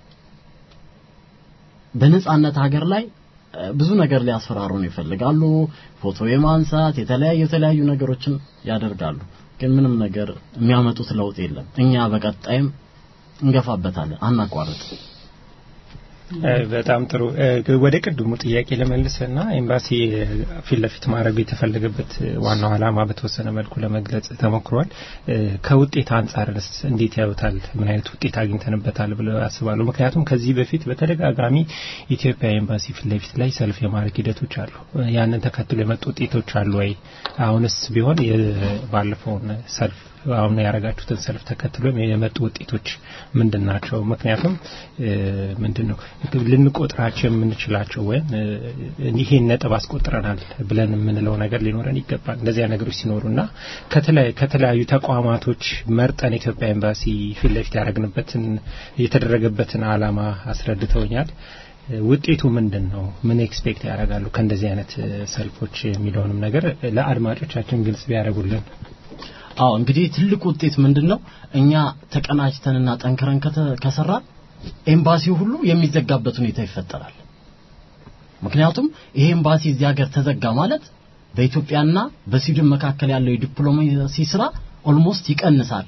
በነጻነት ሀገር ላይ እ፣ ብዙ ነገር ሊያስፈራሩን ይፈልጋሉ። ፎቶ የማንሳት የተለያዩ የተለያዩ ነገሮችን ያደርጋሉ። ግን ምንም ነገር የሚያመጡት ለውጥ የለም። እኛ በቀጣይም እንገፋበታለን፣ አናቋርጥ። እ፣ በጣም ጥሩ እ፣ ወደ ቅድሙ ጥያቄ ለመልስና ኤምባሲ እ፣ ፊት ለፊት ማድረጉ የተፈለገበት እ፣ ዋናው ዓላማ በተወሰነ መልኩ ለመግለጽ ተሞክሯል። እ፣ ከውጤት አንጻርስ እንዴት ያዩታል? ምን አይነት ውጤት አግኝተንበታል ብለው ያስባሉ? ምክንያቱም ከዚህ በፊት በተደጋጋሚ ኢትዮጵያ ኤምባሲ ፊት ለፊት ላይ ሰልፍ የማድረግ ሂደቶች አሉ። እ፣ ያንን ተከትሎ የመጡ ውጤቶች አሉ ወይ? አሁንስ ቢሆን የ- ባለፈውን ሰልፍ አሁን ያደረጋችሁትን ሰልፍ ተከትሎ የመጡ ውጤቶች ምንድን ናቸው? ምክንያቱም እ፣ ምንድን ነው ልንቆጥራቸው የምንችላቸው ወይም እ፣ ይሄን ነጥብ አስቆጥረናል ብለን የምንለው ነገር ሊኖረን ይገባል። እንደዚያ ነገሮች ሲኖሩና ከተለያዩ ከተለያዩ ተቋማቶች መርጠን ኢትዮጵያ ኤምባሲ ፊት ለፊት ያደረግንበትን የተደረገበትን ዓላማ አስረድተውኛል። እ፣ ውጤቱ ምንድን ነው? ምን ኤክስፔክት ያደርጋሉ ከእንደዚህ አይነት እ፣ ሰልፎች የሚለውንም ነገር ለአድማጮቻችን ግልጽ ቢያደርጉልን። አዎ እንግዲህ ትልቁ ውጤት ምንድን ነው? እኛ ተቀናጅተንና ጠንክረን ከተ- ከሰራን ኤምባሲው ሁሉ የሚዘጋበት ሁኔታ ይፈጠራል። ምክንያቱም ይሄ ኤምባሲ እዚህ ሀገር ተዘጋ ማለት በኢትዮጵያና በስዊድን መካከል ያለው የዲፕሎማሲ ስራ ኦልሞስት ይቀንሳል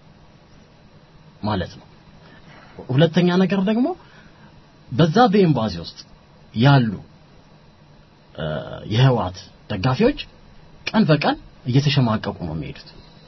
ማለት ነው። ሁለተኛ ነገር ደግሞ በዛ በኤምባሲ ውስጥ ያሉ እ፣ የህወሓት ደጋፊዎች ቀን በቀን እየተሸማቀቁ ነው የሚሄዱት።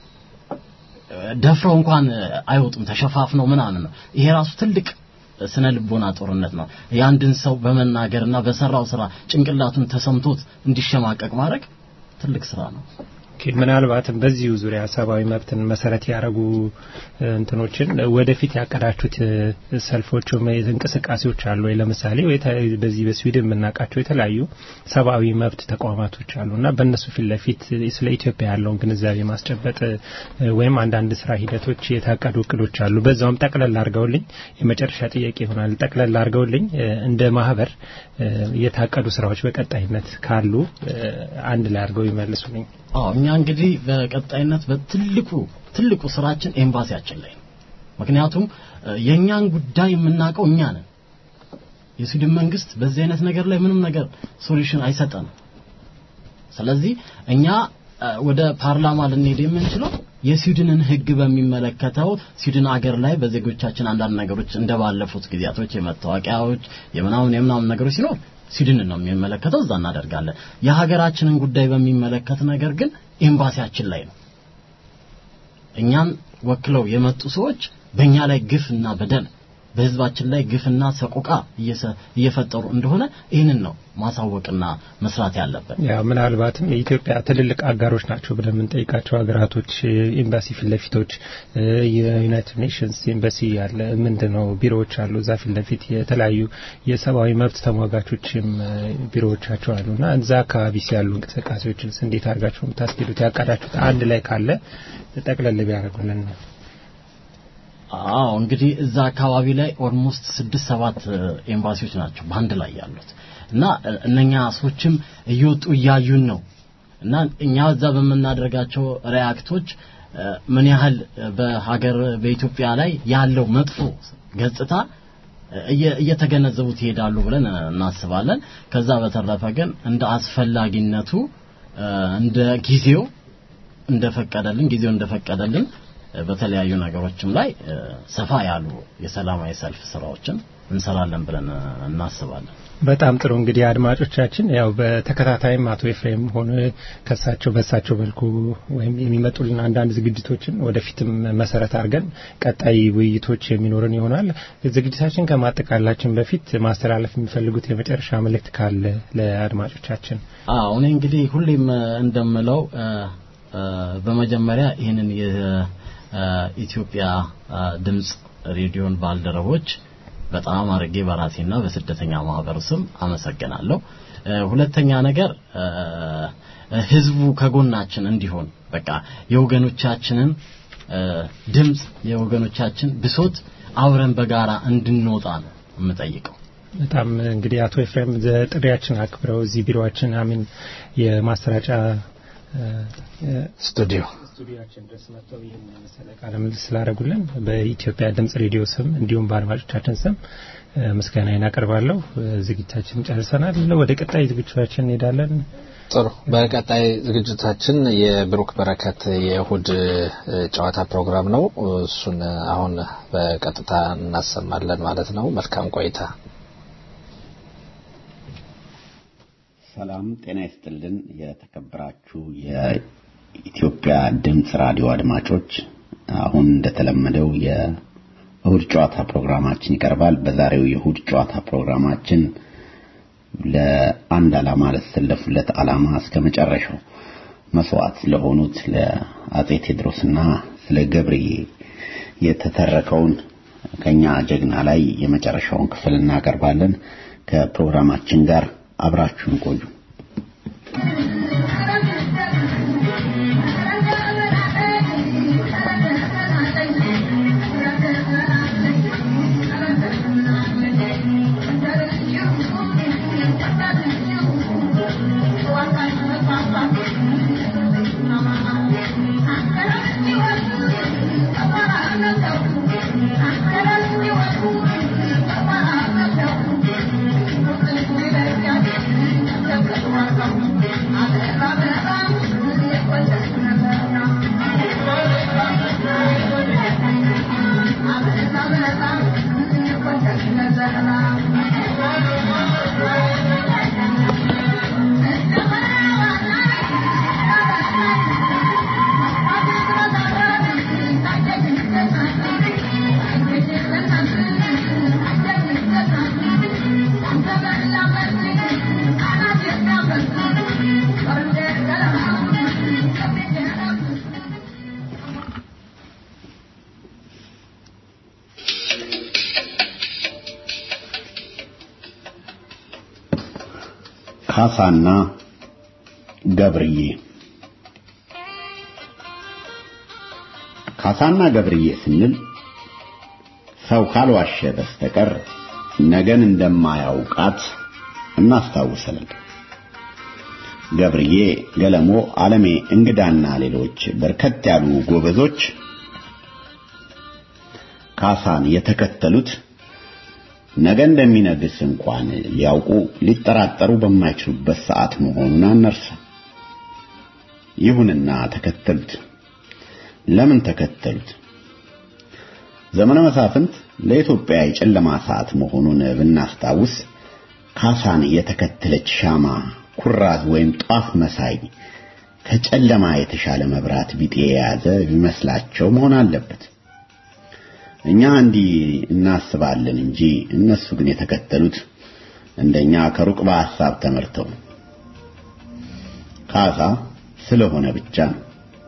ደፍረው እንኳን አይወጡም፣ ተሸፋፍነው ምናምን ነው። ይሄ ራሱ ትልቅ ስነ ልቦና ጦርነት ነው። የአንድን ሰው በመናገርና በሰራው ስራ ጭንቅላቱን ተሰምቶት እንዲሸማቀቅ ማድረግ ትልቅ ስራ ነው። ኦኬ፣ ምናልባትም በዚሁ ዙሪያ ሰብአዊ መብትን መሰረት ያደረጉ እ፣ እንትኖችን ወደፊት ያቀዳችሁት እ፣ ሰልፎች ወይም እንቅስቃሴዎች አሉ ወይ? ለምሳሌ ወይ ተ- በዚህ በስዊድን የምናውቃቸው የተለያዩ ሰብአዊ መብት ተቋማቶች አሉ እና በእነሱ ፊት ለፊት ስለ ኢትዮጵያ ያለውን ግንዛቤ ማስጨበጥ እ፣ ወይም አንዳንድ ስራ ሂደቶች የታቀዱ እቅዶች አሉ። በዛውም ጠቅለል አድርገውልኝ የመጨረሻ ጥያቄ ይሆናል። ጠቅለል አድርገውልኝ እ፣ እንደ ማህበር እ፣ የታቀዱ ስራዎች በቀጣይነት ካሉ እ፣ አንድ ላይ አድርገው ይመልሱልኝ። አዎ እኛ እንግዲህ በቀጣይነት በትልቁ ትልቁ ስራችን ኤምባሲያችን ላይ ነው። ምክንያቱም እ፣ የእኛን ጉዳይ የምናውቀው እኛ ነን። የስዊድን መንግስት በዚህ አይነት ነገር ላይ ምንም ነገር ሶሉሽን አይሰጠንም። ስለዚህ እኛ እ፣ ወደ ፓርላማ ልንሄድ የምንችለው የስዊድንን ህግ በሚመለከተው ስዊድን አገር ላይ በዜጎቻችን አንዳንድ ነገሮች እንደባለፉት ጊዜያቶች የመታወቂያዎች የምናምን የምናምን ነገሮች ሲኖር ስዊድንን ነው የሚመለከተው፣ እዛ እናደርጋለን። የሀገራችንን ጉዳይ በሚመለከት ነገር ግን ኤምባሲያችን ላይ ነው። እኛን ወክለው የመጡ ሰዎች በእኛ ላይ ግፍና በደል በህዝባችን ላይ ግፍና ሰቆቃ እየሰ- እየፈጠሩ እንደሆነ ይህንን ነው ማሳወቅና መስራት ያለበት። ያው ምናልባትም የኢትዮጵያ ትልልቅ አጋሮች ናቸው ብለን የምንጠይቃቸው ሀገራቶች ኤምባሲ ፊት ለፊቶች እ፣ የዩናይትድ ኔሽንስ ኤምባሲ ያለ ምንድን ነው ቢሮዎች አሉ። እዛ ፊት ለፊት የተለያዩ የሰብአዊ መብት ተሟጋቾችም እ፣ ቢሮዎቻቸው አሉ እና እዛ አካባቢ ያሉ እንቅስቃሴዎችንስ እንዴት አድርጋችሁ የምታስኬዱት ያቃዳችሁት አንድ ላይ ካለ ጠቅለል ቢያደርጉልን ነው። አዎ እንግዲህ እዛ አካባቢ ላይ ኦልሞስት ስድስት ሰባት እ፣ ኤምባሲዎች ናቸው በአንድ ላይ ያሉት እና እ፣ እነኛ ሰዎችም እየወጡ እያዩን ነው እና እኛ እዛ በምናደርጋቸው ሪያክቶች እ፣ ምን ያህል እ፣ በሀገር በኢትዮጵያ ላይ ያለው መጥፎ ገጽታ እ፣ እየ- እየተገነዘቡት ይሄዳሉ ብለን እ፣ እናስባለን። ከዛ በተረፈ ግን እንደ አስፈላጊነቱ እ፣ እንደ ጊዜው እንደፈቀደልን ጊዜው እንደፈቀደልን እ፣ በተለያዩ ነገሮችም ላይ እ፣ ሰፋ ያሉ የሰላማዊ ሰልፍ ስራዎችን እንሰራለን ብለን እ፣ እናስባለን። በጣም ጥሩ እንግዲህ አድማጮቻችን ያው በተከታታይም አቶ ኤፍሬም ሆነ ከሳቸው በሳቸው መልኩ ወይም የሚመጡልን አንዳንድ ዝግጅቶችን ወደፊትም መሰረት አድርገን ቀጣይ ውይይቶች የሚኖርን ይሆናል። ዝግጅታችን ከማጠቃላችን በፊት ማስተላለፍ የሚፈልጉት የመጨረሻ መልእክት ካለ ለአድማጮቻችን። አዎ እኔ እንግዲህ ሁሌም እ፣ እንደምለው እ፣ እ፣ በመጀመሪያ ይህንን የኢትዮጵያ ድምጽ ሬዲዮን ባልደረቦች በጣም አድርጌ በራሴና በስደተኛ ማህበሩ ስም አመሰግናለሁ። እ፣ ሁለተኛ ነገር እ፣ ህዝቡ ከጎናችን እንዲሆን በቃ የወገኖቻችንን እ፣ ድምጽ የወገኖቻችን ብሶት አብረን በጋራ እንድንወጣ ነው የምጠይቀው። በጣም እንግዲህ አቶ ኤፍሬም ዘ- ጥሪያችን አክብረው እዚህ ቢሮአችን አሚን የማሰራጫ ስቱዲዮ ስቱዲዮአችን ድረስ መጥተው ይህን መሰለ ቃለ ምልልስ ስላደረጉልን በኢትዮጵያ ድምጽ ሬዲዮ ስም እንዲሁም በአድማጮቻችን ስም እ፣ ምስጋናዬን አቀርባለሁ። እ፣ ዝግጅታችን ጨርሰናል። ወደ ቀጣይ ዝግጅታችን እንሄዳለን። ጥሩ። በቀጣይ ዝግጅታችን የብሩክ በረከት የእሁድ እ፣ ጨዋታ ፕሮግራም ነው። እሱን አሁን በቀጥታ እናሰማለን ማለት ነው። መልካም ቆይታ። ሰላም ጤና ይስጥልን። የተከበራችሁ የኢትዮጵያ ድምፅ ራዲዮ አድማጮች፣ አሁን እንደተለመደው የእሁድ ጨዋታ ፕሮግራማችን ይቀርባል። በዛሬው የእሁድ ጨዋታ ፕሮግራማችን ለአንድ ዓላማ ለተሰለፉለት ዓላማ እስከ መጨረሻው መስዋዕት ለሆኑት ለአጼ ቴዎድሮስና ስለ ገብርዬ የተተረከውን ከኛ ጀግና ላይ የመጨረሻውን ክፍል እናቀርባለን። ከፕሮግራማችን ጋር አብራችሁን ቆዩ። ካሳና ገብርዬ ካሳና ገብርዬ ስንል ሰው ካልዋሸ በስተቀር ነገን እንደማያውቃት እናስታውሳለን። ገብርዬ፣ ገለሞ፣ ዓለሜ፣ እንግዳና ሌሎች በርከት ያሉ ጎበዞች ካሳን የተከተሉት ነገ እንደሚነግስ እንኳን ሊያውቁ ሊጠራጠሩ በማይችሉበት ሰዓት መሆኑን አነርሳ። ይሁንና ተከተሉት። ለምን ተከተሉት? ዘመነ መሳፍንት ለኢትዮጵያ የጨለማ ሰዓት መሆኑን ብናስታውስ ካሳን የተከተለች ሻማ ኩራዝ ወይም ጧፍ መሳይ ከጨለማ የተሻለ መብራት ቢጤ የያዘ ቢመስላቸው መሆን አለበት። እኛ እንዲህ እናስባለን እንጂ እነሱ ግን የተከተሉት እንደኛ ከሩቅ በሐሳብ ተመርተው ካሳ ስለሆነ ብቻ ነው።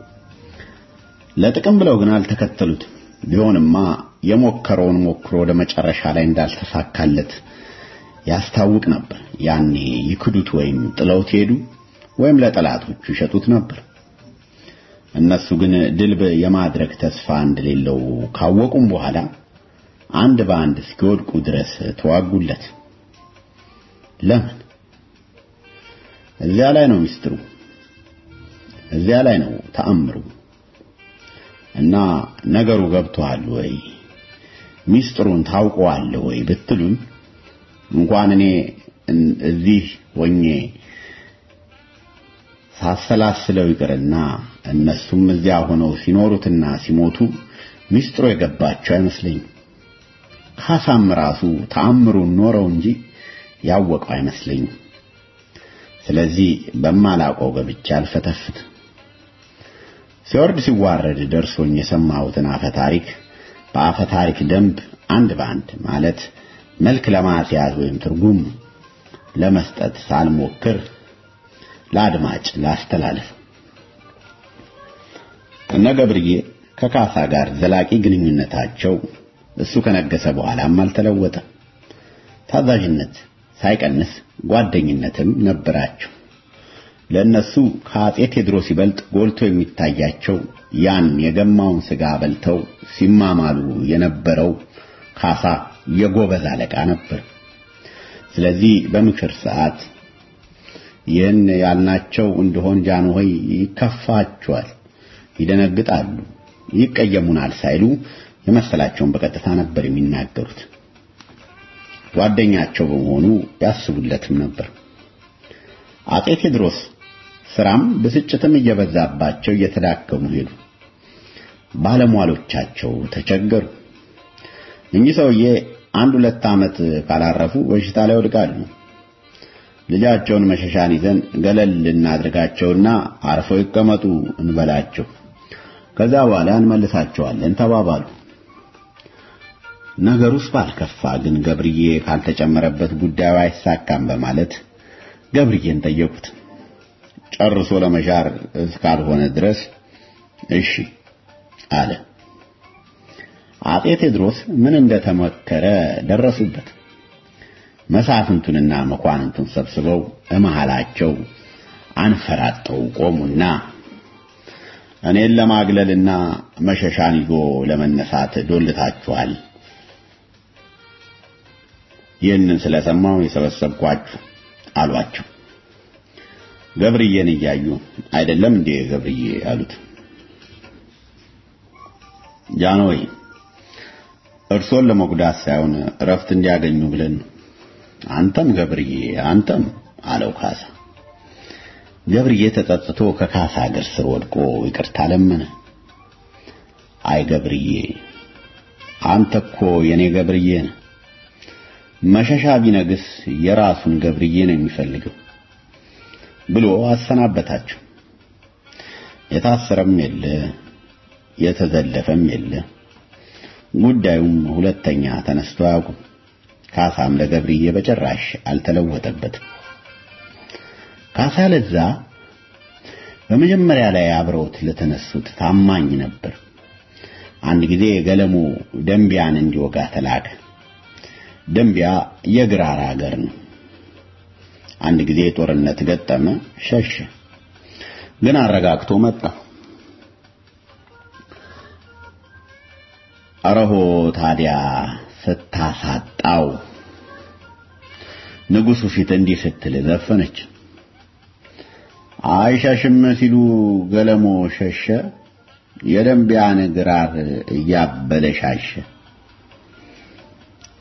ለጥቅም ብለው ግን አልተከተሉትም። ቢሆንማ የሞከረውን ሞክሮ ወደ መጨረሻ ላይ እንዳልተሳካለት ያስታውቅ ነበር። ያኔ ይክዱት ወይም ጥለውት ሄዱ ወይም ለጠላቶቹ ይሸጡት ነበር። እነሱ ግን ድልብ የማድረግ ተስፋ እንደሌለው ካወቁም በኋላ አንድ በአንድ እስኪወድቁ ድረስ ተዋጉለት። ለምን? እዚያ ላይ ነው ሚስጥሩ፣ እዚያ ላይ ነው ተአምሩ። እና ነገሩ ገብቶሃል ወይ ሚስጥሩን ታውቀዋለህ ወይ ብትሉን እንኳን እኔ እዚህ ሆኜ ሳሰላስለው ይቅርና እነሱም እዚያ ሆነው ሲኖሩትና ሲሞቱ ሚስጥሩ የገባቸው አይመስለኝም። ካሳም ራሱ ተአምሩን ኖረው እንጂ ያወቀው አይመስለኝም። ስለዚህ በማላውቀው ገብቼ አልፈተፍት። ሲወርድ ሲዋረድ ደርሶኝ የሰማሁትን አፈ ታሪክ በአፈ ታሪክ ደንብ አንድ በአንድ ማለት መልክ ለማስያዝ ወይም ትርጉም ለመስጠት ሳልሞክር ለአድማጭ ላስተላልፍ። እነ ገብርዬ ከካሳ ጋር ዘላቂ ግንኙነታቸው እሱ ከነገሰ በኋላም አልተለወጠም። ታዛዥነት ሳይቀንስ ጓደኝነትም ነበራቸው። ለእነሱ ከአጼ ቴዎድሮስ ይበልጥ ጎልቶ የሚታያቸው ያን የገማውን ስጋ በልተው ሲማማሉ የነበረው ካሳ የጎበዝ አለቃ ነበር። ስለዚህ በምክር ሰዓት ይህን ያልናቸው እንደሆን ጃንሆይ ይከፋቸዋል፣ ይደነግጣሉ፣ ይቀየሙናል ሳይሉ የመሰላቸውን በቀጥታ ነበር የሚናገሩት። ጓደኛቸው በመሆኑ ያስቡለትም ነበር። አጼ ቴዎድሮስ ስራም ብስጭትም እየበዛባቸው እየተዳከሙ ሄዱ። ባለሟሎቻቸው ተቸገሩ። እኚህ ሰውዬ አንድ ሁለት ዓመት ካላረፉ በሽታ ላይ ወድቃሉ። ልጃቸውን መሸሻን ይዘን ገለል እናድርጋቸውና አርፈው ይቀመጡ እንበላቸው፣ ከዛ በኋላ እንመልሳቸዋለን ተባባሉ። ነገሩስ ባልከፋ ግን ገብርዬ ካልተጨመረበት ጉዳዩ አይሳካም በማለት ገብርዬን ጠየቁት። ጨርሶ ለመሻር እስካልሆነ ድረስ እሺ አለ። አጼ ቴዎድሮስ ምን እንደተመከረ ደረሱበት። መሳፍንቱንና መኳንንቱን ሰብስበው እመሃላቸው አንፈራጠው ቆሙና እኔን ለማግለልና መሸሻን ይዞ ለመነሳት ዶልታችኋል። ይህንን ስለሰማው የሰበሰብኳችሁ አሏቸው። ገብርዬን እያዩ አይደለም እንዴ ገብርዬ አሉት። ጃንሆይ እርሶን ለመጉዳት ሳይሆን እረፍት እንዲያገኙ ብለን አንተም ገብርዬ አንተም አለው ካሳ። ገብርዬ ተጸጽቶ ከካሳ እግር ስር ወድቆ ይቅርታ ለመነ። አይ ገብርዬ አንተ እኮ የኔ ገብርዬ ነህ። መሸሻ ቢነግስ የራሱን ገብርዬ ነው የሚፈልገው ብሎ አሰናበታቸው። የታሰረም የለ የተዘለፈም የለ። ጉዳዩም ሁለተኛ ተነስቶ አያውቁም። ካሳም ለገብርዬ በጭራሽ አልተለወጠበትም። ካሳ ለዛ በመጀመሪያ ላይ አብረውት ለተነሱት ታማኝ ነበር። አንድ ጊዜ ገለሞ ደንቢያን እንዲወጋ ተላከ። ደንቢያ የግራር ሀገር ነው። አንድ ጊዜ ጦርነት ገጠመ፣ ሸሸ። ግን አረጋግቶ መጣ። አረሆ ታዲያ ስታሳጣው ንጉሱ ፊት እንዲህ ስትል ዘፈነች። አይሸሽም ሲሉ ገለሞ ሸሸ፣ የደንቢያን ግራር እያበለሻሸ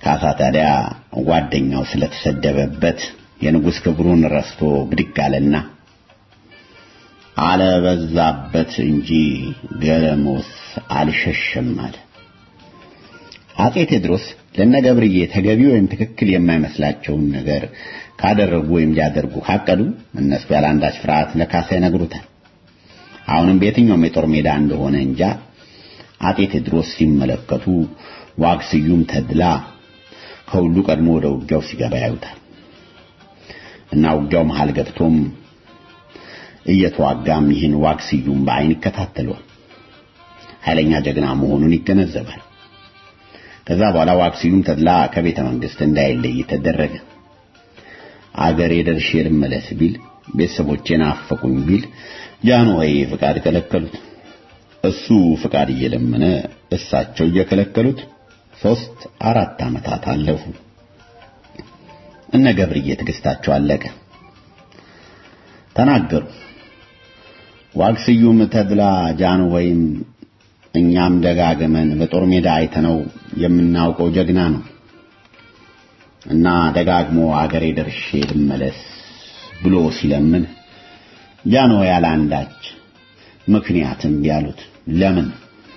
ካሳ ታዲያ ጓደኛው ስለተሰደበበት የንጉሥ ክብሩን ረስቶ ብድግ አለና አለበዛበት እንጂ ገለሞስ አልሸሸም አለ። አጼ ቴዎድሮስ ለነገብርዬ ተገቢ ወይም ትክክል የማይመስላቸውን ነገር ካደረጉ ወይም ሊያደርጉ ካቀዱ እነሱ ያለ አንዳች ፍርሃት ለካሳ ይነግሩታል። አሁንም በየትኛውም የጦር ሜዳ እንደሆነ እንጃ አጤ ቴዎድሮስ ሲመለከቱ ዋግ ስዩም ተድላ ከሁሉ ቀድሞ ወደ ውጊያው ሲገባ ያዩታል እና ውጊያው መሃል ገብቶም እየተዋጋም ይህን ዋግ ስዩም በአይን ይከታተሏል። ኃይለኛ ጀግና መሆኑን ይገነዘባል። ከዛ በኋላ ዋግ ስዩም ተድላ ከቤተ መንግስት እንዳይለይ ተደረገ። አገሬ ደርሼ ልመለስ ቢል ቤተሰቦቼን አፈቁኝ ቢል ጃንሆይ ፍቃድ ከለከሉት። እሱ ፍቃድ እየለመነ እሳቸው እየከለከሉት ሶስት አራት ዓመታት አለፉ። እነ ገብርዬ ትዕግስታቸው አለቀ። ተናገሩ። ዋግ ስዩም ተድላ ጃንሆይም እኛም ደጋግመን በጦር ሜዳ አይተነው የምናውቀው ጀግና ነው እና ደጋግሞ አገሬ ደርሼ ልመለስ ብሎ ሲለምን ጃንሆይ ያለ አንዳች ምክንያትም ቢያሉት ለምን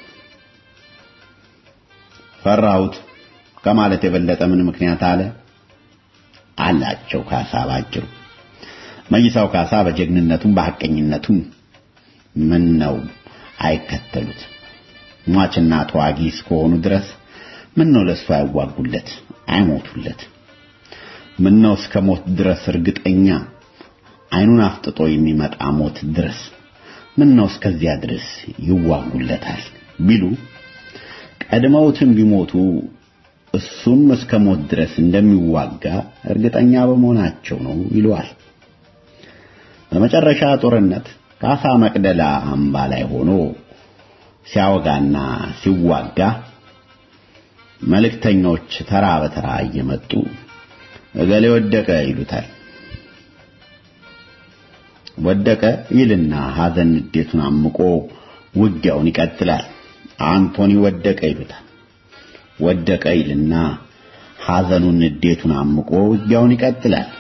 ፈራሁት ከማለት የበለጠ ምን ምክንያት አለ አላቸው ካሳ ባጭሩ መይሳው ካሳ በጀግንነቱም በሐቀኝነቱም ምን ነው አይከተሉት ሟችና ተዋጊ እስከሆኑ ድረስ ምን ነው ለሱ አይዋጉለት አይሞቱለት ምን ነው እስከ ሞት ድረስ እርግጠኛ አይኑን አፍጥጦ የሚመጣ ሞት ድረስ ምን ነው እስከዚያ ድረስ ይዋጉለታል ቢሉ ቀድመውትም ቢሞቱ እሱም እስከ ሞት ድረስ እንደሚዋጋ እርግጠኛ በመሆናቸው ነው ይለዋል። በመጨረሻ ጦርነት ካሳ መቅደላ አምባ ላይ ሆኖ ሲያወጋና ሲዋጋ መልእክተኞች ተራ በተራ እየመጡ እገሌ ወደቀ ይሉታል። ወደቀ ይልና ሐዘን ንዴቱን አምቆ ውጊያውን ይቀጥላል። አንቶኒ ወደቀ ይሉታል። ወደቀ ይልና ሐዘኑን ንዴቱን አምቆ ውጊያውን ይቀጥላል።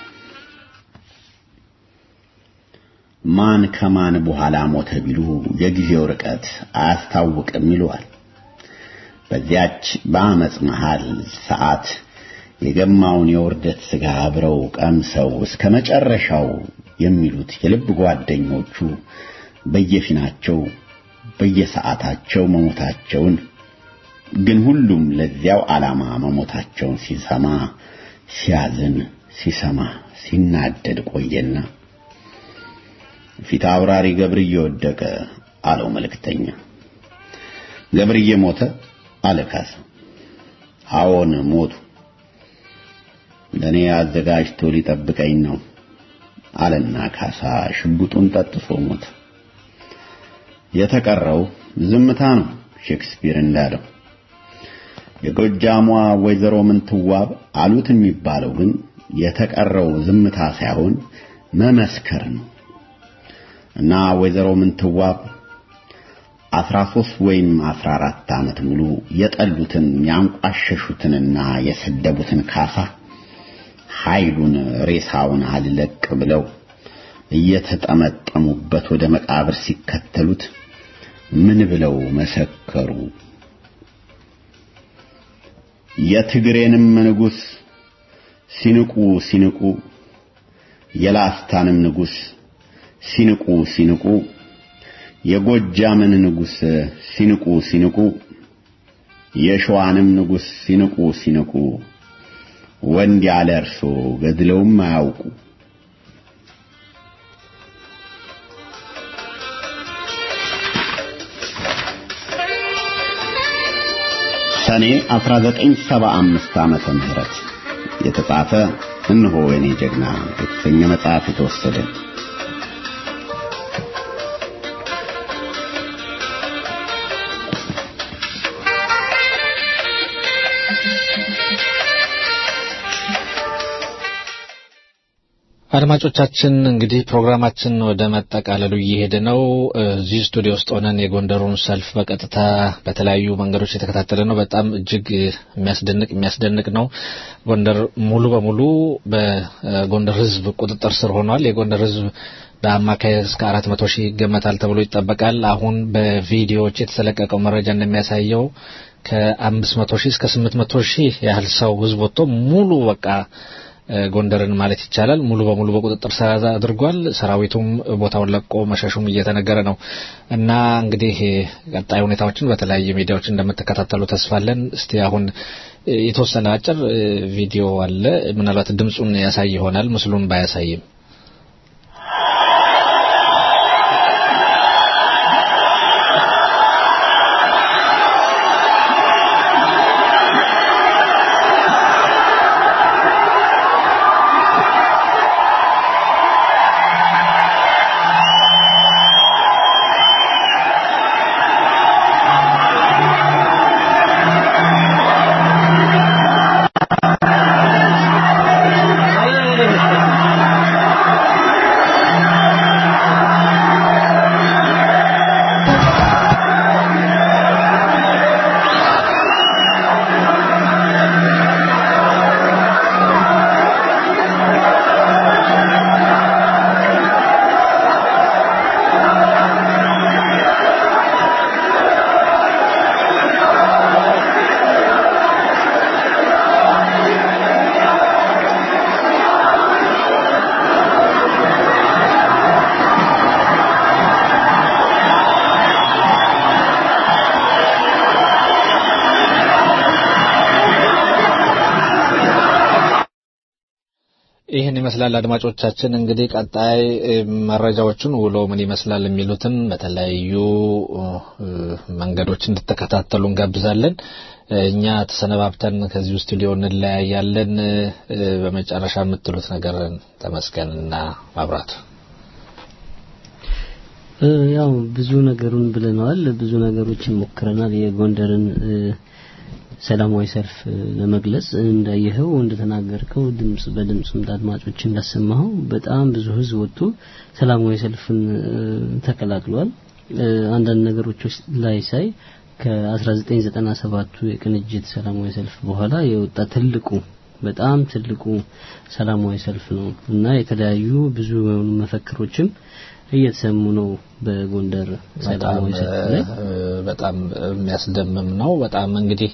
ማን ከማን በኋላ ሞተ ቢሉ የጊዜው ርቀት አያስታውቅም ይለዋል። በዚያች በአመፅ መሃል ሰዓት የገማውን የውርደት ስጋ አብረው ቀምሰው እስከ መጨረሻው የሚሉት የልብ ጓደኞቹ በየፊናቸው በየሰዓታቸው መሞታቸውን ግን ሁሉም ለዚያው ዓላማ መሞታቸውን ሲሰማ ሲያዝን ሲሰማ ሲናደድ ቆየና ፊት አውራሪ ገብርዬ ወደቀ አለው መልእክተኛ። ገብርዬ ሞተ አለ ካሳ። አዎን ሞቱ። ለእኔ አዘጋጅቶ ሊጠብቀኝ ነው አለና ካሳ ሽጉጡን ጠጥፎ ሞተ። የተቀረው ዝምታ ነው ሼክስፒር እንዳለው። የጎጃሟ ወይዘሮ ምንትዋብ አሉት የሚባለው ግን የተቀረው ዝምታ ሳይሆን መመስከር ነው እና ወይዘሮ ምንትዋብ አስራ ሶስት ወይም አስራ አራት ዓመት ሙሉ የጠሉትን ያንቋሸሹትንና የሰደቡትን ካሳ ኃይሉን ሬሳውን አልለቅ ብለው እየተጠመጠሙበት ወደ መቃብር ሲከተሉት ምን ብለው መሰከሩ? የትግሬንም ንጉሥ ሲንቁ ሲንቁ የላስታንም ንጉሥ ሲንቁ ሲንቁ የጎጃምን ንጉሥ ሲንቁ ሲንቁ የሸዋንም ንጉሥ ሲንቁ ሲንቁ ወንድ ያለ እርሶ ገድለውም አያውቁ። ሰኔ 1975 ዓመተ ምህረት የተጻፈ እነሆ የኔ ጀግና የተሰኘ መጽሐፍ የተወሰደ አድማጮቻችን እንግዲህ ፕሮግራማችን ወደ መጠቃለሉ እየሄደ ነው። እዚህ ስቱዲዮ ውስጥ ሆነን የጎንደሩን ሰልፍ በቀጥታ በተለያዩ መንገዶች የተከታተለ ነው። በጣም እጅግ የሚያስደንቅ የሚያስደንቅ ነው። ጎንደር ሙሉ በሙሉ በጎንደር ሕዝብ ቁጥጥር ስር ሆኗል። የጎንደር ሕዝብ በአማካይ እስከ አራት መቶ ሺህ ይገመታል ተብሎ ይጠበቃል። አሁን በቪዲዮዎች የተሰለቀቀው መረጃ እንደሚያሳየው ከአምስት መቶ ሺህ እስከ ስምንት መቶ ሺህ ያህል ሰው ሕዝብ ወጥቶ ሙሉ በቃ ጎንደርን ማለት ይቻላል ሙሉ በሙሉ በቁጥጥር ስር አድርጓል። ሰራዊቱም ቦታውን ለቆ መሸሹም እየተነገረ ነው እና እንግዲህ ቀጣይ ሁኔታዎችን በተለያየ ሚዲያዎች እንደምትከታተሉ ተስፋለን። እስቲ አሁን የተወሰነ አጭር ቪዲዮ አለ። ምናልባት ድምፁን ያሳይ ይሆናል ምስሉን ባያሳይም ይህን ይመስላል። አድማጮቻችን እንግዲህ ቀጣይ መረጃዎቹን ውሎ ምን ይመስላል የሚሉትን በተለያዩ መንገዶች እንድትከታተሉ እንጋብዛለን። እኛ ተሰነባብተን ከዚሁ ስቱዲዮ እንለያያለን። በመጨረሻ የምትሉት ነገር ተመስገንና ማብራቱ ያው ብዙ ነገሩን ብለነዋል። ብዙ ነገሮችን ሞክረናል። የጎንደርን ሰላማዊ ሰልፍ ለመግለጽ እንዳየኸው እንደተናገርከው ድምጽ በድምጽ አድማጮች እንዳሰማኸው በጣም ብዙ ህዝብ ወጥቶ ሰላማዊ ሰልፍን ተቀላቅሏል። አንዳንድ ነገሮች ላይ ሳይ ከ1997ቱ የቅንጅት ሰላማዊ ሰልፍ በኋላ የወጣ ትልቁ በጣም ትልቁ ሰላማዊ ሰልፍ ነው እና የተለያዩ ብዙ የሆኑ መፈክሮችም እየተሰሙ ነው በጎንደር ሰላማዊ ሰልፍ ላይ በጣም የሚያስደምም ነው። በጣም እንግዲህ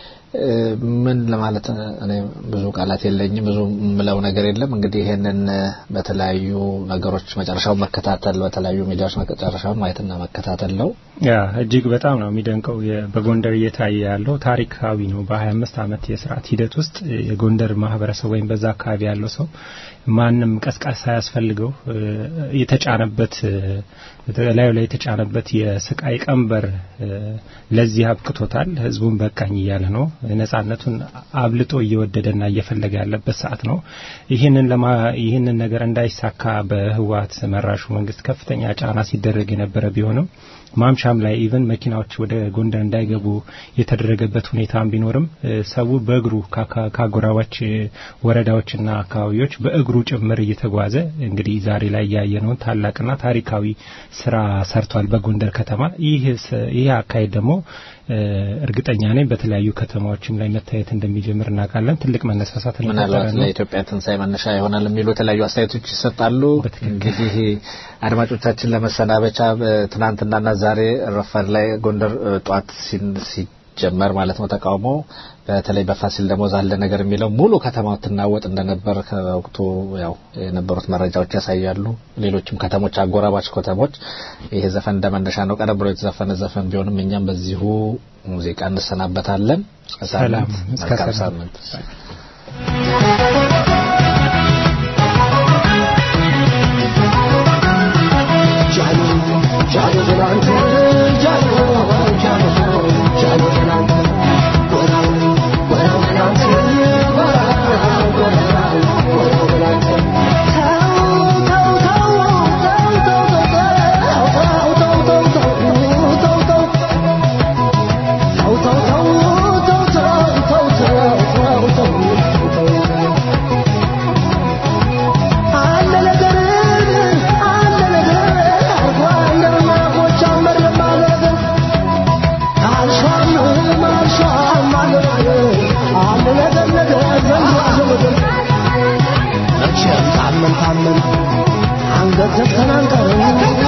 ምን ለማለት እኔ ብዙ ቃላት የለኝም። ብዙ የምለው ነገር የለም። እንግዲህ ይሄንን በተለያዩ ነገሮች መጨረሻውን መከታተል በተለያዩ ሚዲያዎች መጨረሻውን ማየትና መከታተል ነው። ያ እጅግ በጣም ነው የሚደንቀው። በጎንደር እየታየ ያለው ታሪካዊ ነው። በ25 ዓመት የስርዓት ሂደት ውስጥ የጎንደር ማህበረሰብ ወይም በዛ አካባቢ ያለው ሰው ማንም ቀስቃሽ ሳያስፈልገው የተጫነበት ላዩ ላይ የተጫነበት የስቃይ ቀንበር ለዚህ አብቅቶታል። ህዝቡን በቃኝ እያለ ነው። ነጻነቱን አብልጦ እየወደደና እየፈለገ ያለበት ሰዓት ነው። ይህንን ለማ ይህንን ነገር እንዳይሳካ በህወሓት መራሹ መንግስት ከፍተኛ ጫና ሲደረግ የነበረ ቢሆንም ማምሻም ላይ ኢቨን መኪናዎች ወደ ጎንደር እንዳይገቡ የተደረገበት ሁኔታም ቢኖርም ሰው በእግሩ ከአጎራባች ወረዳዎችና አካባቢዎች በእግሩ ጭምር እየተጓዘ እንግዲህ ዛሬ ላይ ያየነውን ታላቅና ታሪካዊ ስራ ሰርቷል በጎንደር ከተማ። ይህ ይህ አካሄድ ደግሞ እርግጠኛ ነኝ በተለያዩ ከተማዎችም ላይ መታየት እንደሚጀምር እናውቃለን። ትልቅ መነሳሳት ምናልባት ለኢትዮጵያ ትንሣኤ መነሻ ይሆናል የሚሉ የተለያዩ አስተያየቶች ይሰጣሉ። እንግዲህ አድማጮቻችን ለመሰናበቻ ትናንትናና ዛሬ ረፋድ ላይ ጎንደር ጧት ሲጀመር ማለት ነው ተቃውሞ በተለይ በፋሲል ደሞዝ አለ ነገር የሚለው ሙሉ ከተማው ትናወጥ እንደነበር ከወቅቱ ያው የነበሩት መረጃዎች ያሳያሉ። ሌሎችም ከተሞች አጎራባች ከተሞች ይሄ ዘፈን እንደመነሻ ነው። ቀደም ብሎ የተዘፈነ ዘፈን ቢሆንም እኛም በዚሁ ሙዚቃ እንሰናበታለን። ሰላም እስከ ሳምንት Oh, ሰርተን አንቀርም